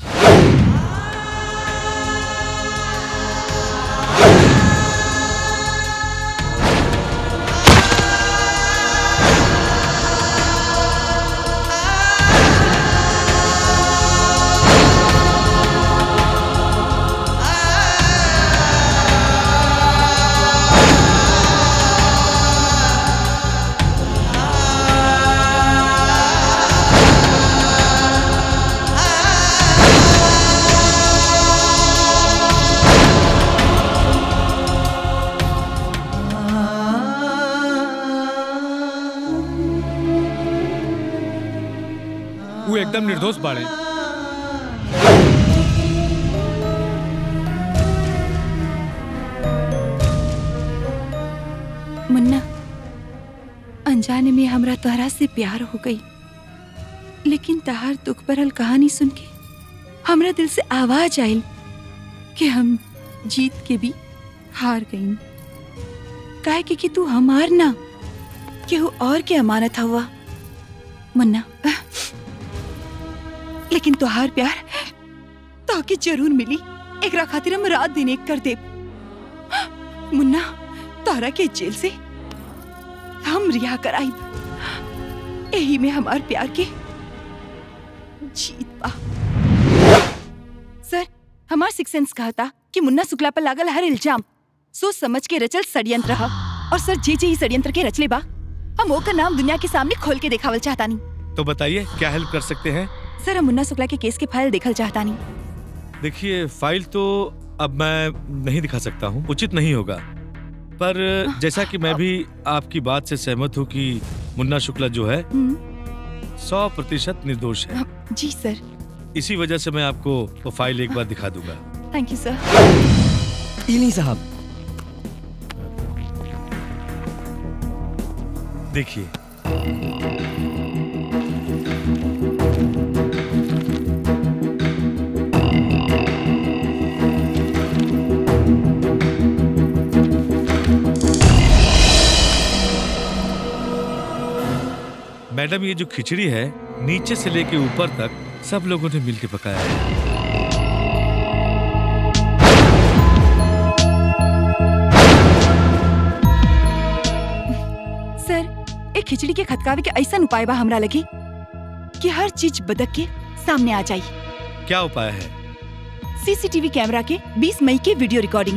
वो एकदम निर्दोष बाड़े मुन्ना अनजाने में हमरा तोहरा से प्यार हो गई लेकिन तहार दुख भरल कहानी सुन के हमरा दिल से आवाज आयल कि हम जीत के भी हार गई काहे कि, कि तू हमार ना केहू और के अमानत हुआ मुन्ना लेकिन तोहार प्यार ताकि जरूर मिली एकरा खातिर हम रात दिन एक कर दे मुन्ना तारा के जेल से हम रिहा कराइब यही में हमार प्यार के जीत पा सर हमार सिक्स सेंस कहा था कि मुन्ना शुक्ला पर लागल हर इल्जाम सोच समझ के रचल षड्यंत्र रहा और सर जे जे ही षड्यंत्र के रचले बा हम ओकर नाम दुनिया के सामने खोल के देखावल चाहता नहीं तो बताइए क्या हेल्प कर सकते हैं सर हम मुन्ना शुक्ला के केस के फाइल देखल चाहता नहीं देखिए फाइल तो अब मैं नहीं दिखा सकता हूँ उचित नहीं होगा पर जैसा कि मैं भी आपकी बात से सहमत हूँ कि मुन्ना शुक्ला जो है सौ प्रतिशत निर्दोष है जी सर इसी वजह से मैं आपको वो फाइल एक बार दिखा दूंगा थैंक यू सर इली साहब देखिए मैडम ये जो खिचड़ी है नीचे से लेके ऊपर तक सब लोगों ने मिलके पकाया है सर एक खिचड़ी के खतकावे के ऐसा उपाय बा हमरा लगे कि हर चीज बदक के सामने आ जाई क्या उपाय है सीसीटीवी कैमरा के 20 मई के वीडियो रिकॉर्डिंग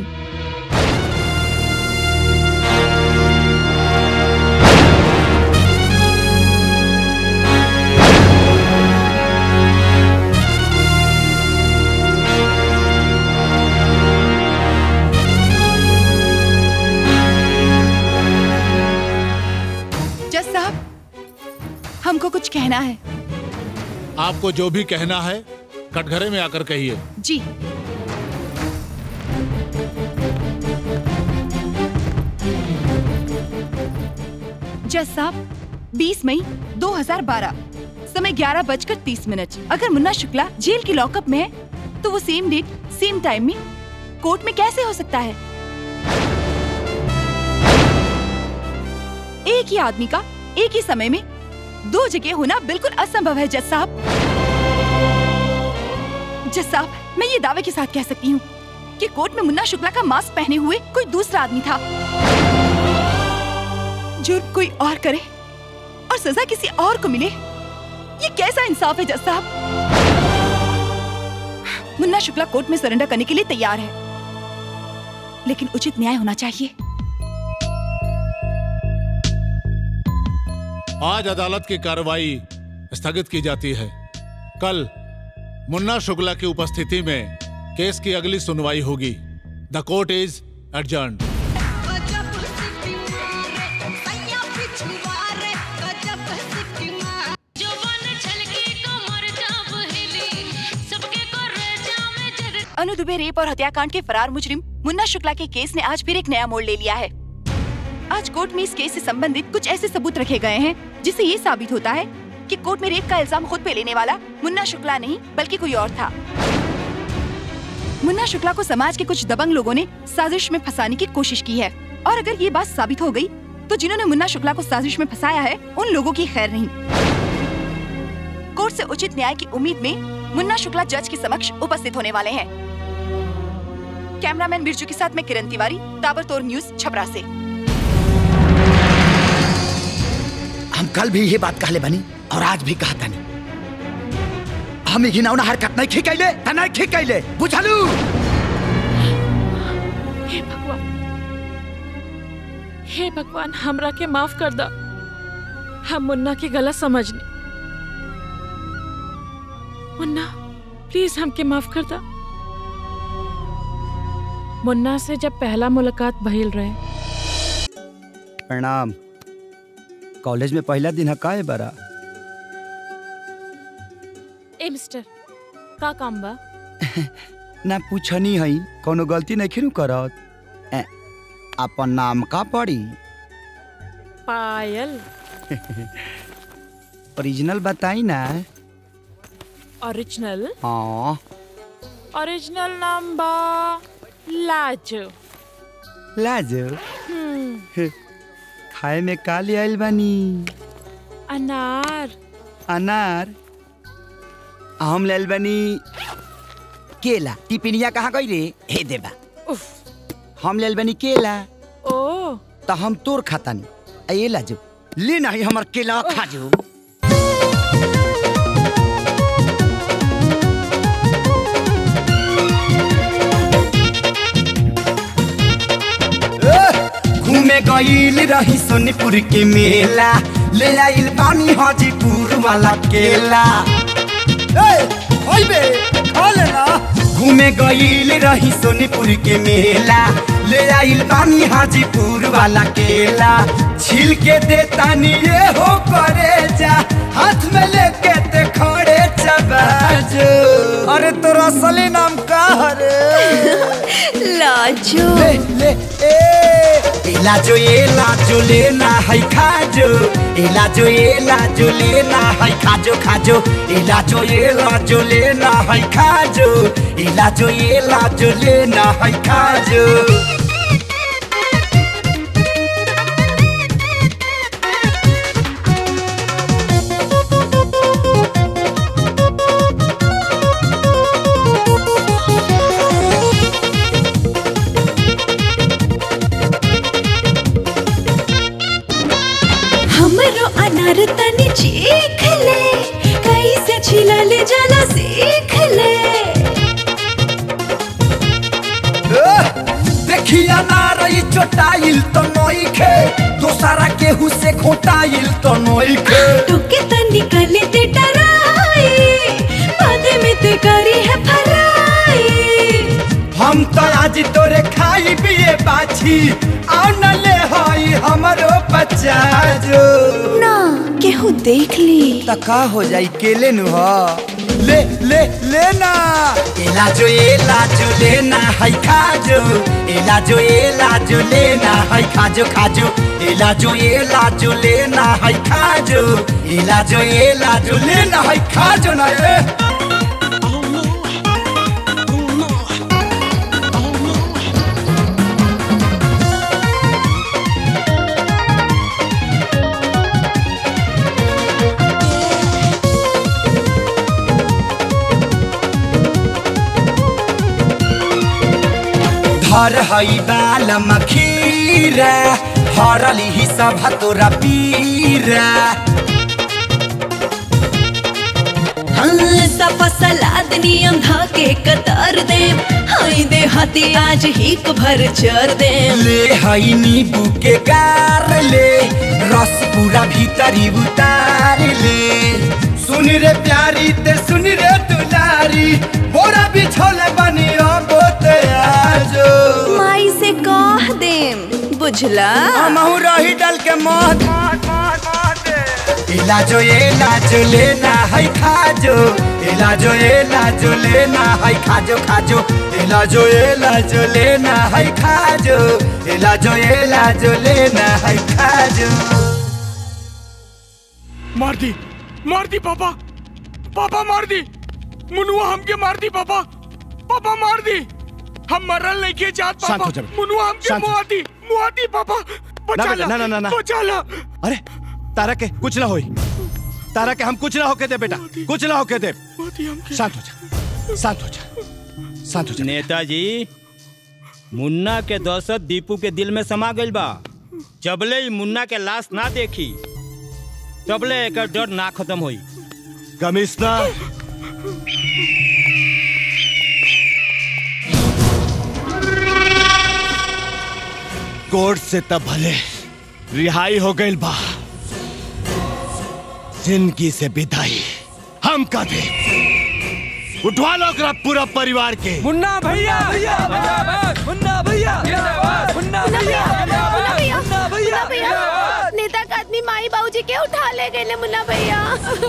जज साहब हमको कुछ कहना है आपको जो भी कहना है कटघरे में आकर कहिए जी जज साहब 20 मई 2012 समय ग्यारह बजकर तीस मिनट अगर मुन्ना शुक्ला जेल की लॉकअप में है तो वो सेम डेट सेम टाइम में कोर्ट में कैसे हो सकता है एक ही आदमी का एक ही समय में दो जगह होना बिल्कुल असंभव है जज साहब जज साहब मैं ये दावे के साथ कह सकती हूँ कि कोर्ट में मुन्ना शुक्ला का मास्क पहने हुए कोई दूसरा आदमी था जुर्म कोई और करे और सजा किसी और को मिले ये कैसा इंसाफ है जज साहब मुन्ना शुक्ला कोर्ट में सरेंडर करने के लिए तैयार है लेकिन उचित न्याय होना चाहिए आज अदालत की कार्रवाई स्थगित की जाती है कल मुन्ना शुक्ला की उपस्थिति में केस की अगली सुनवाई होगी the court is adjourn Anu Dubey rape और हत्याकांड के फरार मुजरिम मुन्ना शुक्ला के केस ने आज फिर एक नया मोड़ ले लिया है आज कोर्ट में इस केस से संबंधित कुछ ऐसे सबूत रखे गए हैं जिससे ये साबित होता है कि कोर्ट में रेप का इल्जाम खुद पे लेने वाला मुन्ना शुक्ला नहीं बल्कि कोई और था मुन्ना शुक्ला को समाज के कुछ दबंग लोगों ने साजिश में फंसाने की कोशिश की है और अगर ये बात साबित हो गई तो जिन्होंने मुन्ना शुक्ला को साजिश में फंसाया है उन लोगों की खैर नहीं कोर्ट से उचित न्याय की उम्मीद में मुन्ना शुक्ला जज के समक्ष उपस्थित होने वाले हैं कैमरामैन बिरजू के साथ मैं किरण तिवारी ताबड़तोड़ न्यूज छपरा से हम कल भी ये बात कहले बनी और आज भी कहता नहीं हम ही घिनौना हरकत नहीं खिकैले त नहीं खिकैले बुझलू हे भगवान हे भगवान हमरा के माफ कर दा हम मुन्ना के गलत समझनी मुन्ना प्लीज हमके माफ कर दा मुन्ना से जब पहला मुलाकात भइल रहे प्रणाम कॉलेज में पहला दिन है का बरा ए मिस्टर का काम बा ना पूछनी है कोनो गलती नहीं खिरू करत ए, अपन नाम का पड़ी पायल ओरिजिनल बताई ना ओरिजिनल हाँ ओरिजिनल नाम बा लाजो लाजो हम्म खाए में का ले आइल बानी अनार अनार हम ले आइल बानी केला टिपिनिया कहाँ गई रे हे देबा हम ले आइल बानी केला ओ तो हम तोर खातानी आ ये लाजो ले नहीं हमर केला खा जो घूमे गईल रही सोनीपुर के मेला ले आइल बानी हाजीपुर वाला केला ए, होई बे, खा लेना घूमे गईल रही सोनीपुर के मेला ले आइल बानी हाजीपुर वाला केला छिल के दे तानी ये हो करे जा हाथ में लेके ते खड़े चबाजो अरे तोरा असली नाम का हरे लाजो ले ले ए लाजो ये लाजो लेना है खाजो ए लाजो ये लाजो लेना है खाजो खाजो ए लाजो ये लाजो लेना है खाजो ए लाजो ये लाजो लेना है खाजो हमरो अनार तनी चीख ले कैसे छिला ले जाला सीख ले देखिया ना रही चोटाइल तो नई खे दोसारा केहू से खोटाइल तो नई खे टुके तनी कले ते डराई बाद में ते करी है फराई हम तो आज तोरे खाई पिए बाछी आओ न ले हई हमरो बच्चा जो ना केहू देख ली त का हो जाई केले नु ह ले ले लेना एला जो एला जो लेना है खाजो एला जो एला जो लेना है खाजो खाजो एला जो एला जो लेना है खाजो एला जो एला जो लेना है खाजो ना ए धर हई बाल मखीरा हरली ही सब तोरा पीरा सफा सलाद नियम धाके कतार दे हाय दे हाथी आज ही भर चर दे ले हई नींबू के गार ले रस पूरा भीतरी उतार ले सुन रे प्यारी ते सुन रे दुलारी बोरा बिछोले बनी अब आजो माई से कह देम बुझला हमहू रही डल के मौत इलाजो ये लाजो लेना है खाजो इलाजो ये लाजो लेना है खाजो खाजो इलाजो ये लाजो लेना है खाजो इलाजो ये लाजो लेना है खाजो मार दी मार दी पापा पापा मार दी मुनुआ हमके मार दी पापा पापा मार दी हम मरल नहीं के जात शांत पापा हो जा बेटा। मुनुआ हमके शांत हो। मुआ दी मुआ दी पापा बचा बेटा, ला ना, ना, ना, ना। बचा ला अरे तारा के कुछ ना होई तारा के हम कुछ ना होके दे बेटा कुछ ना होके दे शांत हो जा शांत हो जा शांत हो जा नेताजी मुन्ना के दहशत दीपू के दिल में समा गइल बा जबले ही मुन्ना के लाश ना देखी तबले एकर डर ना खत्म होई कमिश्नर कोर्ट से तब भले रिहाई हो गई बा जिंदगी से विदाई हम का दे उठवा लो ओकरा पूरा परिवार के मुन्ना भैया मुन्ना भैया मुन्ना भैया मुन्ना भैया मुन्ना भैया नेता का आदमी माई बाबूजी के उठा ले गए मुन्ना भैया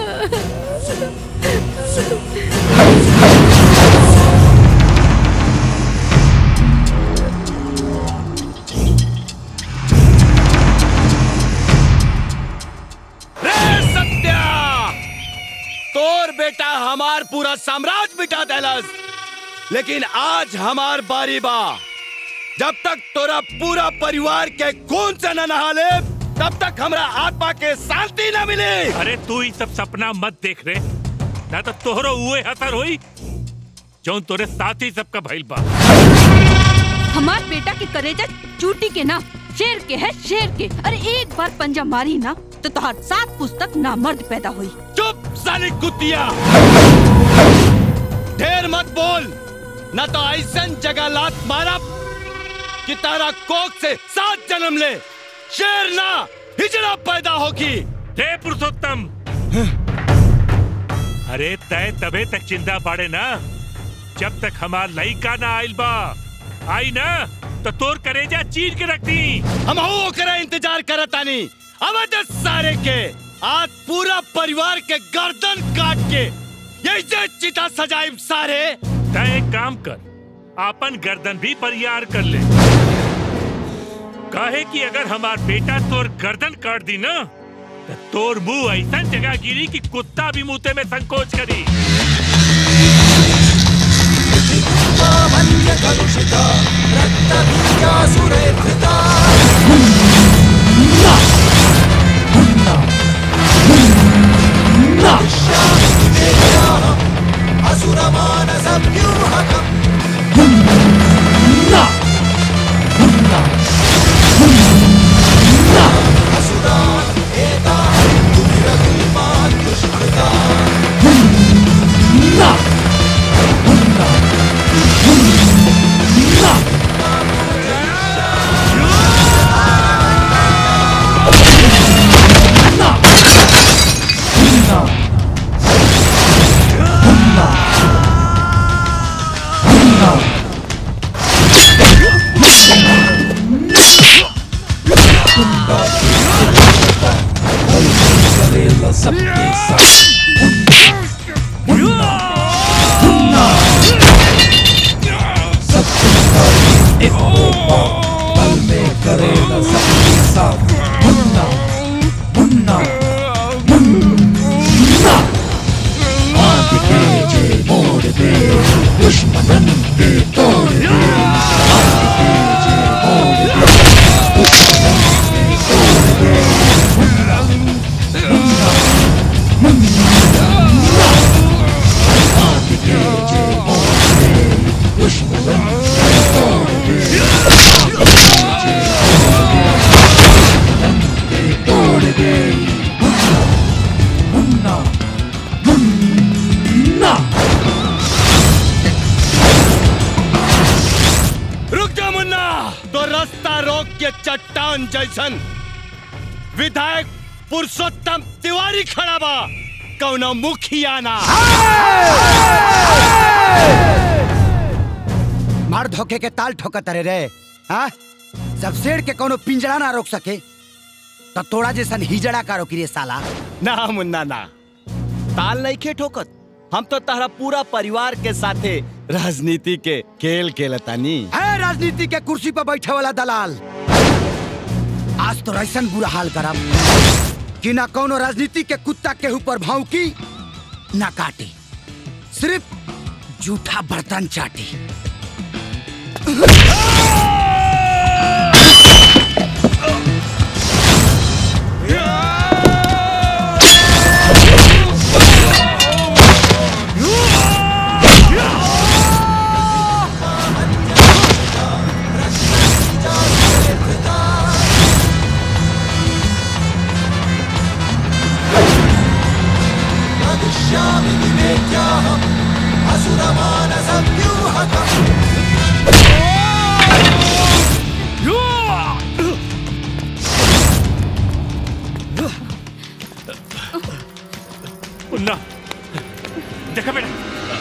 रे सत्या तोर बेटा हमार पूरा साम्राज्य मिटा देलस लेकिन आज हमार बारी बा जब तक तोरा पूरा परिवार के खून से न नहा ले तब तक हमरा आत्मा के शांति न मिले अरे तू ही सब सपना मत देख रे ना तो तोहरो उहे हसर होई जौन तोरे साथी सबका भइल बा हमार बेटा के करेजा चूटी के ना शेर के है शेर के अरे एक बार पंजा मारी ना तो तोहर सात पुस्तक ना मर्द पैदा हुई चुप साली कुतिया ढेर मत बोल न तो ऐसन जगह लात मारब कि तारा कोक से सात जन्म ले शेर ना हिजड़ा पैदा होगी हे पुरुषोत्तम अरे तय तबे तक चिंता पाड़े ना जब तक हमार लइका ना आइल बा आई ना तो तोर करेजा चीर के रख दी हम ओकरा इंतजार करत तानी अवध सारे के आज पूरा परिवार के गर्दन काट के यही से चिता सजाइब सारे तय एक काम कर आपन गर्दन भी बरियार कर ले कहे कि अगर हमार बेटा तोर गर्दन काट दी ना तो तोर मुंह ऐसा जगह गिरी कि कुत्ता भी मुंह में संकोच करी करेला सबके साथ सबके पल में करेला सबके साथ मुन्ना मुन्ना मुन्ना आग के जे मोड़ दे दुश्मनन के तोड़ दे आग के जे मोड़ दे दुश्मनन के तोड़ दे मुन्ना मुन्ना मुन्ना आग के जे मोड़ दे दुश्मनन के तोड़ दे आग के जे मोड़ दे दुश्मनन के तोड़ दे मुन्ना मुन्ना रुक जा मुन्ना तो रास्ता रोक के चट्टान जैसन विधायक पुरुषोत्तम तिवारी खड़ा बा कौनो मुखिया ना मार धोखे के ताल ठोकत रे रे हाँ जब शेर के कोनो पिंजरा ना रोक सके तो तोड़ा जैसन हिजड़ा का रोकी रे साला ना मुन्ना ना ताल नहीं खे ठोकत हम तो तारा पूरा परिवार के साथे राजनीति के खेल खेलतानी है राजनीति के कुर्सी पर बैठे वाला दलाल आज तो ऐसा बुरा हाल करब कि ना कोनो राजनीति के कुत्ता के ऊपर भौंकी ना काटी सिर्फ जूठा बर्तन चाटी मुन्ना देखा बेटा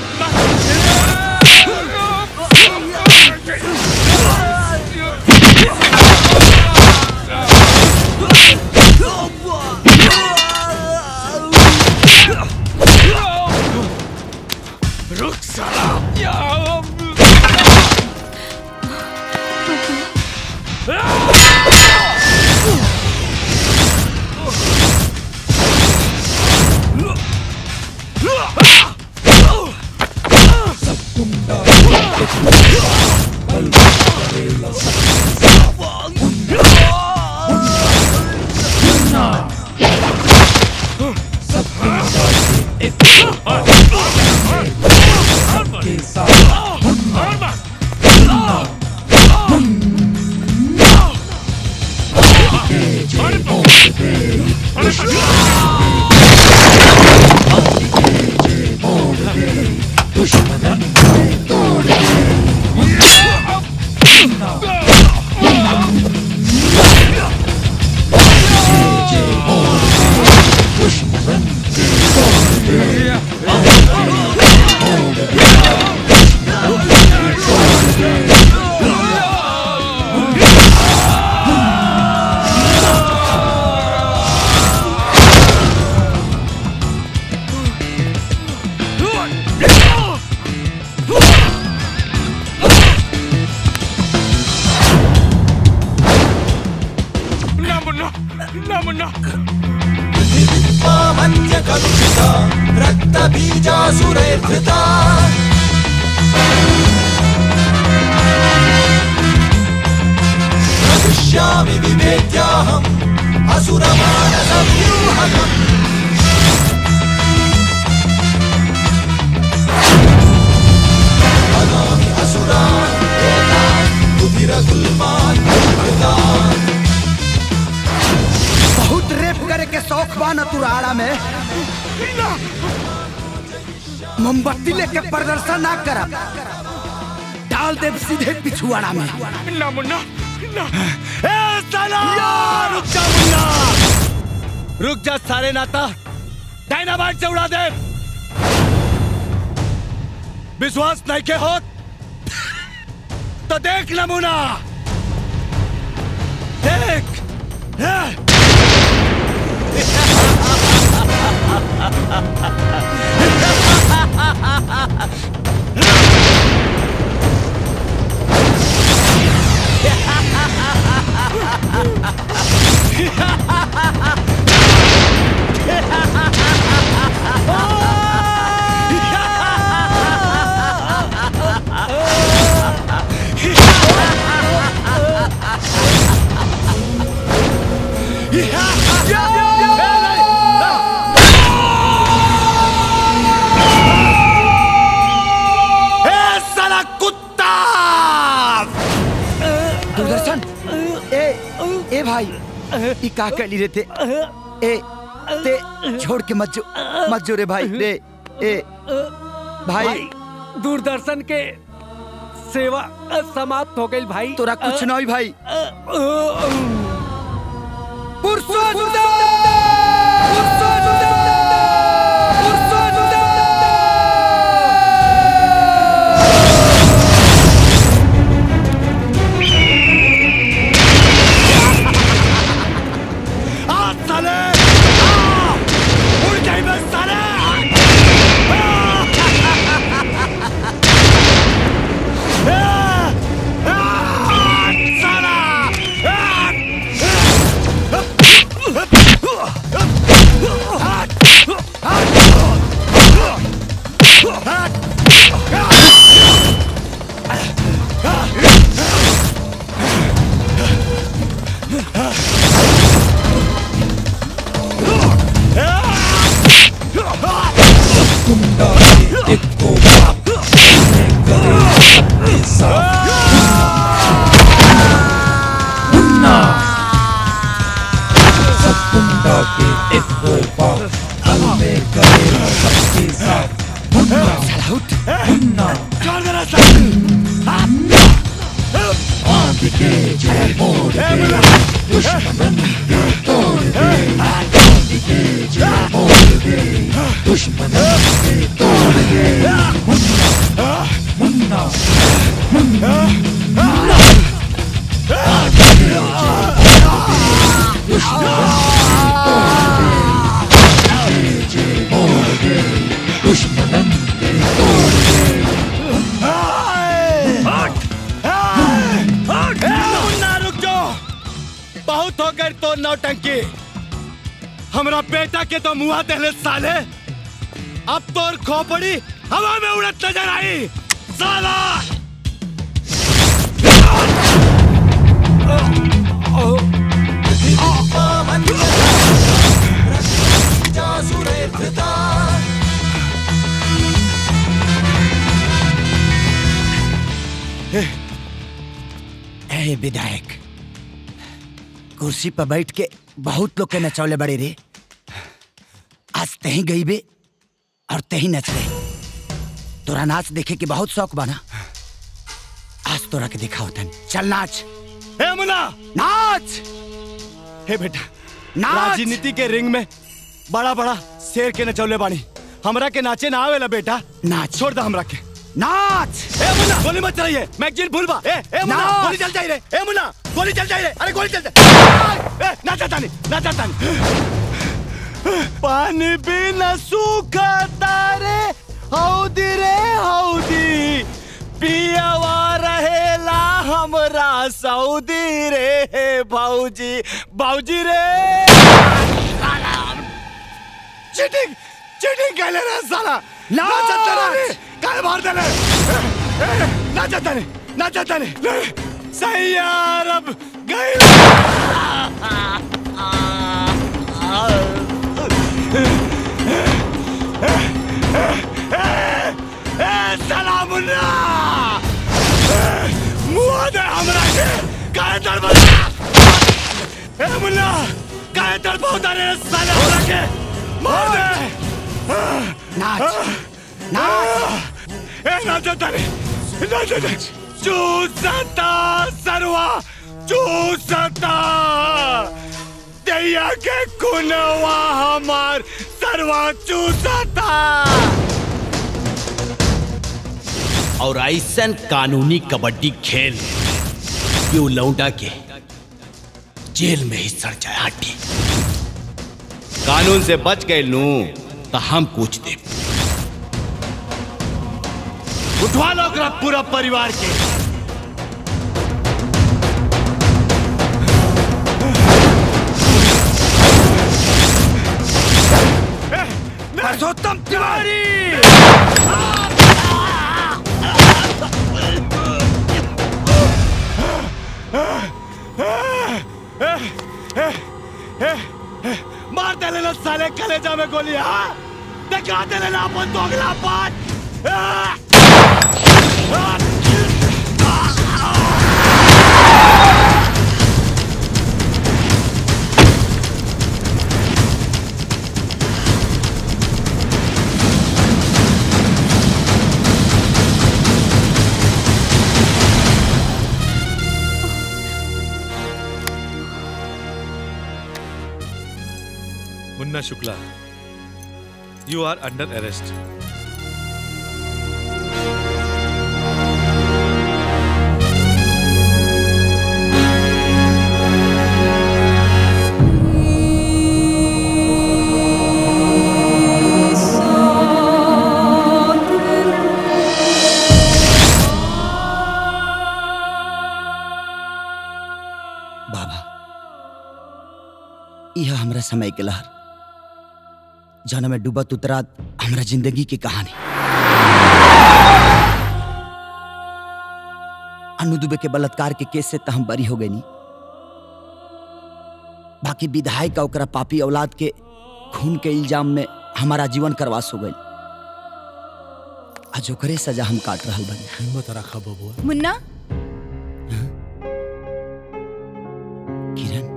रुक साला Ah! मुन्ना ना मुन्ना मन्य कलुषिता रक्तबीजासुरैर्धृता दृश्यामि विभेद्याहम् असुरमानसव्यूहकम् हनामि असुरान् एतान् रुधिरगुल्मान् दुष्कृतान् बहुत रेप करे के शौक बा न तुराड़ा में मोमबत्ती लेके प्रदर्शन ना करब डाल देव सीधे पिछुआड़ा में ना मुन्ना ना ए साला रुक जा मुन्ना रुक जा सारे नाता डायनामाइट से उड़ा दे विश्वास नहीं के हो तो देख नमूना देख ए साला कुत्ता दूरदर्शन ए ए भाई ई का कर ली रे ते ए ते छोड़ के मत जो मत जो रे भाई रे ए भाई दूरदर्शन के सेवा समाप्त हो गई भाई तोरा कुछ नहीं भाई आ साले आ! उड़ जाई बस साले छोड़ देना आंख के जो मोड़ दे दुश्मन के तोड़ दे आंख के जो मोड़ दे दुश्मन के तोड़ दे मुन्ना मुन्ना मुन्ना आंख के जो मोड़ दे दुश्मन के तोड़ दे दुश्मन के तोड़ दे मुन्ना रुक जाओ बहुत हो गई तो नौटंकी हमरा बेटा के तो मुआ देले साले अब तोर खोपड़ी हवा में उड़त नजर आई साला ए विधायक कुर्सी पर बैठ के बहुत लोग के नचौले बड़े रे आज तही गई बे और तही नच रहे तोरा नाच देखे के बहुत शौक बना आज तोरा के दिखाओ तन चल नाच हे मुन्ना नाच हे बेटा नाच! राजनीति के रिंग में बड़ा बड़ा शेर के नचौले बानी हमरा के नाचे ना आवेला बेटा नाच छोड़ दे हमरा के नाच ए मुन्ना गोली मत चलाइए मैगजीन भूलबा ए ए मुन्ना नाच! गोली चल जाई रे ए मुन्ना गोली चल जाई रे अरे गोली चल जाए ए ना चाहता नहीं ना चाहता नहीं पानी बिना सूखा तारे हौदी रे हौदी पियवा रहेला हमरा सऊदी रे भौजी भौजी रे चीटिंग चीटिंग कैले रे साला ना चलता रे काय मार देले ए, ए, ना चलता रे ना चलता रे नहीं, सही यार अब गए सलामुल्ला मुआ दे हमरा के काय तड़पा ए मुल्ला काय तड़पा रे साला हमरा के मार दे नाच नाच ए नाच तारे नाच नाच चूसता सरवा चूसता दैया के कुनवा हमार सरवा चूसता और ऐसन कानूनी कबड्डी खेल कि वो लौंडा के जेल में ही सड़ जाए हड्डी कानून से बच गए नू तो हम कुछ दे उठवा लो ओकरा पूरा परिवार के परसोत्तम तिवारी मार दे लेना साले कलेजा में गोली हाँ दिखा दे लेना अपन दोगला पान Munna Shukla you are under arrest बाबा यह हमरा समय के लहर जौन में डूबत उतरात हमरा जिंदगी की कहानी अनु दुबे के बलात्कार के केस से तो हम बरी हो गई नी बाकी विधायक का ओकरा पापी औलाद के खून के इल्जाम में हमारा जीवन करवास हो गई आज ओकरे सजा हम काट रहा बनी हिम्मत रखा बबुआ मुन्ना किरण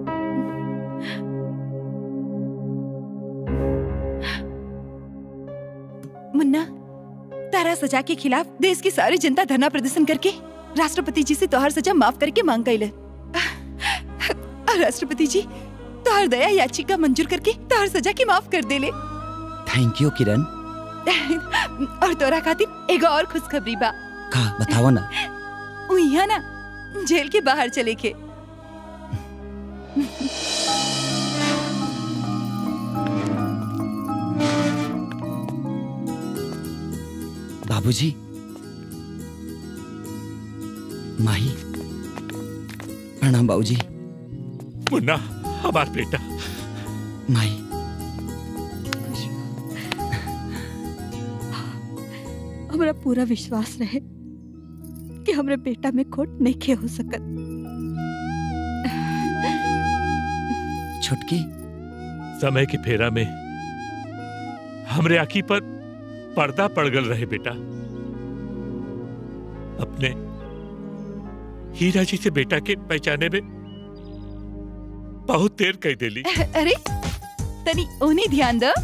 मुन्ना तारा सजा के खिलाफ देश की सारी जनता धरना प्रदर्शन करके राष्ट्रपति जी से तोहर सजा माफ करके मांग कैले और राष्ट्रपति जी तोहर दया याचिका मंजूर करके तोहर सजा के माफ कर देले थैंक यू किरण और तोरा खातिर एगो और खुशखबरी बा का बताओ ना उ यहाँ ना जेल के बाहर चले के बाबूजी माही प्रणाम बाबूजी मुन्ना हमार बेटा माही हमरा पूरा विश्वास रहे कि हमरे बेटा में खोट नहीं हो सकत छुटकी समय के फेरा में हमरे आखी पर पर्दा पड़ गल रहे बेटा अपने हीरा जी से बेटा के पहचाने में बहुत देर कह देली अरे तनी उन्हें ध्यान दो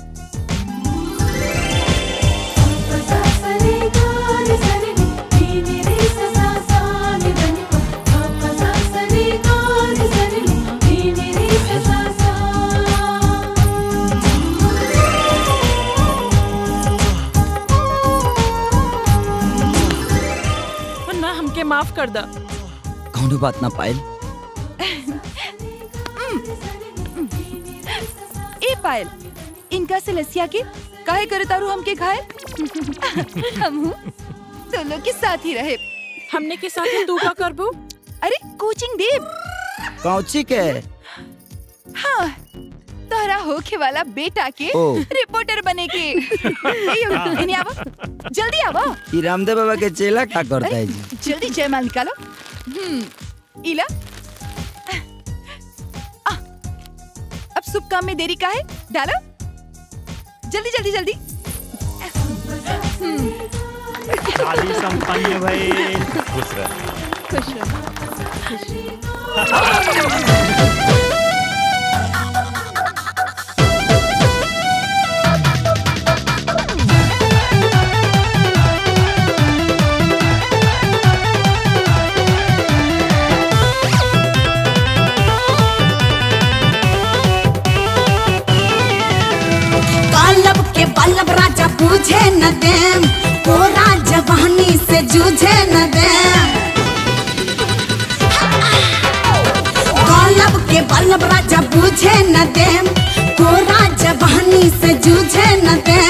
मुन्ना हमके माफ कर दा कौनो बात ना पायल ए पायल इनका से लसिया के काहे करे तारू हमके घायल हम हूँ तो लोग के साथ ही रहे हमने के साथ तू का करबू अरे कोचिंग देव कौची के हाँ तोहरा होखे वाला बेटा के ओ। रिपोर्टर बने के ए, यो, इन्हें आवो जल्दी आवो ई रामदेव बाबा के चेला का करता है जी जल्दी जयमाल निकालो हम्म इला आ, अब शुभ काम में देरी का है डालो जल्दी जल्दी जल्दी शादी संपन्न भई खुश रह खुश रहो कालब के बल्लभ राजा पूछे न देम कोरा जवानी से जूझे न देम कालब के बल्लभ राजा पूछे न देम कोरा जवानी से जूझे न देम